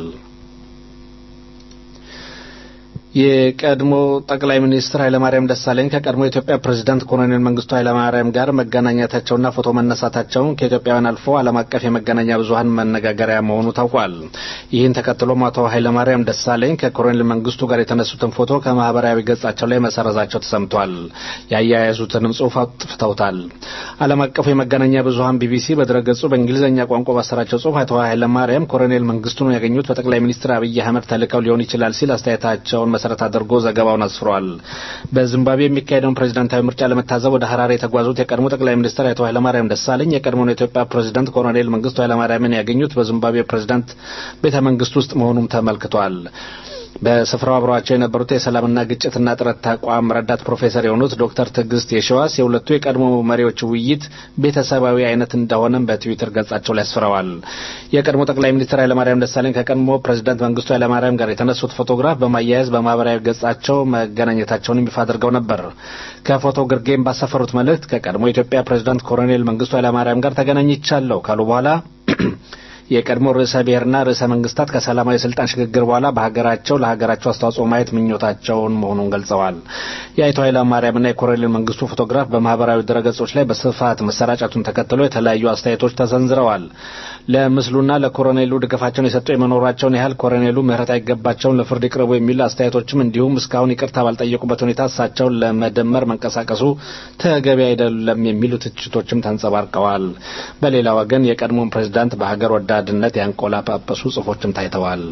የቀድሞ ጠቅላይ ሚኒስትር ኃይለማርያም ደሳለኝ ከቀድሞ የኢትዮጵያ ፕሬዝዳንት ኮሎኔል መንግስቱ ኃይለማርያም ጋር መገናኘታቸውና ፎቶ መነሳታቸውን ከኢትዮጵያውያን አልፎ ዓለም አቀፍ የመገናኛ ብዙኃን መነጋገሪያ መሆኑ ታውቋል። ይህን ተከትሎም አቶ ኃይለማርያም ደሳለኝ ከኮሎኔል መንግስቱ ጋር የተነሱትን ፎቶ ከማህበራዊ ገጻቸው ላይ መሰረዛቸው ተሰምቷል። ያያያዙትንም ጽሑፍ አጥፍተውታል። ዓለም አቀፉ የመገናኛ ብዙኃን ቢቢሲ በድረገጹ በእንግሊዝኛ ቋንቋ ባሰራቸው ጽሑፍ አቶ ኃይለማርያም ኮሎኔል መንግስቱን ያገኙት በጠቅላይ ሚኒስትር አብይ አህመድ ተልከው ሊሆን ይችላል ሲል አስተያየታቸውን መሰረት አድርጎ ዘገባውን አስፍሯል። በዚምባብዌ የሚካሄደውን ፕሬዚዳንታዊ ምርጫ ለመታዘብ ወደ ሀራሬ የተጓዙት የቀድሞ ጠቅላይ ሚኒስትር አቶ ኃይለማርያም ደሳለኝ የቀድሞውን የኢትዮጵያ ፕሬዚዳንት ኮሎኔል መንግስቱ ኃይለማርያምን ያገኙት በዚምባብዌ ፕሬዚዳንት ቤተ መንግስት ውስጥ መሆኑም ተመልክቷል። በስፍራው አብረዋቸው የነበሩት የሰላምና ግጭትና ጥረት ተቋም ረዳት ፕሮፌሰር የሆኑት ዶክተር ትዕግስት የሸዋስ የሁለቱ የቀድሞ መሪዎች ውይይት ቤተሰባዊ አይነት እንደሆነም በትዊተር ገጻቸው ላይ አስፍረዋል። የቀድሞ ጠቅላይ ሚኒስትር ኃይለማርያም ደሳለኝ ከቀድሞ ፕሬዚዳንት መንግስቱ ኃይለማርያም ጋር የተነሱት ፎቶግራፍ በማያያዝ በማህበራዊ ገጻቸው መገናኘታቸውን ይፋ አድርገው ነበር። ከፎቶ ግርጌም ባሰፈሩት መልእክት ከቀድሞ የኢትዮጵያ ፕሬዚዳንት ኮሎኔል መንግስቱ ኃይለማርያም ጋር ተገናኝቻለሁ ካሉ በኋላ የቀድሞ ርዕሰ ብሔርና ርዕሰ መንግስታት ከሰላማዊ ስልጣን ሽግግር በኋላ በሀገራቸው ለሀገራቸው አስተዋጽኦ ማየት ምኞታቸውን መሆኑን ገልጸዋል። የአቶ ኃይለማርያምና የኮሎኔል መንግስቱ ፎቶግራፍ በማህበራዊ ድረገጾች ላይ በስፋት መሰራጨቱን ተከትሎ የተለያዩ አስተያየቶች ተሰንዝረዋል። ለምስሉና ለኮሎኔሉ ድጋፋቸውን የሰጡ የመኖራቸውን ያህል ኮሎኔሉ ምህረት አይገባቸውን ለፍርድ ይቅረቡ የሚሉ አስተያየቶችም እንዲሁም እስካሁን ይቅርታ ባልጠየቁበት ሁኔታ እሳቸውን ለመደመር መንቀሳቀሱ ተገቢ አይደለም የሚሉ ትችቶችም ተንጸባርቀዋል። በሌላ ወገን የቀድሞውን ፕሬዝዳንት በሀገር ወዳድነት ያንቆላጳጰሱ ጽሁፎችም ታይተዋል።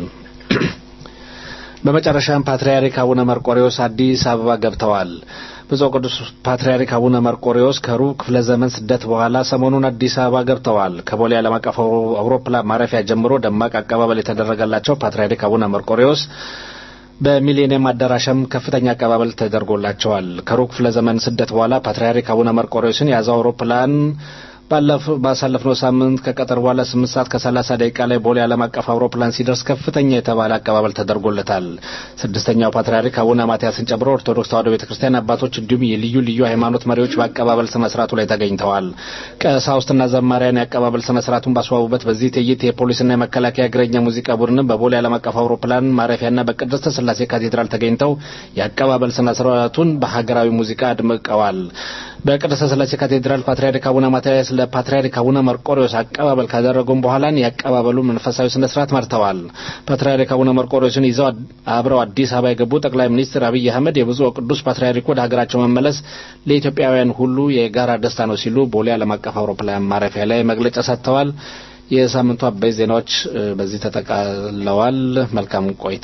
በመጨረሻም ፓትርያርክ አቡነ መርቆሬዎስ አዲስ አበባ ገብተዋል። ብፁዕ ቅዱስ ፓትርያርክ አቡነ መርቆሬዎስ ከሩብ ክፍለ ዘመን ስደት በኋላ ሰሞኑን አዲስ አበባ ገብተዋል። ከቦሌ ዓለም አቀፍ አውሮፕላን ማረፊያ ጀምሮ ደማቅ አቀባበል የተደረገላቸው ፓትርያርክ አቡነ መርቆሬዎስ በሚሊኒየም አዳራሽም ከፍተኛ አቀባበል ተደርጎላቸዋል። ከሩብ ክፍለ ዘመን ስደት በኋላ ፓትርያርክ አቡነ መርቆሬዎስን የያዘው አውሮፕላን ባሳለፍነው ሳምንት ከቀጠር በኋላ ስምንት ሰዓት ከሰላሳ ደቂቃ ላይ ቦሌ ዓለም አቀፍ አውሮፕላን ሲደርስ ከፍተኛ የተባለ አቀባበል ተደርጎለታል። ስድስተኛው ፓትርያርክ አቡነ ማትያስን ጨምሮ ኦርቶዶክስ ተዋሕዶ ቤተ ክርስቲያን አባቶች እንዲሁም የልዩ ልዩ ሃይማኖት መሪዎች በአቀባበል ስነ ስርዓቱ ላይ ተገኝተዋል። ቀሳውስትና ዘማሪያን የአቀባበል ስነ ስርዓቱን ባስዋቡበት በዚህ ትዕይንት የፖሊስና የመከላከያ እግረኛ ሙዚቃ ቡድንም በቦሌ ዓለም አቀፍ አውሮፕላን ማረፊያና በቅድስተ ሥላሴ ካቴድራል ተገኝተው የአቀባበል ስነ ስርዓቱን በሀገራዊ ሙዚቃ አድምቀዋል። በቅድስተ ሥላሴ ካቴድራል ፓትርያርክ አቡነ ማትያስ ለፓትርያርክ አቡነ መርቆሪዎስ አቀባበል ካደረጉም በኋላ የአቀባበሉ መንፈሳዊ ስነ ስርዓት መርተዋል። ፓትርያርክ አቡነ መርቆሪዎስን ይዘው አብረው አዲስ አበባ የገቡ ጠቅላይ ሚኒስትር አብይ አህመድ የብፁዕ ወቅዱስ ፓትርያርኩ ወደ ሀገራቸው መመለስ ለኢትዮጵያውያን ሁሉ የጋራ ደስታ ነው ሲሉ ቦሌ ዓለም አቀፍ አውሮፕላን ማረፊያ ላይ መግለጫ ሰጥተዋል። የሳምንቱ አበይት ዜናዎች በዚህ ተጠቃለዋል። መልካም ቆይታ።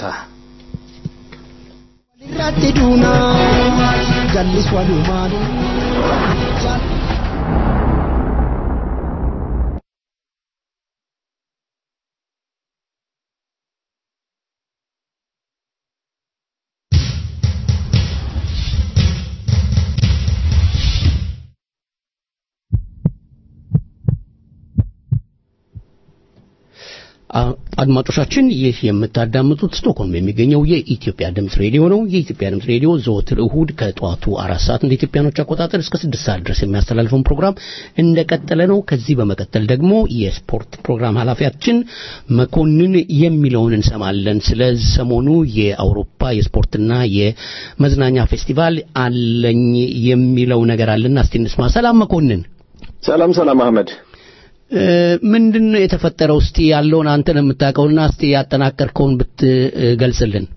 irratti duuna jallis walumaanu አድማጮቻችን ይህ የምታዳምጡት ስቶክሆልም የሚገኘው የኢትዮጵያ ድምፅ ሬዲዮ ነው። የኢትዮጵያ ድምፅ ሬዲዮ ዘወትር እሁድ ከጠዋቱ አራት ሰዓት እንደ ኢትዮጵያኖች አቆጣጠር እስከ ስድስት ሰዓት ድረስ የሚያስተላልፈውን ፕሮግራም እንደቀጠለ ነው። ከዚህ በመቀጠል ደግሞ የስፖርት ፕሮግራም ኃላፊያችን መኮንን የሚለውን እንሰማለን። ስለ ሰሞኑ የአውሮፓ የስፖርትና የመዝናኛ ፌስቲቫል አለኝ የሚለው ነገር አለና እስቲ እንስማ። ሰላም መኮንን። ሰላም ሰላም አህመድ ምንድን ነው የተፈጠረው? እስቲ ያለውን አንተ ነው የምታውቀውና እስቲ ያጠናቀርከውን ብትገልጽልን።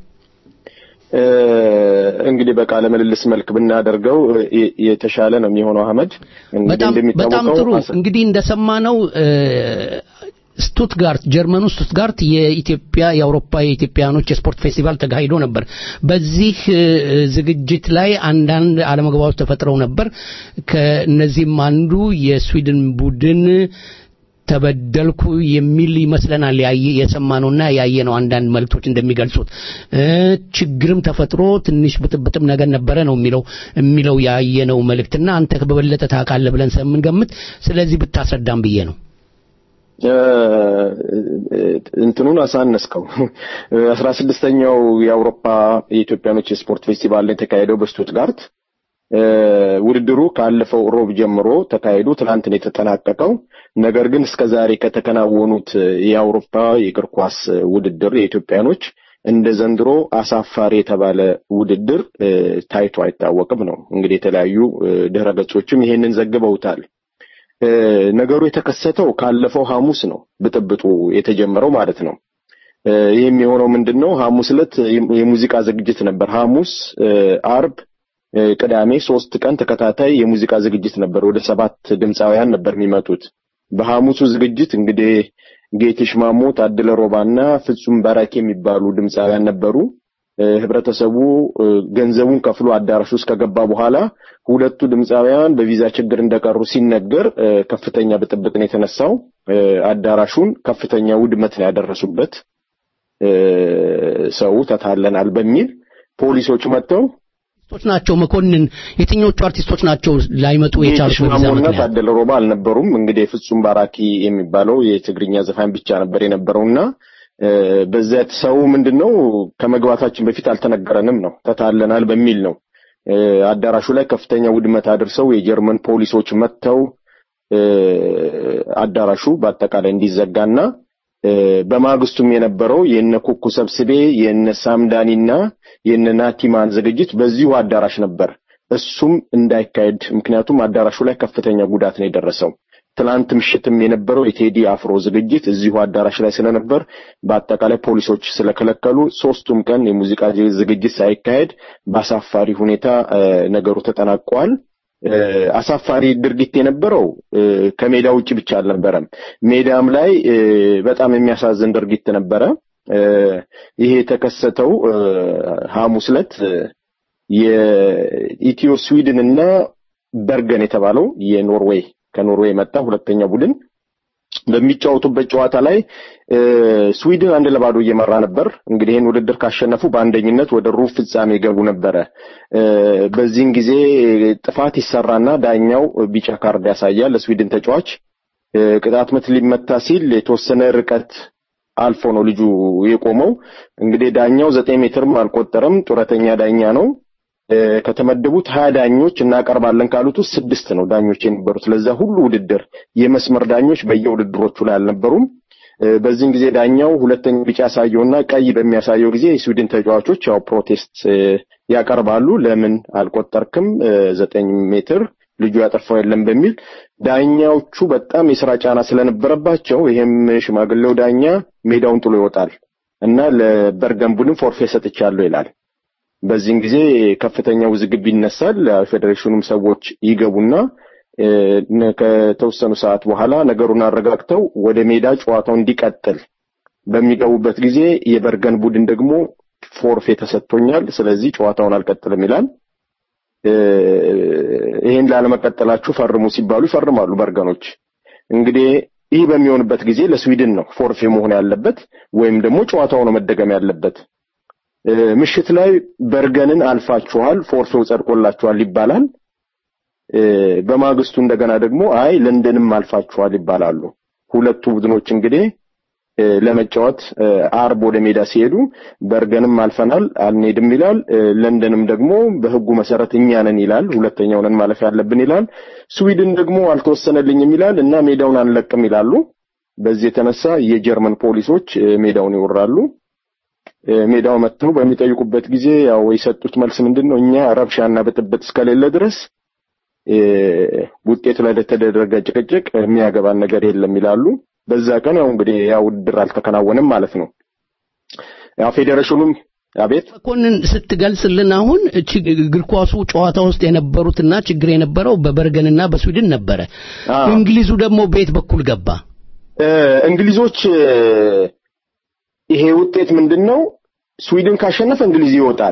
እንግዲህ በቃለ ምልልስ መልክ ብናደርገው የተሻለ ነው የሚሆነው አህመድ። በጣም ጥሩ። እንግዲህ እንደሰማነው ስቱትጋርት ጀርመን ውስጥ ስቱትጋርት የኢትዮጵያ የአውሮፓ የኢትዮጵያኖች የስፖርት ፌስቲቫል ተካሂዶ ነበር። በዚህ ዝግጅት ላይ አንዳንድ አለመግባባቶች ተፈጥረው ነበር። ከእነዚህም አንዱ የስዊድን ቡድን ተበደልኩ የሚል ይመስለናል የሰማነውና ያየነው አንዳንድ መልእክቶች እንደሚገልጹት ችግርም ተፈጥሮ ትንሽ ብጥብጥም ነገር ነበረ ነው የሚለው የሚለው ያየነው መልእክትና አንተ በበለጠ ታውቃለህ ብለን ስለምንገምት ስለዚህ ብታስረዳም ብዬ ነው። እንትኑን አሳነስከው። አስራ ስድስተኛው የአውሮፓ የኢትዮጵያኖች የስፖርት ፌስቲቫል ላይ የተካሄደው በስቱትጋርት ውድድሩ ካለፈው ሮብ ጀምሮ ተካሂዶ ትናንት ነው የተጠናቀቀው። ነገር ግን እስከ ዛሬ ከተከናወኑት የአውሮፓ የእግር ኳስ ውድድር የኢትዮጵያኖች እንደ ዘንድሮ አሳፋሪ የተባለ ውድድር ታይቶ አይታወቅም ነው እንግዲህ የተለያዩ ድህረ ገጾችም ይሄንን ዘግበውታል። ነገሩ የተከሰተው ካለፈው ሐሙስ ነው ብጥብጡ የተጀመረው ማለት ነው። ይህም የሆነው ምንድን ነው? ሐሙስ ዕለት የሙዚቃ ዝግጅት ነበር። ሐሙስ፣ አርብ፣ ቅዳሜ ሶስት ቀን ተከታታይ የሙዚቃ ዝግጅት ነበር። ወደ ሰባት ድምፃውያን ነበር የሚመጡት። በሐሙሱ ዝግጅት እንግዲህ ጌትሽ ማሞ፣ ታደለ ሮባና ፍጹም በራኬ የሚባሉ ድምፃውያን ነበሩ። ህብረተሰቡ ገንዘቡን ከፍሎ አዳራሽ ውስጥ ከገባ በኋላ ሁለቱ ድምፃውያን በቪዛ ችግር እንደቀሩ ሲነገር ከፍተኛ ብጥብጥ ነው የተነሳው። አዳራሹን ከፍተኛ ውድመት ነው ያደረሱበት። ሰው ተታለናል በሚል ፖሊሶች መጥተው አርቲስቶች ናቸው መኮንን የትኞቹ አርቲስቶች ናቸው ላይመጡ የቻሉት በቪዛ ማሞና ምክንያት ታደለ ሮባ አልነበሩም። እንግዲህ ፍጹም ባራኪ የሚባለው የትግርኛ ዘፋኝ ብቻ ነበር የነበረውና በዚያ ሰው ምንድነው ከመግባታችን በፊት አልተነገረንም ነው ተታለናል በሚል ነው አዳራሹ ላይ ከፍተኛ ውድመት አድርሰው የጀርመን ፖሊሶች መጥተው አዳራሹ በአጠቃላይ እንዲዘጋና በማግስቱም የነበረው የነ ኩኩ ሰብስቤ የነ ሳምዳኒና የነ ናቲማን ዝግጅት በዚሁ አዳራሽ ነበር። እሱም እንዳይካሄድ ምክንያቱም አዳራሹ ላይ ከፍተኛ ጉዳት ነው የደረሰው። ትናንት ምሽትም የነበረው የቴዲ አፍሮ ዝግጅት እዚሁ አዳራሽ ላይ ስለነበር በአጠቃላይ ፖሊሶች ስለከለከሉ ሶስቱም ቀን የሙዚቃ ዝግጅት ሳይካሄድ በአሳፋሪ ሁኔታ ነገሩ ተጠናቋል። አሳፋሪ ድርጊት የነበረው ከሜዳ ውጭ ብቻ አልነበረም። ሜዳም ላይ በጣም የሚያሳዝን ድርጊት ነበረ። ይሄ የተከሰተው ሐሙስ ዕለት የኢትዮ ስዊድን እና በርገን የተባለው የኖርዌይ ከኖርዌይ የመጣ ሁለተኛ ቡድን በሚጫወቱበት ጨዋታ ላይ ስዊድን አንድ ለባዶ እየመራ ነበር። እንግዲህ ይህን ውድድር ካሸነፉ በአንደኝነት ወደ ሩብ ፍጻሜ ገቡ ነበረ። በዚህን ጊዜ ጥፋት ይሰራና ዳኛው ቢጫ ካርድ ያሳያል ለስዊድን ተጫዋች። ቅጣት ምት ሊመታ ሲል የተወሰነ ርቀት አልፎ ነው ልጁ የቆመው። እንግዲህ ዳኛው ዘጠኝ ሜትርም አልቆጠረም። ጡረተኛ ዳኛ ነው። ከተመደቡት ሀያ ዳኞች እናቀርባለን ካሉት ውስጥ ስድስት ነው ዳኞች የነበሩት። ለዛ ሁሉ ውድድር የመስመር ዳኞች በየውድድሮቹ ላይ አልነበሩም። በዚህን ጊዜ ዳኛው ሁለተኛ ቢጫ ያሳየውና ቀይ በሚያሳየው ጊዜ የስዊድን ተጫዋቾች ያው ፕሮቴስት ያቀርባሉ። ለምን አልቆጠርክም? ዘጠኝ ሜትር ልጁ ያጠፋው የለም በሚል ዳኛዎቹ በጣም የስራ ጫና ስለነበረባቸው ይሄም ሽማግሌው ዳኛ ሜዳውን ጥሎ ይወጣል እና ለበርገን ቡድን ፎርፌ ሰጥቻለሁ ይላል። በዚህን ጊዜ ከፍተኛ ውዝግብ ይነሳል። ፌዴሬሽኑም ሰዎች ይገቡና ከተወሰኑ ሰዓት በኋላ ነገሩን አረጋግተው ወደ ሜዳ ጨዋታው እንዲቀጥል በሚገቡበት ጊዜ የበርገን ቡድን ደግሞ ፎርፌ ተሰጥቶኛል፣ ስለዚህ ጨዋታውን አልቀጥልም ይላል። ይሄን ላለመቀጠላችሁ ፈርሙ ሲባሉ ይፈርማሉ በርገኖች። እንግዲህ ይህ በሚሆንበት ጊዜ ለስዊድን ነው ፎርፌ መሆን ያለበት ወይም ደግሞ ጨዋታው ነው መደገም ያለበት። ምሽት ላይ በርገንን አልፋችኋል፣ ፎርፌው ጸድቆላችኋል ይባላል። በማግስቱ እንደገና ደግሞ አይ ለንደንም አልፋችኋል ይባላሉ። ሁለቱ ቡድኖች እንግዲህ ለመጫወት አርብ ወደ ሜዳ ሲሄዱ በርገንም አልፈናል አልንሄድም ይላል። ለንደንም ደግሞ በሕጉ መሰረት እኛ ነን ይላል። ሁለተኛው ነን ማለፍ ያለብን ይላል። ስዊድን ደግሞ አልተወሰነልኝም ይላል እና ሜዳውን አንለቅም ይላሉ። በዚህ የተነሳ የጀርመን ፖሊሶች ሜዳውን ይወራሉ። ሜዳው መጥተው በሚጠይቁበት ጊዜ ያው የሰጡት መልስ ምንድን ነው? እኛ ረብሻና ብጥብጥ እስከሌለ ድረስ ውጤቱ ላይ ለተደረገ ጭቅጭቅ የሚያገባን ነገር የለም ይላሉ። በዛ ቀን ያው እንግዲህ ያ ውድድር አልተከናወነም ማለት ነው። ያው ፌዴሬሽኑም አቤት መኮንን ስትገልጽልን አሁን እግር ኳሱ ጨዋታ ውስጥ የነበሩትና ችግር የነበረው በበርገንና በስዊድን ነበረ። እንግሊዙ ደግሞ በየት በኩል ገባ? እንግሊዞች ይሄ ውጤት ምንድን ነው? ስዊድን ካሸነፈ እንግሊዝ ይወጣል።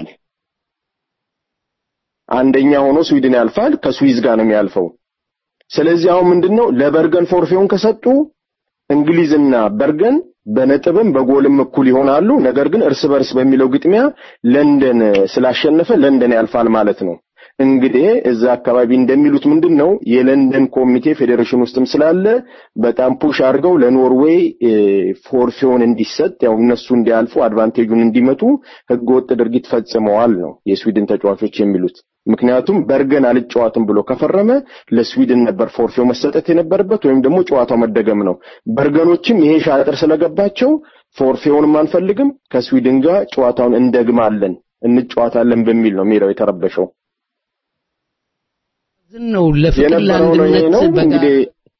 አንደኛ ሆኖ ስዊድን ያልፋል። ከስዊዝ ጋር ነው የሚያልፈው። ስለዚህ አሁን ምንድነው ለበርገን ፎርፌውን ከሰጡ እንግሊዝና በርገን በነጥብም በጎልም እኩል ይሆናሉ። ነገር ግን እርስ በርስ በሚለው ግጥሚያ ለንደን ስላሸነፈ ለንደን ያልፋል ማለት ነው። እንግዲህ እዛ አካባቢ እንደሚሉት ምንድን ነው የለንደን ኮሚቴ ፌዴሬሽን ውስጥም ስላለ በጣም ፑሽ አድርገው ለኖርዌይ ፎርፌውን እንዲሰጥ ያው እነሱ እንዲያልፉ አድቫንቴጁን እንዲመጡ ህገወጥ ድርጊት ፈጽመዋል ነው የስዊድን ተጫዋቾች የሚሉት። ምክንያቱም በርገን አልጨዋትም ብሎ ከፈረመ ለስዊድን ነበር ፎርፌው መሰጠት የነበረበት ወይም ደግሞ ጨዋታው መደገም ነው። በርገኖችም ይሄ ሻጥር ስለገባቸው ፎርፌውንም አንፈልግም ከስዊድን ጋር ጨዋታውን እንደግማለን እንጨዋታለን በሚል ነው ሜዳው የተረበሸው። ነው ለፍቅር የነበረው ነው ይሄ ነው ለአንድነት እንግዲህ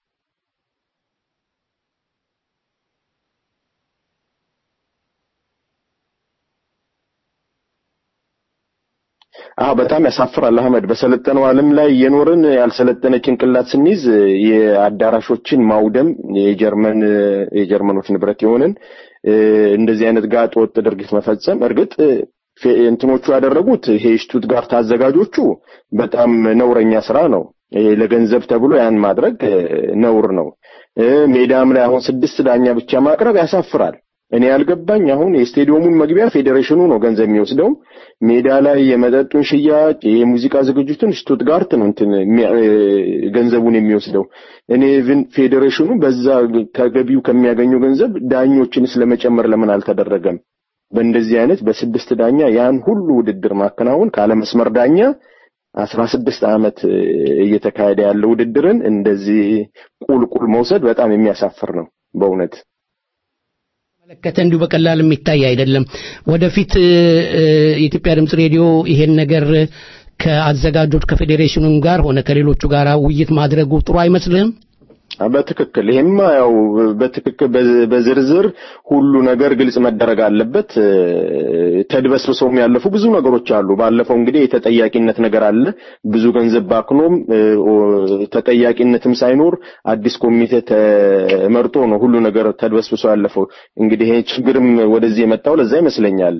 አዎ በጣም ያሳፍራል አህመድ። በሰለጠነው ዓለም ላይ የኖርን ያልሰለጠነ ጭንቅላት ስንይዝ የአዳራሾችን ማውደም የጀርመን የጀርመኖች ንብረት የሆንን እንደዚህ አይነት ጋጥ ወጥ ድርጊት መፈጸም እርግጥ ፌ- እንትኖቹ ያደረጉት ይሄ ሽቱትጋርት አዘጋጆቹ በጣም ነውረኛ ስራ ነው። ይሄ ለገንዘብ ተብሎ ያን ማድረግ እ፣ ነውር ነው። እ፣ ሜዳም ላይ አሁን ስድስት ዳኛ ብቻ ማቅረብ ያሳፍራል። እኔ ያልገባኝ አሁን የስቴዲየሙን መግቢያ ፌዴሬሽኑ ነው ገንዘብ የሚወስደው። ሜዳ ላይ የመጠጡን ሽያጭ፣ የሙዚቃ ዝግጅቱን ሽቱትጋርት ነው እንትን የሚያ- እ፣ ገንዘቡን የሚወስደው። እኔ ኢቭን ፌዴሬሽኑ በዛ ከገቢው ከሚያገኘው ገንዘብ ዳኞችን ስለመጨመር ለምን አልተደረገም? በእንደዚህ አይነት በስድስት ዳኛ ያን ሁሉ ውድድር ማከናወን ካለመስመር ዳኛ አስራ ስድስት ዓመት እ፣ እየተካሄደ ያለ ውድድርን እንደዚህ ቁልቁል መውሰድ በጣም የሚያሳፍር ነው በእውነት። መለከተ እንዲሁ በቀላል የሚታይ አይደለም። ወደፊት እ፣ እ፣ የኢትዮጵያ ድምፅ ሬዲዮ ይሄን ነገር ከአዘጋጆች ከፌዴሬሽኑም ጋር ሆነ ከሌሎቹ ጋር ውይይት ማድረጉ ጥሩ አይመስልህም? በትክክል ይሄማ ያው በትክክል በዝ- በዝርዝር ሁሉ ነገር ግልጽ መደረግ አለበት። እ፣ ተድበስብሰውም ያለፉ ብዙ ነገሮች አሉ። ባለፈው እንግዲህ የተጠያቂነት ነገር አለ። ብዙ ገንዘብ ባክኖም እ፣ ኦ- ተጠያቂነትም ሳይኖር አዲስ ኮሚቴ ተመርጦ ነው ሁሉ ነገር ተድበስብሶ ያለፈው። እንግዲህ ይሄ ችግርም ወደዚህ የመጣው ለዛ ይመስለኛል።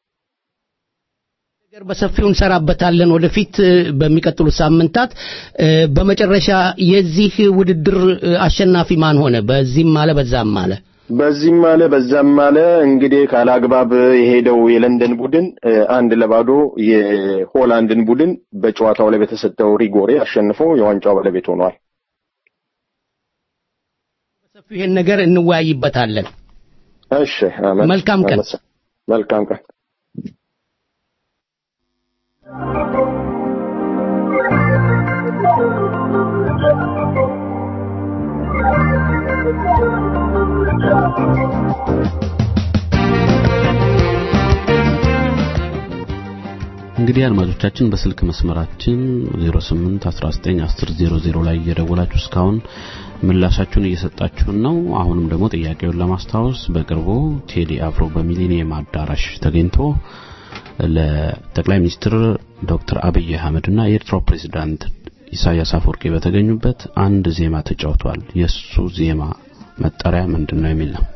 ነገር በሰፊው እንሰራበታለን ወደፊት እ፣ በሚቀጥሉት ሳምንታት። እ፣ በመጨረሻ የዚህ ውድድር እ፣ አሸናፊ ማን ሆነ? በዚህም አለ በዛም አለ። በዚህም አለ በዛም አለ እንግዲህ ካላግባብ የሄደው የለንደን ቡድን እ፣ አንድ ለባዶ የሆላንድን ቡድን በጨዋታው ላይ በተሰጠው ሪጎሬ አሸንፎ የዋንጫው ባለቤት ሆኗል። በሰፊው ይሄን ነገር እንወያይበታለን። እሺ አመት መልካም ቀን። አመት- መልካም ቀን። እንግዲህ አድማጮቻችን በስልክ መስመራችን 08 19 10 00 ላይ እየደወላችሁ እስካሁን ምላሻችሁን እየሰጣችሁን ነው። አሁንም ደግሞ ጥያቄውን ለማስታወስ በቅርቡ ቴዲ አፍሮ በሚሊኒየም አዳራሽ ተገኝቶ ለጠቅላይ ሚኒስትር ዶክተር አብይ አህመድና የኤርትራው ፕሬዝዳንት ኢሳያስ አፈወርቂ በተገኙበት አንድ ዜማ ተጫውቷል። የሱ ዜማ መጠሪያ ምንድን ነው የሚል ነው።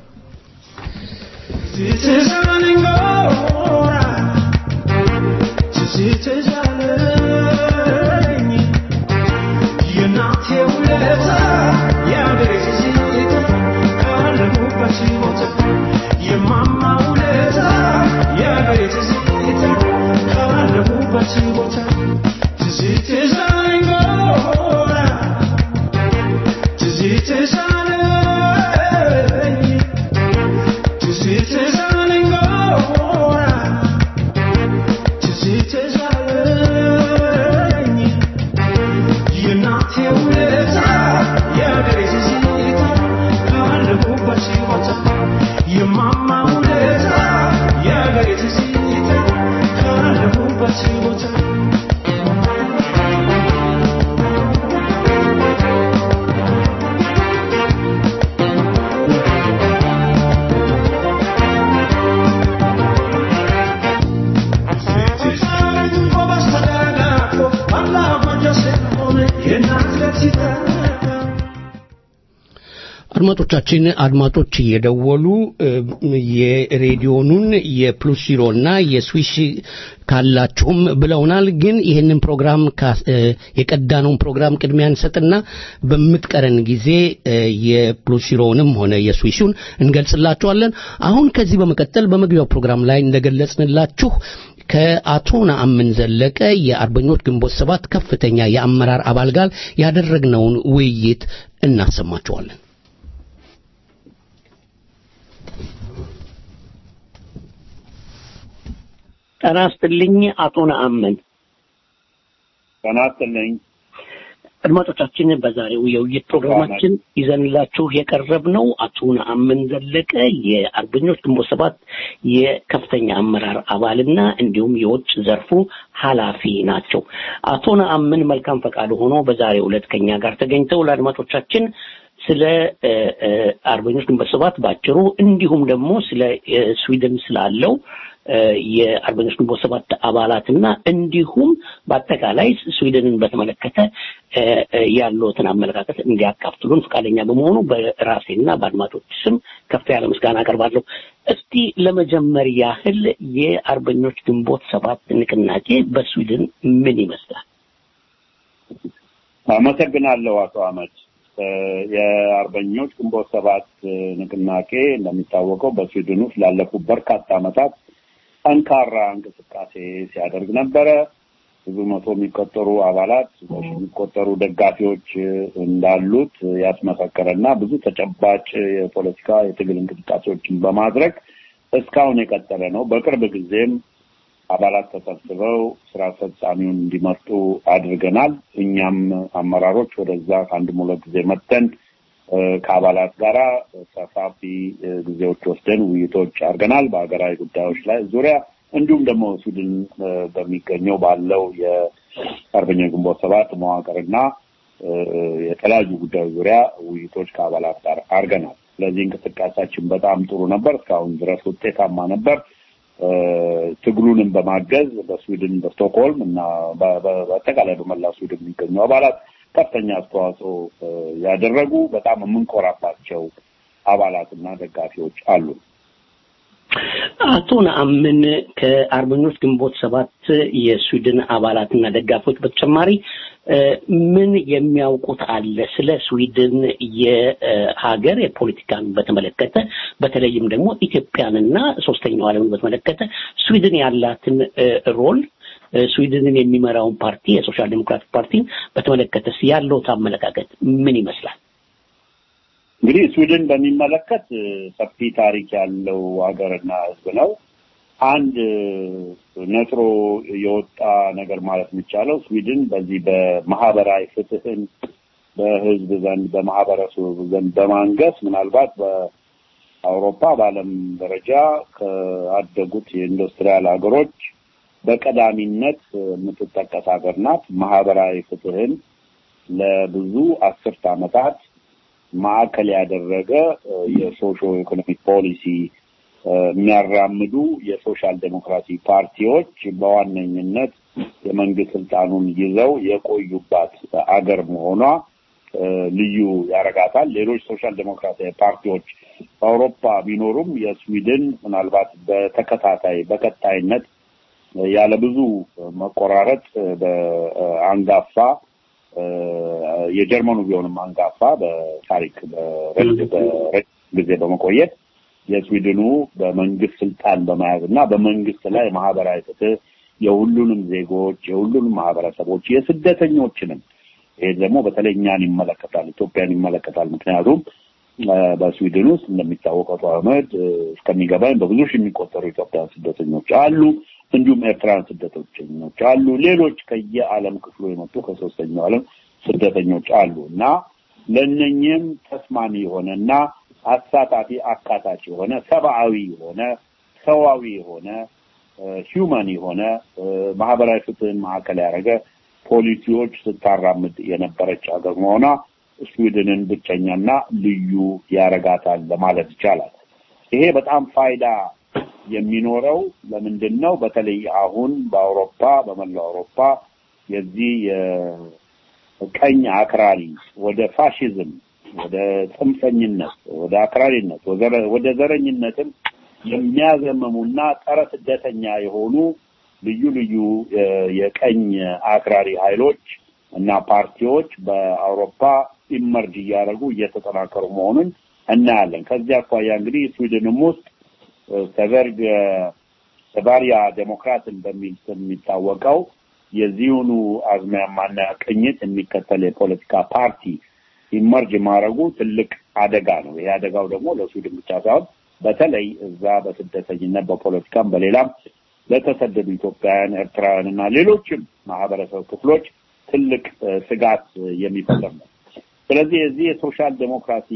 አድማጮቻችን አድማጮች እየደወሉ የሬዲዮኑን የፕሉስ ዚሮና የስዊሽ ካላችሁም ብለውናል። ግን ይህንን ፕሮግራም የቀዳነውን ፕሮግራም ቅድሚያ እንሰጥና በምትቀረን ጊዜ የፕሉስ ዚሮውንም ሆነ የስዊሹን እንገልጽላችኋለን። አሁን ከዚህ በመቀጠል በመግቢያው ፕሮግራም ላይ እንደገለጽንላችሁ ከአቶ ነአምን ዘለቀ የአርበኞች ግንቦት ሰባት ከፍተኛ የአመራር አባል ጋር ያደረግነውን ውይይት እናሰማችኋለን። ጤና ይስጥልኝ አቶ ነአምን። ጤና ይስጥልኝ አድማጮቻችን፣ በዛሬው የውይይት ፕሮግራማችን ይዘንላችሁ የቀረብነው አቶ ነአምን ዘለቀ የአርበኞች ግንቦት ሰባት የከፍተኛ አመራር አባልና እንዲሁም የውጭ ዘርፉ ኃላፊ ናቸው። አቶ ነአምን መልካም ፈቃድ ሆኖ በዛሬው ዕለት ከኛ ጋር ተገኝተው ለአድማጮቻችን ስለ አርበኞች ግንቦት ሰባት ባጭሩ እንዲሁም ደግሞ ስለ ስዊድን ስላለው የአርበኞች ግንቦት ሰባት አባላትና እንዲሁም በአጠቃላይ ስዊድንን በተመለከተ ያለውትን አመለካከት እንዲያካፍሉን ፈቃደኛ በመሆኑ በራሴና በአድማጮች ስም ከፍ ያለ ምስጋና አቀርባለሁ። እስቲ ለመጀመር ያህል የአርበኞች ግንቦት ሰባት ንቅናቄ በስዊድን ምን ይመስላል? አመሰግናለሁ አቶ አመድ። የአርበኞች ግንቦት ሰባት ንቅናቄ እንደሚታወቀው በስዊድን ውስጥ ላለፉት በርካታ ዓመታት ጠንካራ እንቅስቃሴ ሲያደርግ ነበረ። ብዙ መቶ የሚቆጠሩ አባላት፣ በሺ የሚቆጠሩ ደጋፊዎች እንዳሉት ያስመሰከረ እና ብዙ ተጨባጭ የፖለቲካ የትግል እንቅስቃሴዎችን በማድረግ እስካሁን የቀጠለ ነው። በቅርብ ጊዜም አባላት ተሰብስበው ስራ አስፈጻሚውን እንዲመርጡ አድርገናል። እኛም አመራሮች ወደዛ ከአንድ ሁለት ጊዜ መጥተን ከአባላት ጋራ ሰፋፊ ጊዜዎች ወስደን ውይይቶች አድርገናል በሀገራዊ ጉዳዮች ላይ ዙሪያ እንዲሁም ደግሞ ስዊድን በሚገኘው ባለው የአርበኛ ግንቦት ሰባት መዋቅርና የተለያዩ ጉዳዮች ዙሪያ ውይይቶች ከአባላት ጋር አድርገናል። ስለዚህ እንቅስቃሴያችን በጣም ጥሩ ነበር። እስካሁን ድረስ ውጤታማ ነበር። ትግሉንም በማገዝ በስዊድን በስቶክሆልም እና በአጠቃላይ በመላ ስዊድን የሚገኙ አባላት ከፍተኛ አስተዋጽኦ ያደረጉ በጣም የምንኮራባቸው አባላትና ደጋፊዎች አሉ። አቶ ነአምን ከአርበኞች ግንቦት ሰባት የስዊድን አባላትና ደጋፊዎች በተጨማሪ ምን የሚያውቁት አለ ስለ ስዊድን የሀገር የፖለቲካን በተመለከተ በተለይም ደግሞ ኢትዮጵያንና ሶስተኛው ዓለምን በተመለከተ ስዊድን ያላትን ሮል ስዊድንን የሚመራውን ፓርቲ የሶሻል ዴሞክራቲክ ፓርቲን በተመለከተ ያለውት አመለካከት ምን ይመስላል? እንግዲህ ስዊድን በሚመለከት ሰፊ ታሪክ ያለው ሀገርና ሕዝብ ነው። አንድ ነጥሮ የወጣ ነገር ማለት የሚቻለው ስዊድን በዚህ በማህበራዊ ፍትህን በህዝብ ዘንድ በማህበረሰቡ ዘንድ በማንገስ ምናልባት በአውሮፓ በዓለም ደረጃ ከአደጉት የኢንዱስትሪያል ሀገሮች በቀዳሚነት የምትጠቀስ ሀገር ናት። ማህበራዊ ፍትህን ለብዙ አስርት ዓመታት ማዕከል ያደረገ የሶሾ ኢኮኖሚክ ፖሊሲ የሚያራምዱ የሶሻል ዴሞክራሲ ፓርቲዎች በዋነኝነት የመንግስት ስልጣኑን ይዘው የቆዩባት አገር መሆኗ ልዩ ያረጋታል። ሌሎች ሶሻል ዴሞክራሲያዊ ፓርቲዎች በአውሮፓ ቢኖሩም የስዊድን ምናልባት በተከታታይ በቀጣይነት ያለ ብዙ መቆራረጥ በአንጋፋ የጀርመኑ ቢሆንም አንጋፋ በታሪክ በረጅም ጊዜ በመቆየት የስዊድኑ በመንግስት ስልጣን በመያዝ እና በመንግስት ላይ ማህበራዊ ፍትህ የሁሉንም ዜጎች የሁሉንም ማህበረሰቦች የስደተኞችንም ይሄ ደግሞ በተለይ እኛን ይመለከታል፣ ኢትዮጵያን ይመለከታል። ምክንያቱም በስዊድን ውስጥ እንደሚታወቀው አህመድ እስከሚገባኝ በብዙ ሺህ የሚቆጠሩ ኢትዮጵያን ስደተኞች አሉ። እንዲሁም ኤርትራን ስደተኞች አሉ። ሌሎች ከየዓለም ክፍሉ የመጡ ከሶስተኛው ዓለም ስደተኞች አሉ እና ለእነኝህም ተስማሚ የሆነ እና አሳታፊ አካታች የሆነ ሰብአዊ የሆነ ሰዋዊ የሆነ ሂውማን የሆነ ማህበራዊ ፍትህን ማዕከል ያደረገ ፖሊሲዎች ስታራምድ የነበረች ሀገር መሆኗ ስዊድንን ብቸኛና ልዩ ያረጋታል ለማለት ይቻላል። ይሄ በጣም ፋይዳ የሚኖረው ለምንድን ነው? በተለይ አሁን በአውሮፓ በመላው አውሮፓ የዚህ የቀኝ አክራሪ ወደ ፋሽዝም፣ ወደ ጽንፈኝነት፣ ወደ አክራሪነት፣ ወደ ዘረኝነትም የሚያዘምሙና ጸረ ስደተኛ የሆኑ ልዩ ልዩ የቀኝ አክራሪ ኃይሎች እና ፓርቲዎች በአውሮፓ ኢመርጅ እያደረጉ እየተጠናከሩ መሆኑን እናያለን። ከዚህ አኳያ እንግዲህ ስዊድንም ውስጥ ሰቨርግ ሰቫሪያ ዴሞክራትን በሚል ስም የሚታወቀው የዚሁኑ አዝማሚያና ቅኝት የሚከተል የፖለቲካ ፓርቲ ኢመርጅ ማድረጉ ትልቅ አደጋ ነው። ይሄ አደጋው ደግሞ ለስዊድን ብቻ ሳይሆን በተለይ እዛ በስደተኝነት በፖለቲካም በሌላም ለተሰደዱ ኢትዮጵያውያን፣ ኤርትራውያን እና ሌሎችም ማህበረሰብ ክፍሎች ትልቅ ስጋት የሚፈጥር ነው። ስለዚህ የዚህ የሶሻል ዴሞክራሲ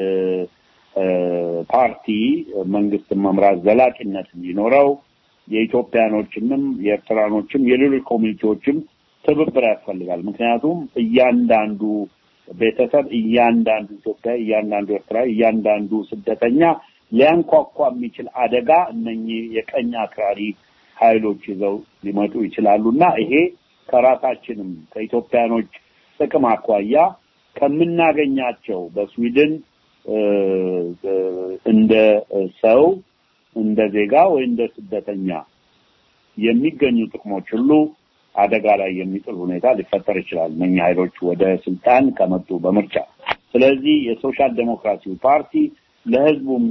ፓርቲ መንግስትን መምራት ዘላቂነት እንዲኖረው የኢትዮጵያኖችንም የኤርትራኖችም የሌሎች ኮሚኒቲዎችም ትብብር ያስፈልጋል። ምክንያቱም እያንዳንዱ ቤተሰብ፣ እያንዳንዱ ኢትዮጵያ፣ እያንዳንዱ ኤርትራዊ፣ እያንዳንዱ ስደተኛ ሊያንኳኳ የሚችል አደጋ እነኚህ የቀኝ አክራሪ ኃይሎች ይዘው ሊመጡ ይችላሉ እና ይሄ ከራሳችንም ከኢትዮጵያኖች ጥቅም አኳያ ከምናገኛቸው በስዊድን እንደ ሰው እንደ ዜጋ ወይ እንደ ስደተኛ የሚገኙ ጥቅሞች ሁሉ አደጋ ላይ የሚጥል ሁኔታ ሊፈጠር ይችላል እነኛ ኃይሎች ወደ ስልጣን ከመጡ በምርጫ። ስለዚህ የሶሻል ዴሞክራሲው ፓርቲ ለህዝቡም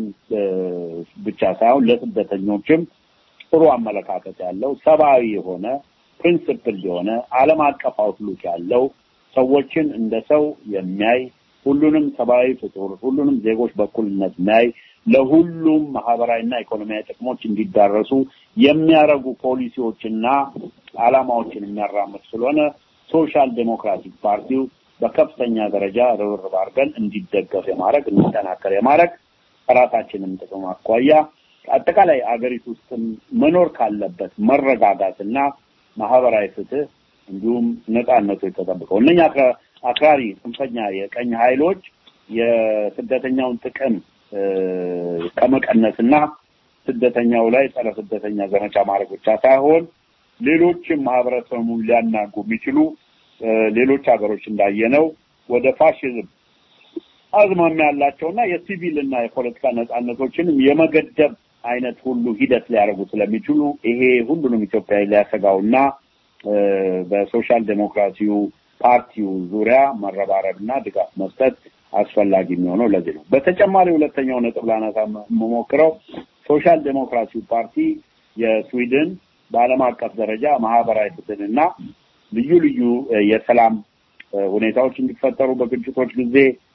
ብቻ ሳይሆን ለስደተኞችም ጥሩ አመለካከት ያለው ሰብአዊ የሆነ ፕሪንስፕል የሆነ ዓለም አቀፍ አውትሉክ ያለው ሰዎችን እንደ ሰው የሚያይ ሁሉንም ሰብአዊ ፍጡር ሁሉንም ዜጎች በኩልነት የሚያይ ለሁሉም ማህበራዊና ኢኮኖሚያዊ ጥቅሞች እንዲዳረሱ የሚያደርጉ ፖሊሲዎችና ዓላማዎችን የሚያራምድ ስለሆነ ሶሻል ዴሞክራቲክ ፓርቲው በከፍተኛ ደረጃ ርብርብ አድርገን እንዲደገፍ የማድረግ እንዲጠናከር የማድረግ ከራሳችንም ጥቅም አኳያ አጠቃላይ አገሪቱ ውስጥም መኖር ካለበት መረጋጋትና ማህበራዊ ፍትህ እንዲሁም ነጻነቱ የተጠብቀው እነኛ አክራሪ ጽንፈኛ የቀኝ ኃይሎች የስደተኛውን ጥቅም ከመቀነስና ስደተኛው ላይ ጸረ ስደተኛ ዘመቻ ማድረግ ብቻ ሳይሆን ሌሎችም ማህበረሰቡን ሊያናጉ የሚችሉ ሌሎች ሀገሮች እንዳየነው ወደ ፋሽዝም አዝማሚያ ያላቸውና የሲቪል እና የፖለቲካ ነጻነቶችንም የመገደብ አይነት ሁሉ ሂደት ሊያደርጉ ስለሚችሉ ይሄ ሁሉንም ኢትዮጵያዊ ሊያሰጋውና በሶሻል ዴሞክራሲው ፓርቲው ዙሪያ መረባረብና ድጋፍ መስጠት አስፈላጊ የሚሆነው ለዚህ ነው። በተጨማሪ ሁለተኛው ነጥብ ላነሳ የምሞክረው ሶሻል ዴሞክራሲው ፓርቲ የስዊድን በዓለም አቀፍ ደረጃ ማህበራዊ ፍትህንና ልዩ ልዩ የሰላም ሁኔታዎች እንዲፈጠሩ በግጭቶች ጊዜ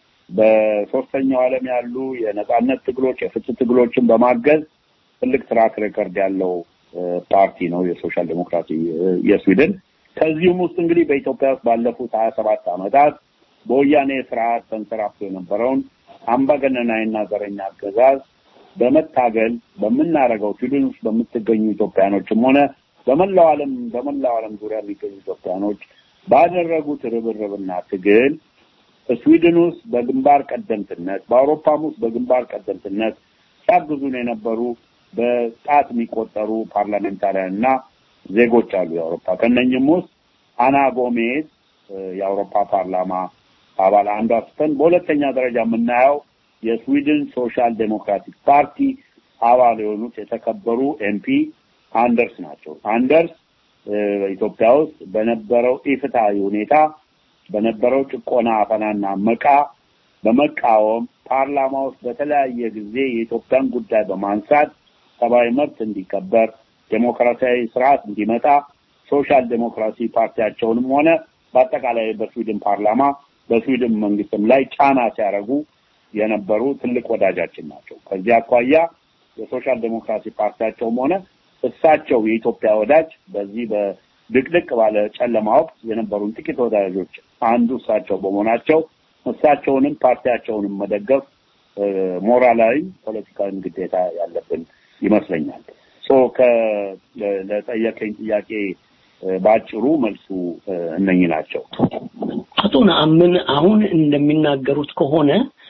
በሶስተኛው ዓለም ያሉ የነጻነት ትግሎች፣ የፍትህ ትግሎችን በማገዝ ትልቅ ትራክ ሬከርድ ያለው ፓርቲ ነው የሶሻል ዴሞክራሲ የስዊድን። ከዚህም ውስጥ እንግዲህ በኢትዮጵያ ውስጥ ባለፉት ሀያ ሰባት ዓመታት በወያኔ ስርዓት ተንሰራፍቶ የነበረውን አምባገነናዊና ዘረኛ አገዛዝ በመታገል በምናደርገው ስዊድን ውስጥ በምትገኙ ኢትዮጵያኖችም ሆነ በመላው ዓለም በመላው ዓለም ዙሪያ የሚገኙ ኢትዮጵያኖች ባደረጉት ርብርብና ትግል ስዊድን ውስጥ በግንባር ቀደምትነት በአውሮፓም ውስጥ በግንባር ቀደምትነት ሲያግዙን የነበሩ በጣት የሚቆጠሩ ፓርላሜንታሪያን እና ዜጎች አሉ የአውሮፓ ከነኝም ውስጥ አና ጎሜዝ የአውሮፓ ፓርላማ አባል አንዷ ስትሆን በሁለተኛ ደረጃ የምናየው የስዊድን ሶሻል ዴሞክራቲክ ፓርቲ አባል የሆኑት የተከበሩ ኤምፒ አንደርስ ናቸው። አንደርስ ኢትዮጵያ ውስጥ በነበረው ኢፍትሐዊ ሁኔታ በነበረው ጭቆና፣ አፈናና መቃ በመቃወም ፓርላማ ውስጥ በተለያየ ጊዜ የኢትዮጵያን ጉዳይ በማንሳት ሰብአዊ መብት እንዲከበር፣ ዴሞክራሲያዊ ስርዓት እንዲመጣ ሶሻል ዴሞክራሲ ፓርቲያቸውንም ሆነ በአጠቃላይ በስዊድን ፓርላማ በስዊድን መንግስትም ላይ ጫና ሲያደርጉ የነበሩ ትልቅ ወዳጃችን ናቸው። ከዚህ አኳያ የሶሻል ዴሞክራሲ ፓርቲያቸውም ሆነ እሳቸው የኢትዮጵያ ወዳጅ በዚህ በድቅድቅ ባለ ጨለማ ወቅት የነበሩን ጥቂት ወዳጆች አንዱ እሳቸው በመሆናቸው እሳቸውንም ፓርቲያቸውንም መደገፍ ሞራላዊ፣ ፖለቲካዊ ግዴታ ያለብን ይመስለኛል። ሶ ለጠየቀኝ ጥያቄ በአጭሩ መልሱ እነኚህ ናቸው። አቶ ነአምን አሁን እንደሚናገሩት ከሆነ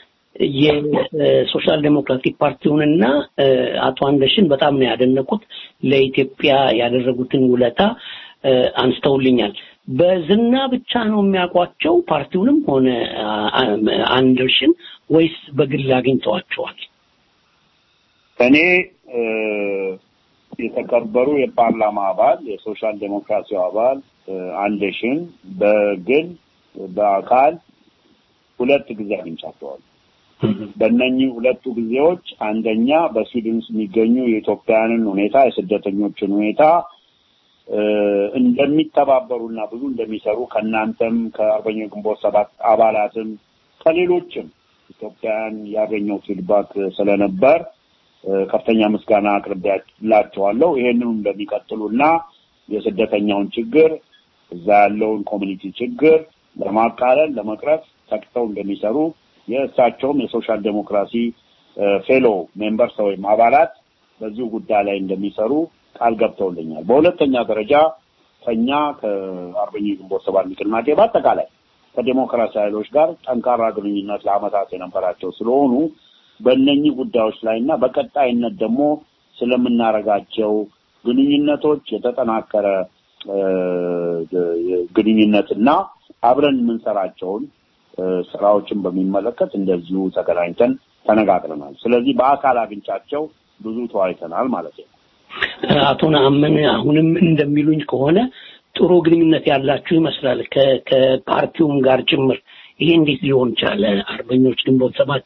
የሶሻል ዴሞክራቲክ ፓርቲውንና አቶ አንደሽን በጣም ነው ያደነቁት። ለኢትዮጵያ ያደረጉትን ውለታ አንስተውልኛል። በዝና ብቻ ነው የሚያውቋቸው ፓርቲውንም ሆነ አንደርሽን ወይስ በግል አግኝተዋቸዋል? እኔ የተከበሩ የፓርላማ አባል የሶሻል ዴሞክራሲው አባል አንደሽን በግል በአካል ሁለት ጊዜ አግኝቻቸዋለሁ። በእነኚህ ሁለቱ ጊዜዎች አንደኛ በስዊድን ውስጥ የሚገኙ የኢትዮጵያውያንን ሁኔታ የስደተኞችን ሁኔታ እንደሚተባበሩና ብዙ እንደሚሰሩ ከእናንተም ከአርበኞች ግንቦት ሰባት አባላትም ከሌሎችም ኢትዮጵያውያን ያገኘው ፊድባክ ስለነበር ከፍተኛ ምስጋና አቅርቤላቸዋለሁ። ይሄንኑ እንደሚቀጥሉና የስደተኛውን ችግር እዛ ያለውን ኮሚኒቲ ችግር ለማቃለል ለመቅረፍ ተግተው እንደሚሰሩ የእሳቸውም የሶሻል ዴሞክራሲ ፌሎ ሜምበርስ ወይም አባላት በዚሁ ጉዳይ ላይ እንደሚሰሩ ቃል ገብተውልኛል። በሁለተኛ ደረጃ ከኛ ከአርበኞች ግንቦት ሰባት ንቅናቄ በአጠቃላይ ከዴሞክራሲ ኃይሎች ጋር ጠንካራ ግንኙነት ለአመታት የነበራቸው ስለሆኑ በእነኚህ ጉዳዮች ላይ እና በቀጣይነት ደግሞ ስለምናረጋቸው ግንኙነቶች የተጠናከረ ግንኙነትና አብረን የምንሰራቸውን ስራዎችን በሚመለከት እንደዚሁ ተገናኝተን ተነጋግረናል። ስለዚህ በአካል አግኝቻቸው ብዙ ተወያይተናል ማለት ነው። አቶ ነአምን አሁንም እንደሚሉኝ ከሆነ ጥሩ ግንኙነት ያላችሁ ይመስላል ከፓርቲውም ጋር ጭምር። ይሄ እንዴት ሊሆን ቻለ? አርበኞች ግንቦት ሰባት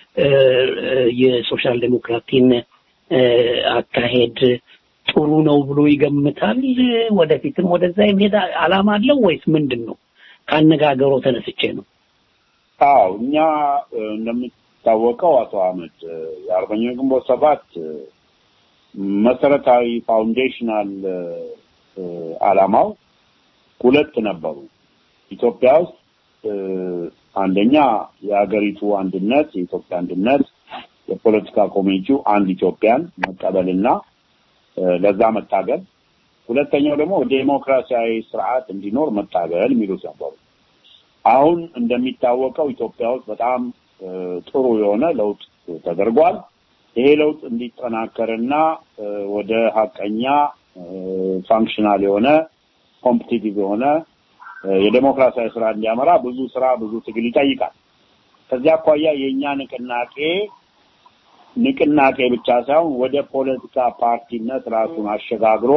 የሶሻል ዴሞክራቲን አካሄድ ጥሩ ነው ብሎ ይገምታል? ወደፊትም ወደዛ የመሄድ አላማ አለው ወይስ ምንድን ነው? ከአነጋገሮ ተነስቼ ነው። አዎ እኛ እንደሚታወቀው አቶ አህመድ የአርበኞች ግንቦት ሰባት መሰረታዊ ፋውንዴሽናል አላማው ሁለት ነበሩ። ኢትዮጵያ ውስጥ አንደኛ የሀገሪቱ አንድነት፣ የኢትዮጵያ አንድነት፣ የፖለቲካ ኮሚኒቲው አንድ ኢትዮጵያን መቀበልና ለዛ መታገል፣ ሁለተኛው ደግሞ ዴሞክራሲያዊ ስርዓት እንዲኖር መታገል የሚሉት ነበሩ። አሁን እንደሚታወቀው ኢትዮጵያ ውስጥ በጣም ጥሩ የሆነ ለውጥ ተደርጓል። ይሄ ለውጥ እንዲጠናከርና ወደ ሀቀኛ ፋንክሽናል የሆነ ኮምፒቲቲቭ የሆነ የዴሞክራሲያዊ ስራ እንዲያመራ ብዙ ስራ ብዙ ትግል ይጠይቃል። ከዚያ አኳያ የእኛ ንቅናቄ ንቅናቄ ብቻ ሳይሆን ወደ ፖለቲካ ፓርቲነት ራሱን አሸጋግሮ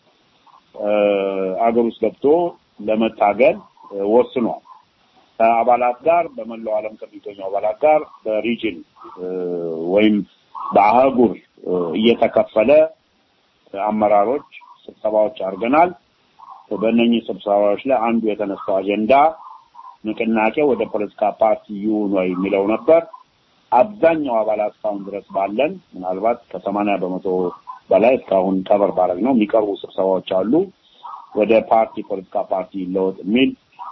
አገር ውስጥ ገብቶ ለመታገል ወስኗል። ከአባላት ጋር በመላው ዓለም ከሚገኙ አባላት ጋር በሪጅን ወይም በአህጉር እየተከፈለ አመራሮች ስብሰባዎች አድርገናል። በእነኚህ ስብሰባዎች ላይ አንዱ የተነሳው አጀንዳ ንቅናቄ ወደ ፖለቲካ ፓርቲ ይሁን ወይ የሚለው ነበር። አብዛኛው አባላት እስካሁን ድረስ ባለን ምናልባት ከሰማንያ በመቶ በላይ እስካሁን ከበር ባረግ ነው የሚቀርቡ ስብሰባዎች አሉ። ወደ ፓርቲ ፖለቲካ ፓርቲ ይለወጥ የሚል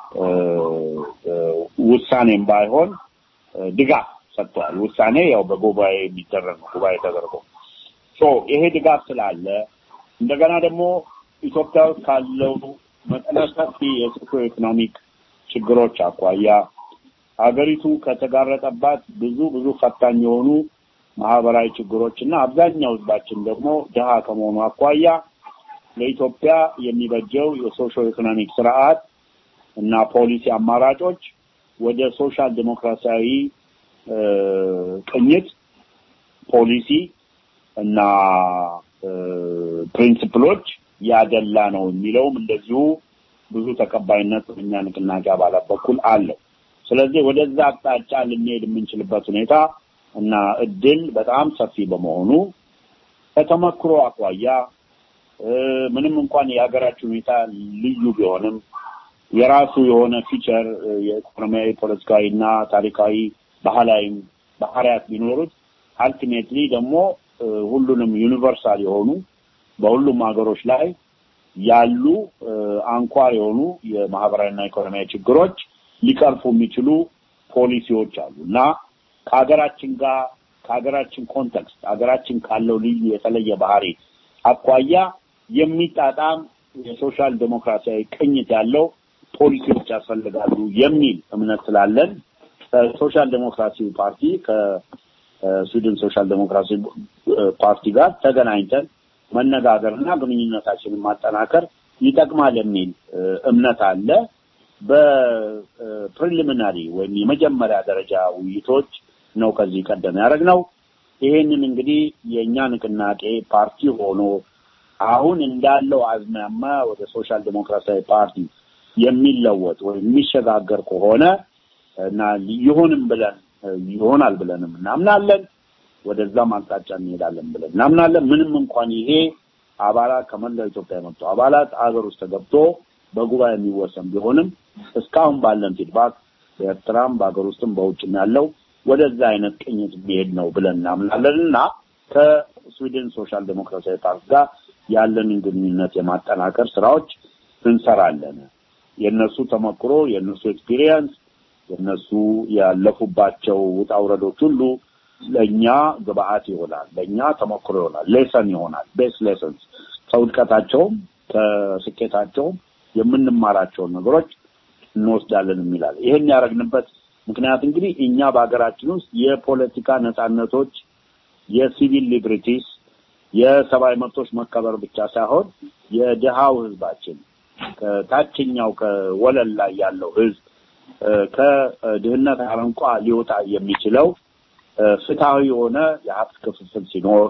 ውሳኔም ባይሆን ድጋፍ ሰጥተዋል። ውሳኔ ያው በጉባኤ የሚደረግ ነው። ጉባኤ ተደርጎ ሶ ይሄ ድጋፍ ስላለ እንደገና ደግሞ ኢትዮጵያ ውስጥ ካለው መጠነ ሰፊ የሶሾ ኢኮኖሚክ ችግሮች አኳያ ሀገሪቱ ከተጋረጠባት ብዙ ብዙ ፈታኝ የሆኑ ማህበራዊ ችግሮች እና አብዛኛው ህዝባችን ደግሞ ድሃ ከመሆኑ አኳያ ለኢትዮጵያ የሚበጀው የሶሾ ኢኮኖሚክ ስርዓት እና ፖሊሲ አማራጮች ወደ ሶሻል ዴሞክራሲያዊ ቅኝት ፖሊሲ እና ፕሪንሲፕሎች ያደላ ነው የሚለውም እንደዚሁ ብዙ ተቀባይነት በእኛ ንቅናቄ አባላት በኩል አለው። ስለዚህ ወደዛ አቅጣጫ ልንሄድ የምንችልበት ሁኔታ እና እድል በጣም ሰፊ በመሆኑ ከተመክሮ አኳያ ምንም እንኳን የሀገራችን ሁኔታ ልዩ ቢሆንም የራሱ የሆነ ፊቸር የኢኮኖሚያዊ፣ ፖለቲካዊ እና ታሪካዊ ባህላዊም ባህሪያት ቢኖሩት አልቲሜትሊ ደግሞ ሁሉንም ዩኒቨርሳል የሆኑ በሁሉም ሀገሮች ላይ ያሉ አንኳር የሆኑ የማህበራዊና ኢኮኖሚያዊ ችግሮች ሊቀርፉ የሚችሉ ፖሊሲዎች አሉ እና ከሀገራችን ጋር ከሀገራችን ኮንቴክስት ሀገራችን ካለው ልዩ የተለየ ባህሪ አኳያ የሚጣጣም የሶሻል ዴሞክራሲያዊ ቅኝት ያለው ፖሊሲዎች ያስፈልጋሉ የሚል እምነት ስላለን ከሶሻል ዴሞክራሲ ፓርቲ ከስዊድን ሶሻል ዴሞክራሲ ፓርቲ ጋር ተገናኝተን መነጋገርና ግንኙነታችንን ማጠናከር ይጠቅማል የሚል እምነት አለ። በፕሪሊሚናሪ ወይም የመጀመሪያ ደረጃ ውይይቶች ነው ከዚህ ቀደም ያደረግነው። ይሄንን እንግዲህ የእኛ ንቅናቄ ፓርቲ ሆኖ አሁን እንዳለው አዝማማ ወደ ሶሻል ዴሞክራሲያዊ ፓርቲ የሚለወጥ ወይም የሚሸጋገር ከሆነ እና ይሁንም ብለን ይሆናል ብለንም እናምናለን። ወደዛም አቅጣጫ እንሄዳለን ብለን እናምናለን። ምንም እንኳን ይሄ አባላት ከመላው ኢትዮጵያ የመጡ አባላት አገር ውስጥ ተገብቶ በጉባኤ የሚወሰን ቢሆንም እስካሁን ባለን ፊድባክ በኤርትራም በሀገር ውስጥም በውጭም ያለው ወደዛ አይነት ቅኝት የሚሄድ ነው ብለን እናምናለን እና ከስዊድን ሶሻል ዴሞክራሲያዊ ፓርቲ ጋር ያለንን ግንኙነት የማጠናከር ስራዎች እንሰራለን። የእነሱ ተሞክሮ፣ የእነሱ ኤክስፒሪየንስ፣ የእነሱ ያለፉባቸው ውጣ ውረዶች ሁሉ ለእኛ ግብአት ይሆናል፣ ለእኛ ተሞክሮ ይሆናል፣ ሌሰን ይሆናል። ቤስ ሌሰንስ ከውድቀታቸውም ከስኬታቸውም የምንማራቸውን ነገሮች እንወስዳለን የሚላል። ይሄን ያደረግንበት ምክንያት እንግዲህ እኛ በሀገራችን ውስጥ የፖለቲካ ነጻነቶች፣ የሲቪል ሊብሪቲስ፣ የሰብአዊ መብቶች መከበር ብቻ ሳይሆን የድሃው ህዝባችን ከታችኛው ከወለል ላይ ያለው ህዝብ ከድህነት አረንቋ ሊወጣ የሚችለው ፍትሐዊ የሆነ የሀብት ክፍፍል ሲኖር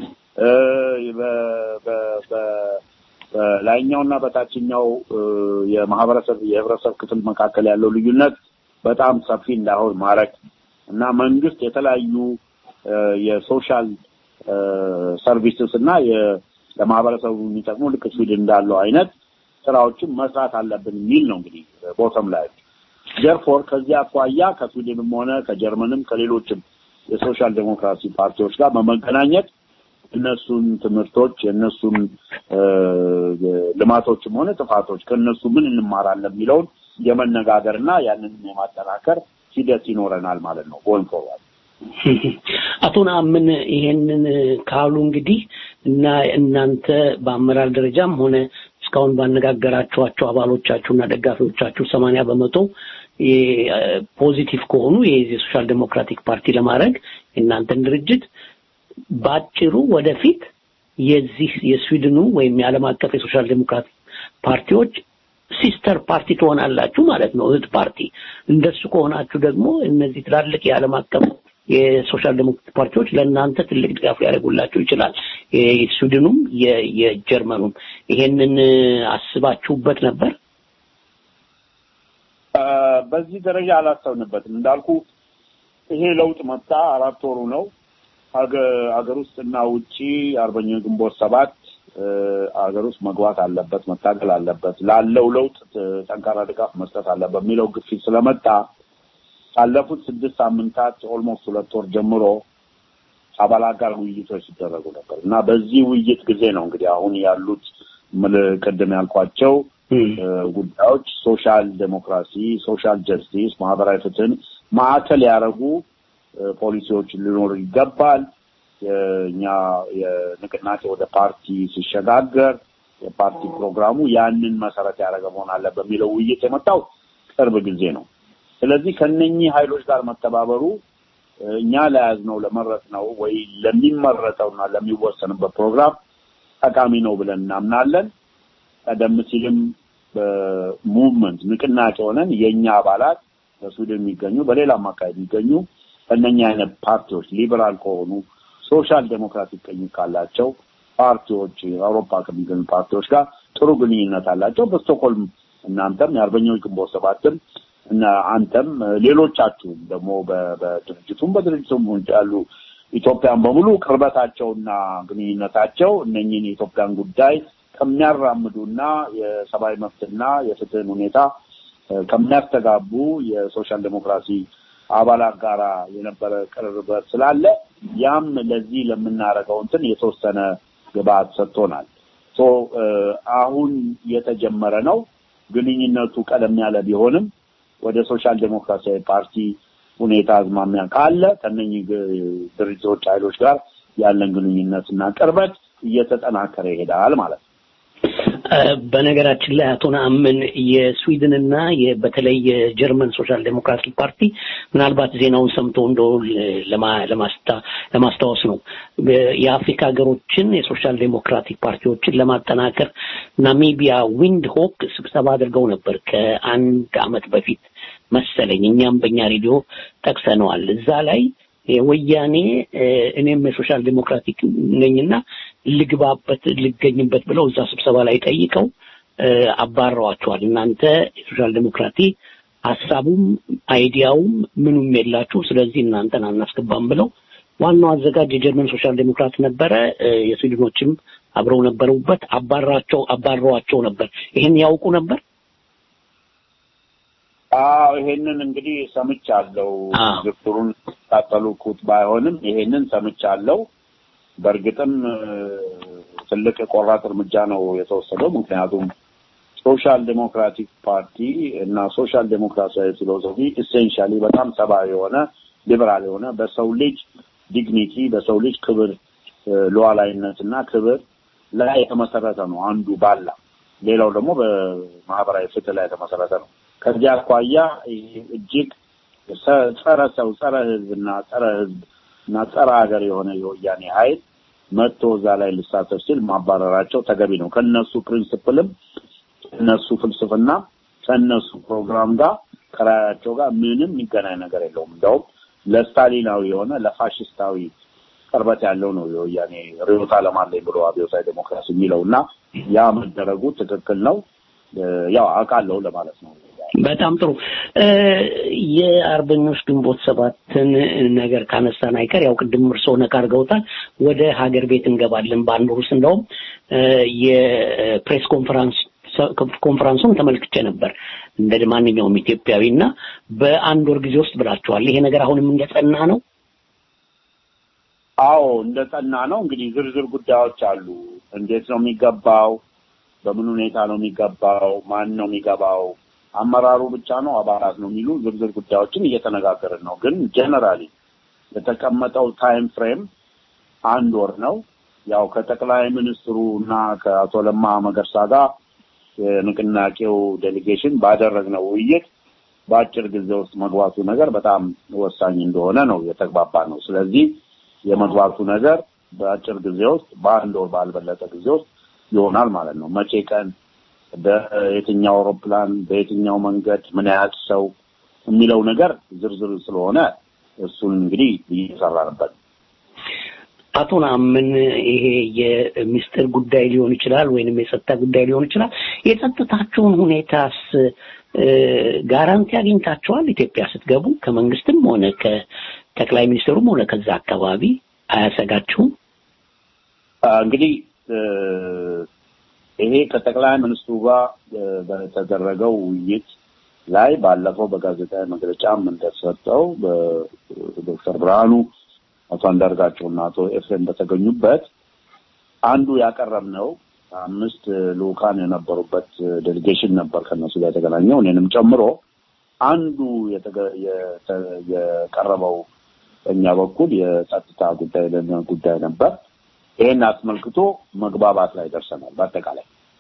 በላይኛውና በታችኛው የማህበረሰብ የህብረተሰብ ክፍል መካከል ያለው ልዩነት በጣም ሰፊ እንዳይሆን ማድረግ እና መንግስት የተለያዩ የሶሻል ሰርቪስስ እና ለማህበረሰቡ የሚጠቅሙ ልክ ስዊድን እንዳለው አይነት ስራዎችን መስራት አለብን የሚል ነው እንግዲህ ቦተም ላይ ጀርፎር ከዚህ አኳያ ከስዊድንም ሆነ ከጀርመንም ከሌሎችም የሶሻል ዴሞክራሲ ፓርቲዎች ጋር በመገናኘት እነሱን ትምህርቶች የእነሱን ልማቶችም ሆነ ጥፋቶች ከእነሱ ምን እንማራለን የሚለውን የመነጋገርና ያንን የማጠናከር ሂደት ይኖረናል ማለት ነው ጎን ፎርዋርድ። አቶ ነአምን ይሄንን ካሉ እንግዲህ እና እናንተ በአመራር ደረጃም ሆነ እስካሁን ባነጋገራችኋቸው አባሎቻችሁና ደጋፊዎቻችሁ ሰማንያ በመቶ ፖዚቲቭ ከሆኑ የሶሻል ዴሞክራቲክ ፓርቲ ለማድረግ የእናንተን ድርጅት በአጭሩ ወደፊት የዚህ የስዊድኑ ወይም የዓለም አቀፍ የሶሻል ዴሞክራት ፓርቲዎች ሲስተር ፓርቲ ትሆናላችሁ ማለት ነው፣ እህት ፓርቲ። እንደሱ ከሆናችሁ ደግሞ እነዚህ ትላልቅ የዓለም አቀፍ የሶሻል ዴሞክራት ፓርቲዎች ለእናንተ ትልቅ ድጋፍ ሊያደርጉላችሁ ይችላል። የስዊድኑም የጀርመኑም። ይሄንን አስባችሁበት ነበር? በዚህ ደረጃ አላሰብንበትም። እንዳልኩ ይሄ ለውጥ መጣ፣ አራት ወሩ ነው። አገር ውስጥ እና ውጪ አርበኛው ግንቦት ሰባት አገር ውስጥ መግባት አለበት፣ መታገል አለበት፣ ላለው ለውጥ ጠንካራ ድጋፍ መስጠት አለበት የሚለው ግፊት ስለመጣ ካለፉት ስድስት ሳምንታት ኦልሞስት ሁለት ወር ጀምሮ አባላት ጋር ውይይቶች ሲደረጉ ነበር እና በዚህ ውይይት ጊዜ ነው እንግዲህ አሁን ያሉት ቅድም ያልኳቸው ጉዳዮች ሶሻል ዴሞክራሲ፣ ሶሻል ጀስቲስ፣ ማህበራዊ ፍትህን ማዕከል ያደረጉ ፖሊሲዎች ሊኖሩ ይገባል። እኛ የንቅናቄ ወደ ፓርቲ ሲሸጋገር የፓርቲ ፕሮግራሙ ያንን መሰረት ያደረገ መሆን አለ በሚለው ውይይት የመጣው ቅርብ ጊዜ ነው። ስለዚህ ከነኚህ ኃይሎች ጋር መተባበሩ እኛ ለያዝነው ለመረጥነው ወይ ለሚመረጠውና ለሚወሰንበት ፕሮግራም ጠቃሚ ነው ብለን እናምናለን። ቀደም ሲልም በሙቭመንት ንቅናቄ ሆነን የእኛ አባላት በሱዳን የሚገኙ በሌላም አካባቢ የሚገኙ ከእነኛ አይነት ፓርቲዎች ሊበራል ከሆኑ ሶሻል ዴሞክራቲክ ቀኝ ካላቸው ፓርቲዎች አውሮፓ ከሚገኙ ፓርቲዎች ጋር ጥሩ ግንኙነት አላቸው። በስቶክሆልም እናንተም የአርበኞች ግንቦት ሰባትም እና አንተም ሌሎቻችሁም ደግሞ በድርጅቱም በድርጅቱም ውጭ ያሉ ኢትዮጵያን በሙሉ ቅርበታቸውና ግንኙነታቸው እነኝህን የኢትዮጵያን ጉዳይ ከሚያራምዱና የሰብአዊ መብትና የፍትህን ሁኔታ ከሚያስተጋቡ የሶሻል ዴሞክራሲ አባላት ጋራ የነበረ ቅርበት ስላለ ያም ለዚህ ለምናደርገው እንትን የተወሰነ ግብአት ሰጥቶናል። አሁን የተጀመረ ነው። ግንኙነቱ ቀደም ያለ ቢሆንም ወደ ሶሻል ዴሞክራሲያዊ ፓርቲ ሁኔታ አዝማሚያ ካለ ከነኚህ ድርጅቶች ኃይሎች ጋር ያለን ግንኙነትና ቅርበት እየተጠናከረ ይሄዳል ማለት ነው። በነገራችን ላይ አቶ ነአምን የስዊድንና በተለይ የጀርመን ሶሻል ዴሞክራቲክ ፓርቲ ምናልባት ዜናውን ሰምቶ እንደው ለማስታወስ ነው የአፍሪካ ሀገሮችን የሶሻል ዴሞክራቲክ ፓርቲዎችን ለማጠናከር ናሚቢያ ዊንድ ሆክ ስብሰባ አድርገው ነበር ከአንድ አመት በፊት መሰለኝ። እኛም በእኛ ሬዲዮ ጠቅሰነዋል። እዛ ላይ ወያኔ እኔም የሶሻል ዴሞክራቲክ ነኝና ልግባበት ልገኝበት ብለው እዛ ስብሰባ ላይ ጠይቀው አባረዋቸዋል። እናንተ የሶሻል ዴሞክራቲ ሀሳቡም አይዲያውም ምኑም የላችሁ፣ ስለዚህ እናንተን አናስገባም ብለው ዋናው አዘጋጅ የጀርመን ሶሻል ዴሞክራት ነበረ። የስዊድኖችም አብረው ነበሩበት። አባራቸው አባረዋቸው ነበር። ይሄን ያውቁ ነበር። አዎ ይሄንን እንግዲህ ሰምቻለሁ። ዝርዝሩን ታጠሉኩት ባይሆንም ይሄንን ሰምቻለሁ። በእርግጥም ትልቅ የቆራጥ እርምጃ ነው የተወሰደው። ምክንያቱም ሶሻል ዴሞክራቲክ ፓርቲ እና ሶሻል ዴሞክራሲያዊ ፊሎሶፊ ኢሴንሻሊ በጣም ሰብአዊ የሆነ ሊበራል የሆነ በሰው ልጅ ዲግኒቲ በሰው ልጅ ክብር ሉዓላዊነት እና ክብር ላይ የተመሰረተ ነው አንዱ ባላ፣ ሌላው ደግሞ በማህበራዊ ፍትህ ላይ የተመሰረተ ነው። ከዚህ አኳያ እጅግ ጸረ ሰው ጸረ ህዝብ እና ጸረ ህዝብ እና ጸረ ሀገር የሆነ የወያኔ ኃይል መጥቶ እዛ ላይ ልሳተፍ ሲል ማባረራቸው ተገቢ ነው። ከነሱ ፕሪንስፕልም ከነሱ ፍልስፍና ከነሱ ፕሮግራም ጋር ከራያቸው ጋር ምንም የሚገናኝ ነገር የለውም። እንደውም ለስታሊናዊ የሆነ ለፋሽስታዊ ቅርበት ያለው ነው የወያኔ ርዕዮተ ዓለም አለኝ ብሎ አብዮታዊ ዴሞክራሲ የሚለው እና ያ መደረጉ ትክክል ነው። ያው አውቃለሁ ለማለት ነው። በጣም ጥሩ። የአርበኞች ግንቦት ሰባትን ነገር ካነሳን አይቀር ያው ቅድም እርስዎ ነካ አድርገውታል። ወደ ሀገር ቤት እንገባለን በአንድ ውስጥ እንደውም የፕሬስ ኮንፈረንስ ኮንፈረንሱን ተመልክቼ ነበር እንደ ማንኛውም ኢትዮጵያዊ እና በአንድ ወር ጊዜ ውስጥ ብላችኋል። ይሄ ነገር አሁንም እንደጸና ነው? አዎ እንደጸና ነው። እንግዲህ ዝርዝር ጉዳዮች አሉ። እንዴት ነው የሚገባው? በምን ሁኔታ ነው የሚገባው? ማን ነው የሚገባው? አመራሩ ብቻ ነው አባላት ነው የሚሉ ዝርዝር ጉዳዮችን እየተነጋገርን ነው። ግን ጀነራሊ የተቀመጠው ታይም ፍሬም አንድ ወር ነው። ያው ከጠቅላይ ሚኒስትሩ እና ከአቶ ለማ መገርሳ ጋር የንቅናቄው ዴሊጌሽን ባደረግነው ውይይት በአጭር ጊዜ ውስጥ መግባቱ ነገር በጣም ወሳኝ እንደሆነ ነው የተግባባ ነው። ስለዚህ የመግባቱ ነገር በአጭር ጊዜ ውስጥ በአንድ ወር ባልበለጠ ጊዜ ውስጥ ይሆናል ማለት ነው። መቼ ቀን በየትኛው አውሮፕላን በየትኛው መንገድ ምን ያህል ሰው የሚለው ነገር ዝርዝር ስለሆነ እሱን እንግዲህ እየሰራንበት አቶ ናምን ይሄ የሚስጥር ጉዳይ ሊሆን ይችላል ወይንም የጸጥታ ጉዳይ ሊሆን ይችላል። የጸጥታቸውን ሁኔታስ ጋራንቲ አግኝታቸዋል? ኢትዮጵያ ስትገቡ ከመንግስትም ሆነ ከጠቅላይ ሚኒስትሩም ሆነ ከዛ አካባቢ አያሰጋችሁም? እንግዲህ ይሄ ከጠቅላይ ሚኒስትሩ ጋር በተደረገው ውይይት ላይ ባለፈው በጋዜጣዊ መግለጫም እንደተሰጠው በዶክተር ብርሃኑ አቶ አንዳርጋቸው እና አቶ ኤፍሬም በተገኙበት አንዱ ያቀረብነው አምስት ልኡካን የነበሩበት ዴሊጌሽን ነበር ከነሱ ጋር የተገናኘው እኔንም ጨምሮ አንዱ የቀረበው በእኛ በኩል የጸጥታ ጉዳይ ጉዳይ ነበር። ይህን አስመልክቶ መግባባት ላይ ደርሰናል። በአጠቃላይ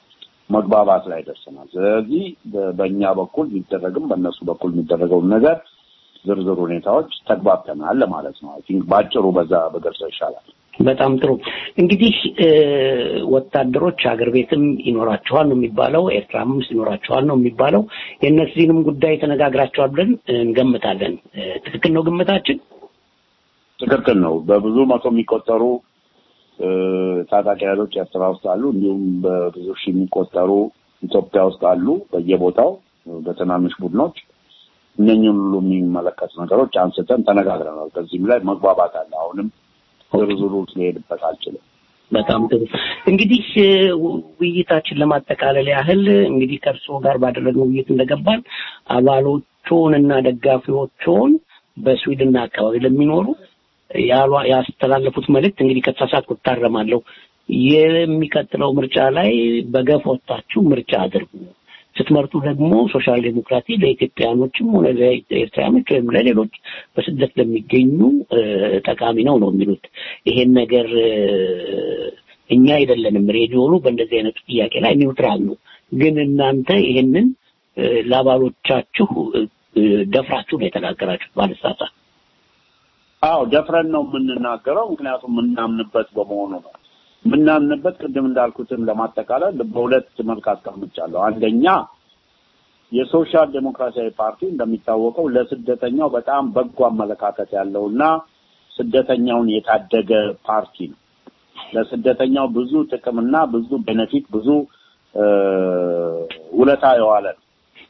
መግባባት ላይ ደርሰናል። ስለዚህ በእኛ በኩል የሚደረግም በእነሱ በኩል የሚደረገውን ነገር ዝርዝር ሁኔታዎች ተግባብተናል ለማለት ነው። አይ ቲንክ በአጭሩ በዛ በገልጸው ይሻላል። በጣም ጥሩ እንግዲህ ወታደሮች ሀገር ቤትም ይኖራቸዋል ነው የሚባለው፣ ኤርትራም ውስጥ ይኖራቸዋል ነው የሚባለው። የእነዚህንም ጉዳይ ተነጋግራቸዋል ብለን እንገምታለን። ትክክል ነው ግምታችን? ትክክል ነው። በብዙ መቶ የሚቆጠሩ ታጣቂ ኃይሎች ኤርትራ ውስጥ አሉ። እንዲሁም በብዙ ሺህ የሚቆጠሩ ኢትዮጵያ ውስጥ አሉ፣ በየቦታው በትናንሽ ቡድኖች። እነኝህን ሁሉ የሚመለከቱ ነገሮች አንስተን ተነጋግረናል። ከዚህም ላይ መግባባት አለ። አሁንም ዝርዝሩ ሊሄድበት አልችልም። በጣም ጥሩ እንግዲህ ውይይታችን ለማጠቃለል ያህል እንግዲህ ከእርስዎ ጋር ባደረግነው ውይይት እንደገባን አባሎቹን እና ደጋፊዎቹን በስዊድንና አካባቢ ለሚኖሩ ያስተላለፉት መልእክት እንግዲህ ከተሳሳትኩ እታረማለሁ። የሚቀጥለው ምርጫ ላይ በገፍ ወጥታችሁ ምርጫ አድርጉ። ስትመርጡ ደግሞ ሶሻል ዴሞክራሲ ለኢትዮጵያኖችም ሆነ ለኤርትራኖች ወይም ለሌሎች በስደት ለሚገኙ ጠቃሚ ነው ነው የሚሉት። ይሄን ነገር እኛ አይደለንም ሬዲዮኑ በእንደዚህ አይነቱ ጥያቄ ላይ ኒውትራል ነው። ግን እናንተ ይሄንን ለአባሎቻችሁ ደፍራችሁ ነው የተናገራችሁት ባለሳሳት። አዎ ደፍረን ነው የምንናገረው፣ ምክንያቱም የምናምንበት በመሆኑ ነው። የምናምንበት ቅድም እንዳልኩትም ለማጠቃለል በሁለት መልክ አስቀምጫለሁ። አንደኛ የሶሻል ዴሞክራሲያዊ ፓርቲ እንደሚታወቀው ለስደተኛው በጣም በጎ አመለካከት ያለውና ስደተኛውን የታደገ ፓርቲ ነው። ለስደተኛው ብዙ ጥቅምና ብዙ ቤኔፊት ብዙ ውለታ የዋለ ነው።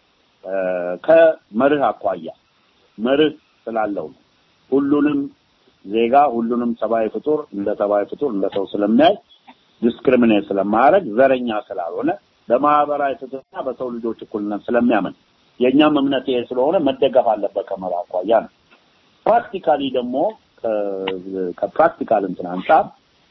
ከመርህ አኳያ መርህ ስላለው ነው። ሁሉንም ዜጋ ሁሉንም ሰብአዊ ፍጡር እንደ ሰብአዊ ፍጡር እንደ ሰው ስለሚያይ ዲስክሪሚኔት ስለማያደርግ ዘረኛ ስላልሆነ በማህበራዊ ፍትህና በሰው ልጆች እኩልነት ስለሚያምን የእኛም እምነት ይሄ ስለሆነ መደገፍ አለበት ከመርህ አኳያ ነው። ፕራክቲካሊ ደግሞ ከፕራክቲካል እንትን አንጻር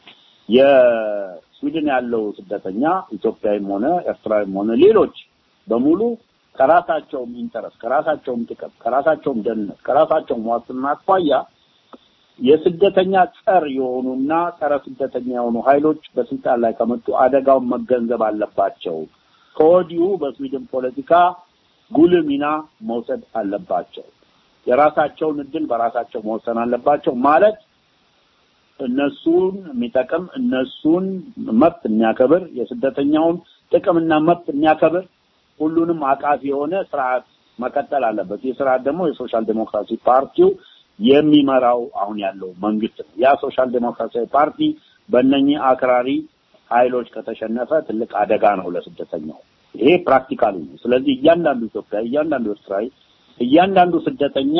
የስዊድን ያለው ስደተኛ ኢትዮጵያዊም ሆነ ኤርትራዊም ሆነ ሌሎች በሙሉ ከራሳቸውም ኢንተረስት ከራሳቸውም ጥቅም ከራሳቸውም ደህንነት ከራሳቸውም ዋስትና አኳያ የስደተኛ ጸር የሆኑና ጸረ ስደተኛ የሆኑ ኃይሎች በስልጣን ላይ ከመጡ አደጋውን መገንዘብ አለባቸው። ከወዲሁ በስዊድን ፖለቲካ ጉልህ ሚና መውሰድ አለባቸው። የራሳቸውን እድል በራሳቸው መወሰን አለባቸው ማለት እነሱን የሚጠቅም እነሱን መብት የሚያከብር የስደተኛውን ጥቅምና መብት የሚያከብር ሁሉንም አቃፊ የሆነ ስርዓት መቀጠል አለበት። ይህ ስርዓት ደግሞ የሶሻል ዴሞክራሲ ፓርቲው የሚመራው አሁን ያለው መንግስት ነው። ያ ሶሻል ዴሞክራሲያዊ ፓርቲ በእነኚህ አክራሪ ኃይሎች ከተሸነፈ ትልቅ አደጋ ነው ለስደተኛው። ይሄ ፕራክቲካሊ ነው። ስለዚህ እያንዳንዱ ኢትዮጵያዊ፣ እያንዳንዱ ኤርትራዊ፣ እያንዳንዱ ስደተኛ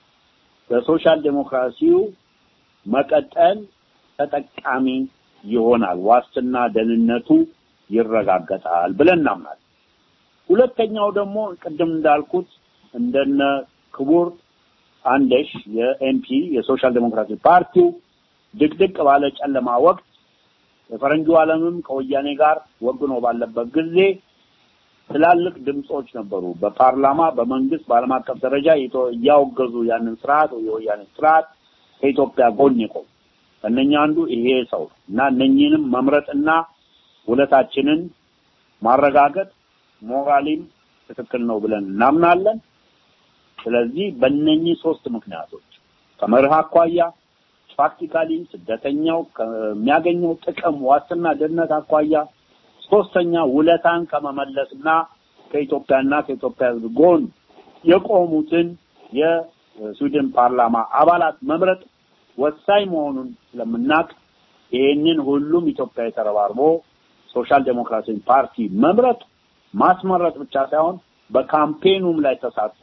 በሶሻል ዴሞክራሲው መቀጠል ተጠቃሚ ይሆናል፣ ዋስትና ደህንነቱ ይረጋገጣል ብለን እናምናለን። ሁለተኛው ደግሞ ቅድም እንዳልኩት እንደነ ክቡር አንደሽ የኤምፒ የሶሻል ዴሞክራሲ ፓርቲው ድቅድቅ ባለ ጨለማ ወቅት የፈረንጁ ዓለምም ከወያኔ ጋር ወግኖ ባለበት ጊዜ ትላልቅ ድምጾች ነበሩ። በፓርላማ በመንግስት በዓለም አቀፍ ደረጃ እያወገዙ ያንን ስርዓት የወያኔ ስርዓት ከኢትዮጵያ ጎን የቆሙ ከእነኛ አንዱ ይሄ ሰው እና እነኚህንም መምረጥና ውለታችንን ማረጋገጥ ሞራሊም ትክክል ነው ብለን እናምናለን። ስለዚህ በእነኚህ ሶስት ምክንያቶች ከመርህ አኳያ ፕራክቲካሊ ስደተኛው ከሚያገኘው ጥቅም ዋስትና ደህንነት አኳያ ሶስተኛ ውለታን ከመመለስና ከኢትዮጵያና ከኢትዮጵያ ሕዝብ ጎን የቆሙትን የስዊድን ፓርላማ አባላት መምረጥ ወሳኝ መሆኑን ስለምናቅ ይሄንን ሁሉም ኢትዮጵያዊ ተረባርቦ ሶሻል ዴሞክራሲን ፓርቲ መምረጥ ማስመረጥ ብቻ ሳይሆን በካምፔኑም ላይ ተሳትፎ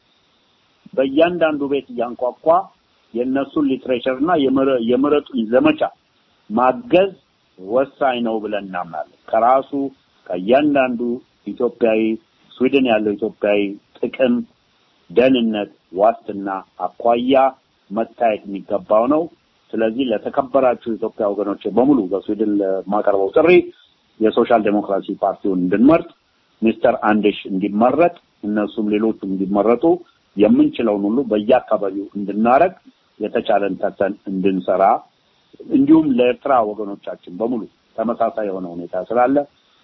በእያንዳንዱ ቤት እያንኳኳ የእነሱን ሊትሬቸር እና የምረጡኝ ዘመቻ ማገዝ ወሳኝ ነው ብለን እናምናለን። ከራሱ ከእያንዳንዱ ኢትዮጵያዊ ስዊድን ያለው ኢትዮጵያዊ ጥቅም፣ ደህንነት፣ ዋስትና አኳያ መታየት የሚገባው ነው። ስለዚህ ለተከበራችሁ ኢትዮጵያ ወገኖች በሙሉ በስዊድን ለማቀርበው ጥሪ የሶሻል ዴሞክራሲ ፓርቲውን እንድንመርጥ ሚስተር አንድሽ እንዲመረጥ እነሱም ሌሎቹም እንዲመረጡ የምንችለውን ሁሉ በየአካባቢው እንድናረግ የተቻለን ተተን እንድንሰራ እንዲሁም ለኤርትራ ወገኖቻችን በሙሉ ተመሳሳይ የሆነ ሁኔታ ስላለ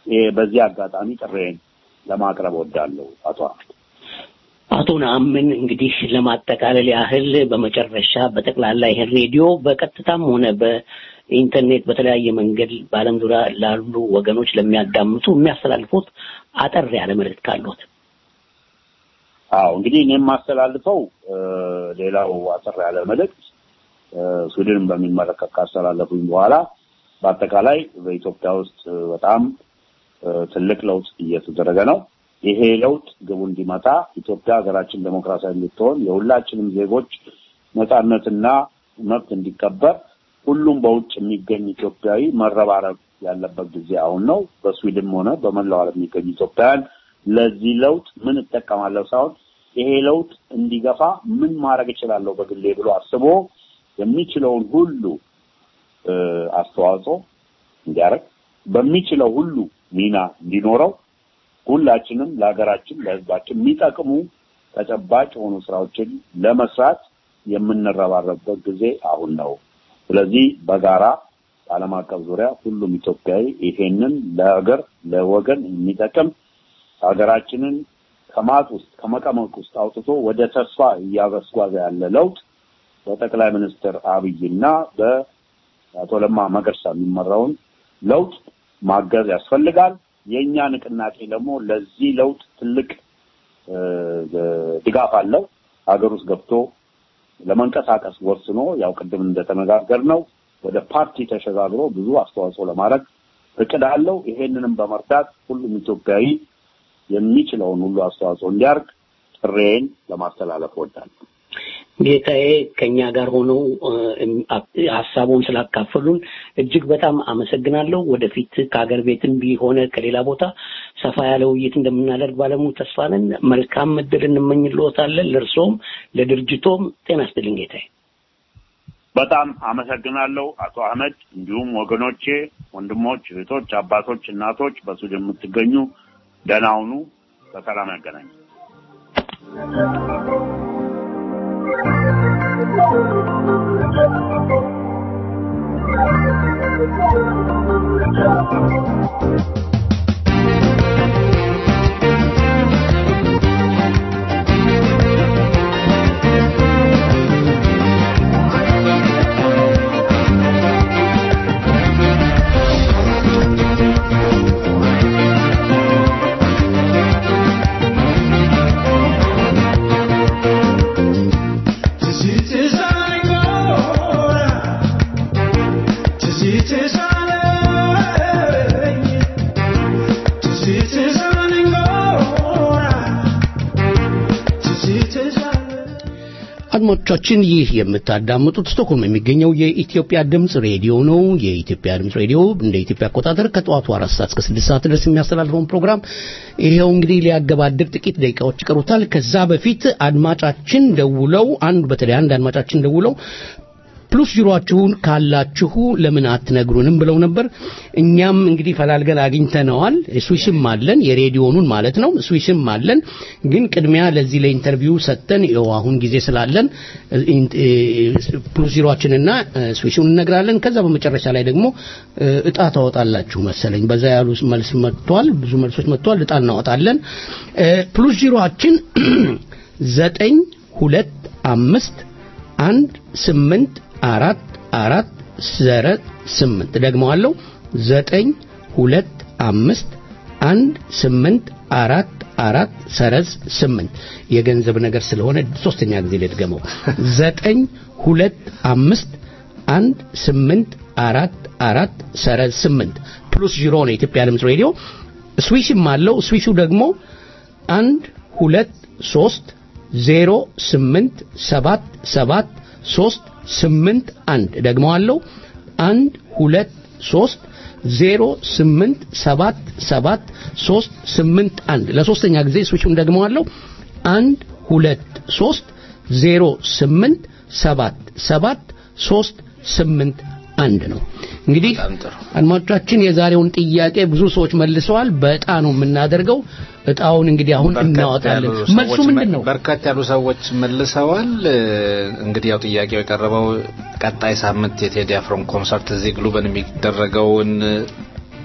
በዚህ አጋጣሚ ጥሬን ለማቅረብ ወዳለሁ አቶ አህመድ። አቶ ነአምን እንግዲህ ለማጠቃለል ያህል በመጨረሻ በጠቅላላ ይሄን ሬዲዮ በቀጥታም ሆነ በኢንተርኔት በተለያየ መንገድ በዓለም ዙሪያ ላሉ ወገኖች ለሚያዳምጡ የሚያስተላልፉት አጠር ያለ መልእክት ካሉት። አዎ እንግዲህ እኔ የማስተላልፈው ሌላው አጠር ያለ መልእክት ስዊድንን በሚመለከት ካስተላለፉኝ በኋላ በአጠቃላይ በኢትዮጵያ ውስጥ በጣም ትልቅ ለውጥ እየተደረገ ነው። ይሄ ለውጥ ግቡ እንዲመጣ ኢትዮጵያ ሀገራችን ዴሞክራሲያዊ እንድትሆን የሁላችንም ዜጎች ነጻነትና መብት እንዲከበር ሁሉም በውጭ የሚገኝ ኢትዮጵያዊ መረባረብ ያለበት ጊዜ አሁን ነው። በስዊድን ሆነ በመላው ዓለም የሚገኙ ኢትዮጵያውያን ለዚህ ለውጥ ምን እጠቀማለሁ ሳይሆን ይሄ ለውጥ እንዲገፋ ምን ማድረግ እችላለሁ በግሌ ብሎ አስቦ የሚችለውን ሁሉ አስተዋጽኦ እንዲያደርግ በሚችለው ሁሉ ሚና እንዲኖረው ሁላችንም ለሀገራችን ለሕዝባችን የሚጠቅሙ ተጨባጭ የሆኑ ስራዎችን ለመስራት የምንረባረብበት ጊዜ አሁን ነው። ስለዚህ በጋራ በዓለም አቀፍ ዙሪያ ሁሉም ኢትዮጵያዊ ይሄንን ለሀገር ለወገን የሚጠቅም ሀገራችንን ከማጥ ውስጥ ከመቀመቅ ውስጥ አውጥቶ ወደ ተስፋ እያስጓዘ ያለ ለውጥ በጠቅላይ ሚኒስትር አብይና በአቶ ለማ መገርሳ የሚመራውን ለውጥ ማገዝ ያስፈልጋል። የእኛ ንቅናቄ ደግሞ ለዚህ ለውጥ ትልቅ ድጋፍ አለው። ሀገር ውስጥ ገብቶ ለመንቀሳቀስ ወስኖ ያው ቅድም እንደተነጋገር ነው ወደ ፓርቲ ተሸጋግሮ ብዙ አስተዋጽኦ ለማድረግ እቅድ አለው። ይሄንንም በመርዳት ሁሉም ኢትዮጵያዊ የሚችለውን ሁሉ አስተዋጽኦ እንዲያርግ ጥሬን ለማስተላለፍ እወዳለሁ። ጌታዬ ከኛ ጋር ሆነው ሀሳቡን ስላካፈሉን እጅግ በጣም አመሰግናለሁ። ወደፊት ከሀገር ቤትም ቢሆነ ከሌላ ቦታ ሰፋ ያለ ውይይት እንደምናደርግ ባለሙሉ ተስፋ ነን። መልካም እድል እንመኝልዎታለን። ለእርስዎም ለድርጅቶም ጤና ይስጥልኝ ጌታዬ። በጣም አመሰግናለሁ አቶ አህመድ፣ እንዲሁም ወገኖቼ፣ ወንድሞች፣ እህቶች፣ አባቶች፣ እናቶች በሱዳን የምትገኙ ደህና ሁኑ። በሰላም ያገናኝ። አድማጮቻችን ይህ የምታዳምጡት ስቶክሆልም የሚገኘው የኢትዮጵያ ድምፅ ሬዲዮ ነው። የኢትዮጵያ ድምፅ ሬዲዮ እንደ ኢትዮጵያ አቆጣጠር ከጠዋቱ አራት ሰዓት እስከ ስድስት ሰዓት ድረስ የሚያስተላልፈውን ፕሮግራም ይሄው እንግዲህ ሊያገባድር ጥቂት ደቂቃዎች ይቀሩታል። ከዛ በፊት አድማጫችን ደውለው አንድ በተለይ አንድ አድማጫችን ደውለው ፕሉስ ጅሯችሁን ካላችሁ ለምን አትነግሩንም ብለው ነበር። እኛም እንግዲህ ፈላልገን አግኝተነዋል። ስዊሽም አለን የሬዲዮኑን ማለት ነው። ስዊሽም አለን። ግን ቅድሚያ ለዚህ ለኢንተርቪው ሰጥተን ይኸው አሁን ጊዜ ስላለን ፕሉስ ጅሯችንና ስዊሽን እነግራለን። ከዛ በመጨረሻ ላይ ደግሞ እጣ ታወጣላችሁ መሰለኝ። በዛ ያሉ መልስ መጥቷል። ብዙ መልሶች መጥቷል። እጣ እናወጣለን። ፕሉስ ጅሯችን ዘጠኝ ሁለት አምስት አንድ ስምንት አራት አራት ዘረ ስምንት ደግመዋለሁ ዘጠኝ ሁለት አምስት አንድ ስምንት አራት አራት ሰረዝ ስምንት የገንዘብ ነገር ስለሆነ ሶስተኛ ጊዜ ልድገመው ዘጠኝ ሁለት አምስት አንድ ስምንት አራት አራት ሰረዝ ስምንት ፕሉስ ዥሮ ነው የኢትዮጵያ ድምፅ ሬዲዮ ስዊሽም አለው ስዊሹ ደግሞ አንድ ሁለት ሶስት ዜሮ ስምንት ሰባት ሰባት ሶስት ስምንት አንድ ደግመዋለሁ አንድ ሁለት ሶስት ዜሮ ስምንት ሰባት ሰባት ሶስት ስምንት አንድ ለሶስተኛ ጊዜ ስዊቹን ደግመዋለሁ አንድ ሁለት ሶስት ዜሮ ስምንት ሰባት ሰባት ሶስት ስምንት አንድ ነው እንግዲህ አድማጮቻችን የዛሬውን ጥያቄ ብዙ ሰዎች መልሰዋል በእጣ ነው የምናደርገው እጣውን እንግዲህ አሁን እናወጣለን መልሱ ምንድን ነው በርካት ያሉ ሰዎች መልሰዋል እንግዲህ ያው ጥያቄው የቀረበው ቀጣይ ሳምንት የቴዲ አፍሮን ኮንሰርት እዚህ ግሉበን የሚደረገውን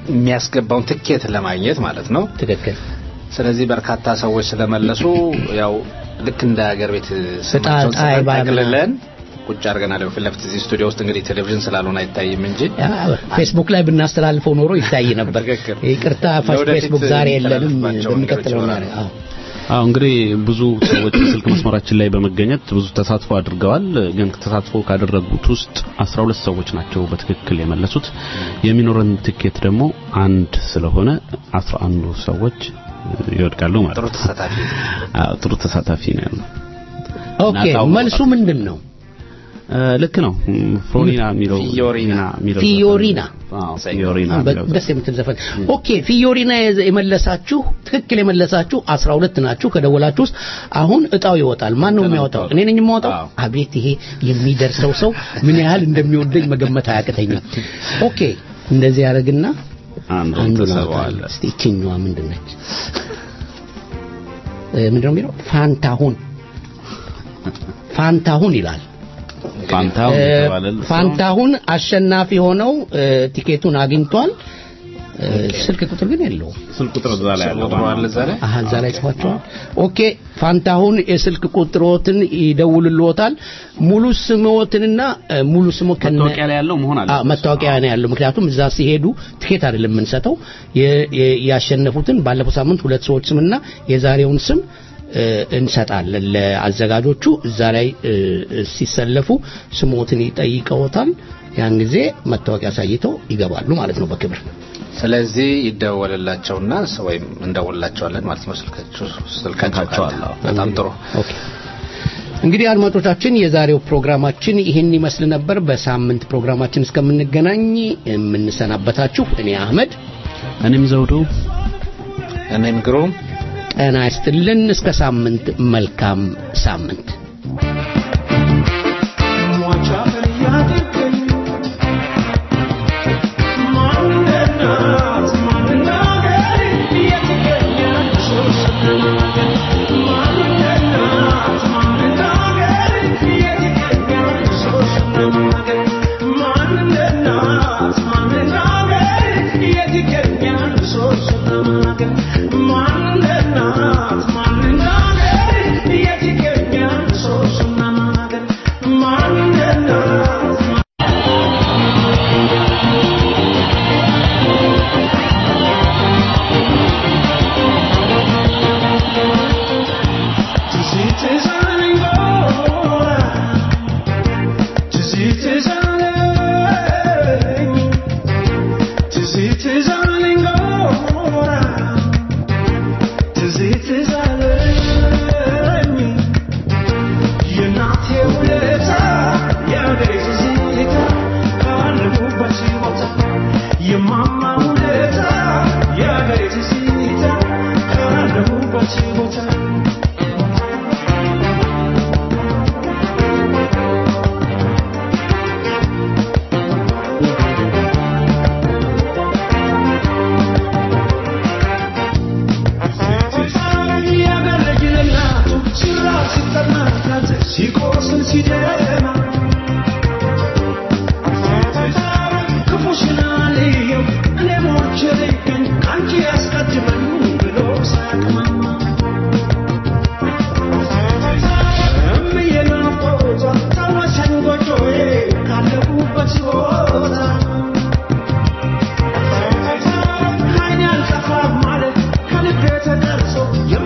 የሚያስገባውን ትኬት ለማግኘት ማለት ነው። ትክክል። ስለዚህ በርካታ ሰዎች ስለመለሱ ያው ልክ እንደ ሀገር ቤት ስማቸውን ዕጣ ጽፈን ባለ- ጠቅልለን ቁጭ አድርገናል። ፊት ለፊት እዚህ ስቱዲዮ ውስጥ እንግዲህ ቴሌቪዥን ስላልሆነ አይታይም እንጂ ፌስቡክ ላይ ብናስተላልፈው ኖሮ ይታይ ነበር። ይቅርታ ፋሽ ለወደፊት ፌስቡክ ዛሬ የለንም። የሚተላለፍባቸው በሚቀጥለው መንገዶች እናደርግ። አዎ አዎ እንግዲህ ብዙ ሰዎች በስልክ መስመራችን ላይ በመገኘት ብዙ ተሳትፎ አድርገዋል። ግን ተሳትፎ ካደረጉት ውስጥ 12 ሰዎች ናቸው በትክክል የመለሱት። የሚኖረን ትኬት ደግሞ አንድ ስለሆነ 11 ሰዎች ይወድቃሉ ማለት ጥሩ ተሳታፊ አዎ ጥሩ ተሳታፊ ነው ያለው። ኦኬ ናታው መልሱ ምንድን ነው? እ፣ ልክ ነው። ፍሮኒና የሚለው ፊዮሪና የሚለው ፊዮሪና አዎ ፊዮሪና አዎ፣ የሚለው ደስ የምትል ዘፈን። ኦኬ ፊዮሪና የዘ- የመለሳችሁ ትክክል የመለሳችሁ 12 ናችሁ ከደወላችሁ ውስጥ አሁን እጣው ይወጣል። ማን ነው የሚያወጣው? እኔ ነኝ የማወጣው። አቤት ይሄ የሚደርሰው ሰው ምን ያህል እንደሚወደኝ መገመት አያቅተኝም። ኦኬ እንደዚህ ያደርግና አንዱ አንዱን ተሰብሯል። አወጣለሁ። እስቲ ይችኛዋ ምንድን ነች? እ፣ ምንድን ነው የሚለው? ፋንታሁን ፋንታሁን ይላል። ፋንታሁን እ፣ የተባለል ሰው ፋንታሁን አሸናፊ ሆነው እ፣ ቲኬቱን አግኝቷል። እ፣ ስልክ ቁጥር ግን የለውም። ስልክ ቁጥር እዛ ላይ ያለው አሃ እዛ ላይ ጽፏቸዋል። ኦኬ ፋንታሁን የስልክ ቁጥሮትን ይደውልልዎታል። ሙሉ ስምዎትንና እ፣ ሙሉ ስሞ ከነ መታወቂያ ላይ ያለው መሆን አለ። አዎ መታወቂያ ነው ያለው። ምክንያቱም እዛ ሲሄዱ ትኬት አይደለም የምንሰጠው የ- የ- ያሸነፉትን ባለፈው ሳምንት ሁለት ሰዎች ስምና የዛሬውን ስም እ፣ እንሰጣለን ለአዘጋጆቹ። እዛ ላይ እ፣ ሲሰለፉ ስሞትን ይጠይቀውታል። ያን ጊዜ መታወቂያ አሳይተው ይገባሉ ማለት ነው በክብር። ስለዚህ ይደወልላቸውና ስ- ወይም እንደውልላቸዋለን ማለት ነው። ስልካቸው ስልካቸው ካለ በጣም ጥሩ። ኦኬ እንግዲህ አድማጮቻችን የዛሬው ፕሮግራማችን ይህን ይመስል ነበር። በሳምንት ፕሮግራማችን እስከምንገናኝ የምንሰናበታችሁ እኔ አህመድ፣ እኔም ዘውዱ፣ እኔም ግሩም ጤና ይስጥልን። እስከ ሳምንት መልካም ሳምንት። Yeah.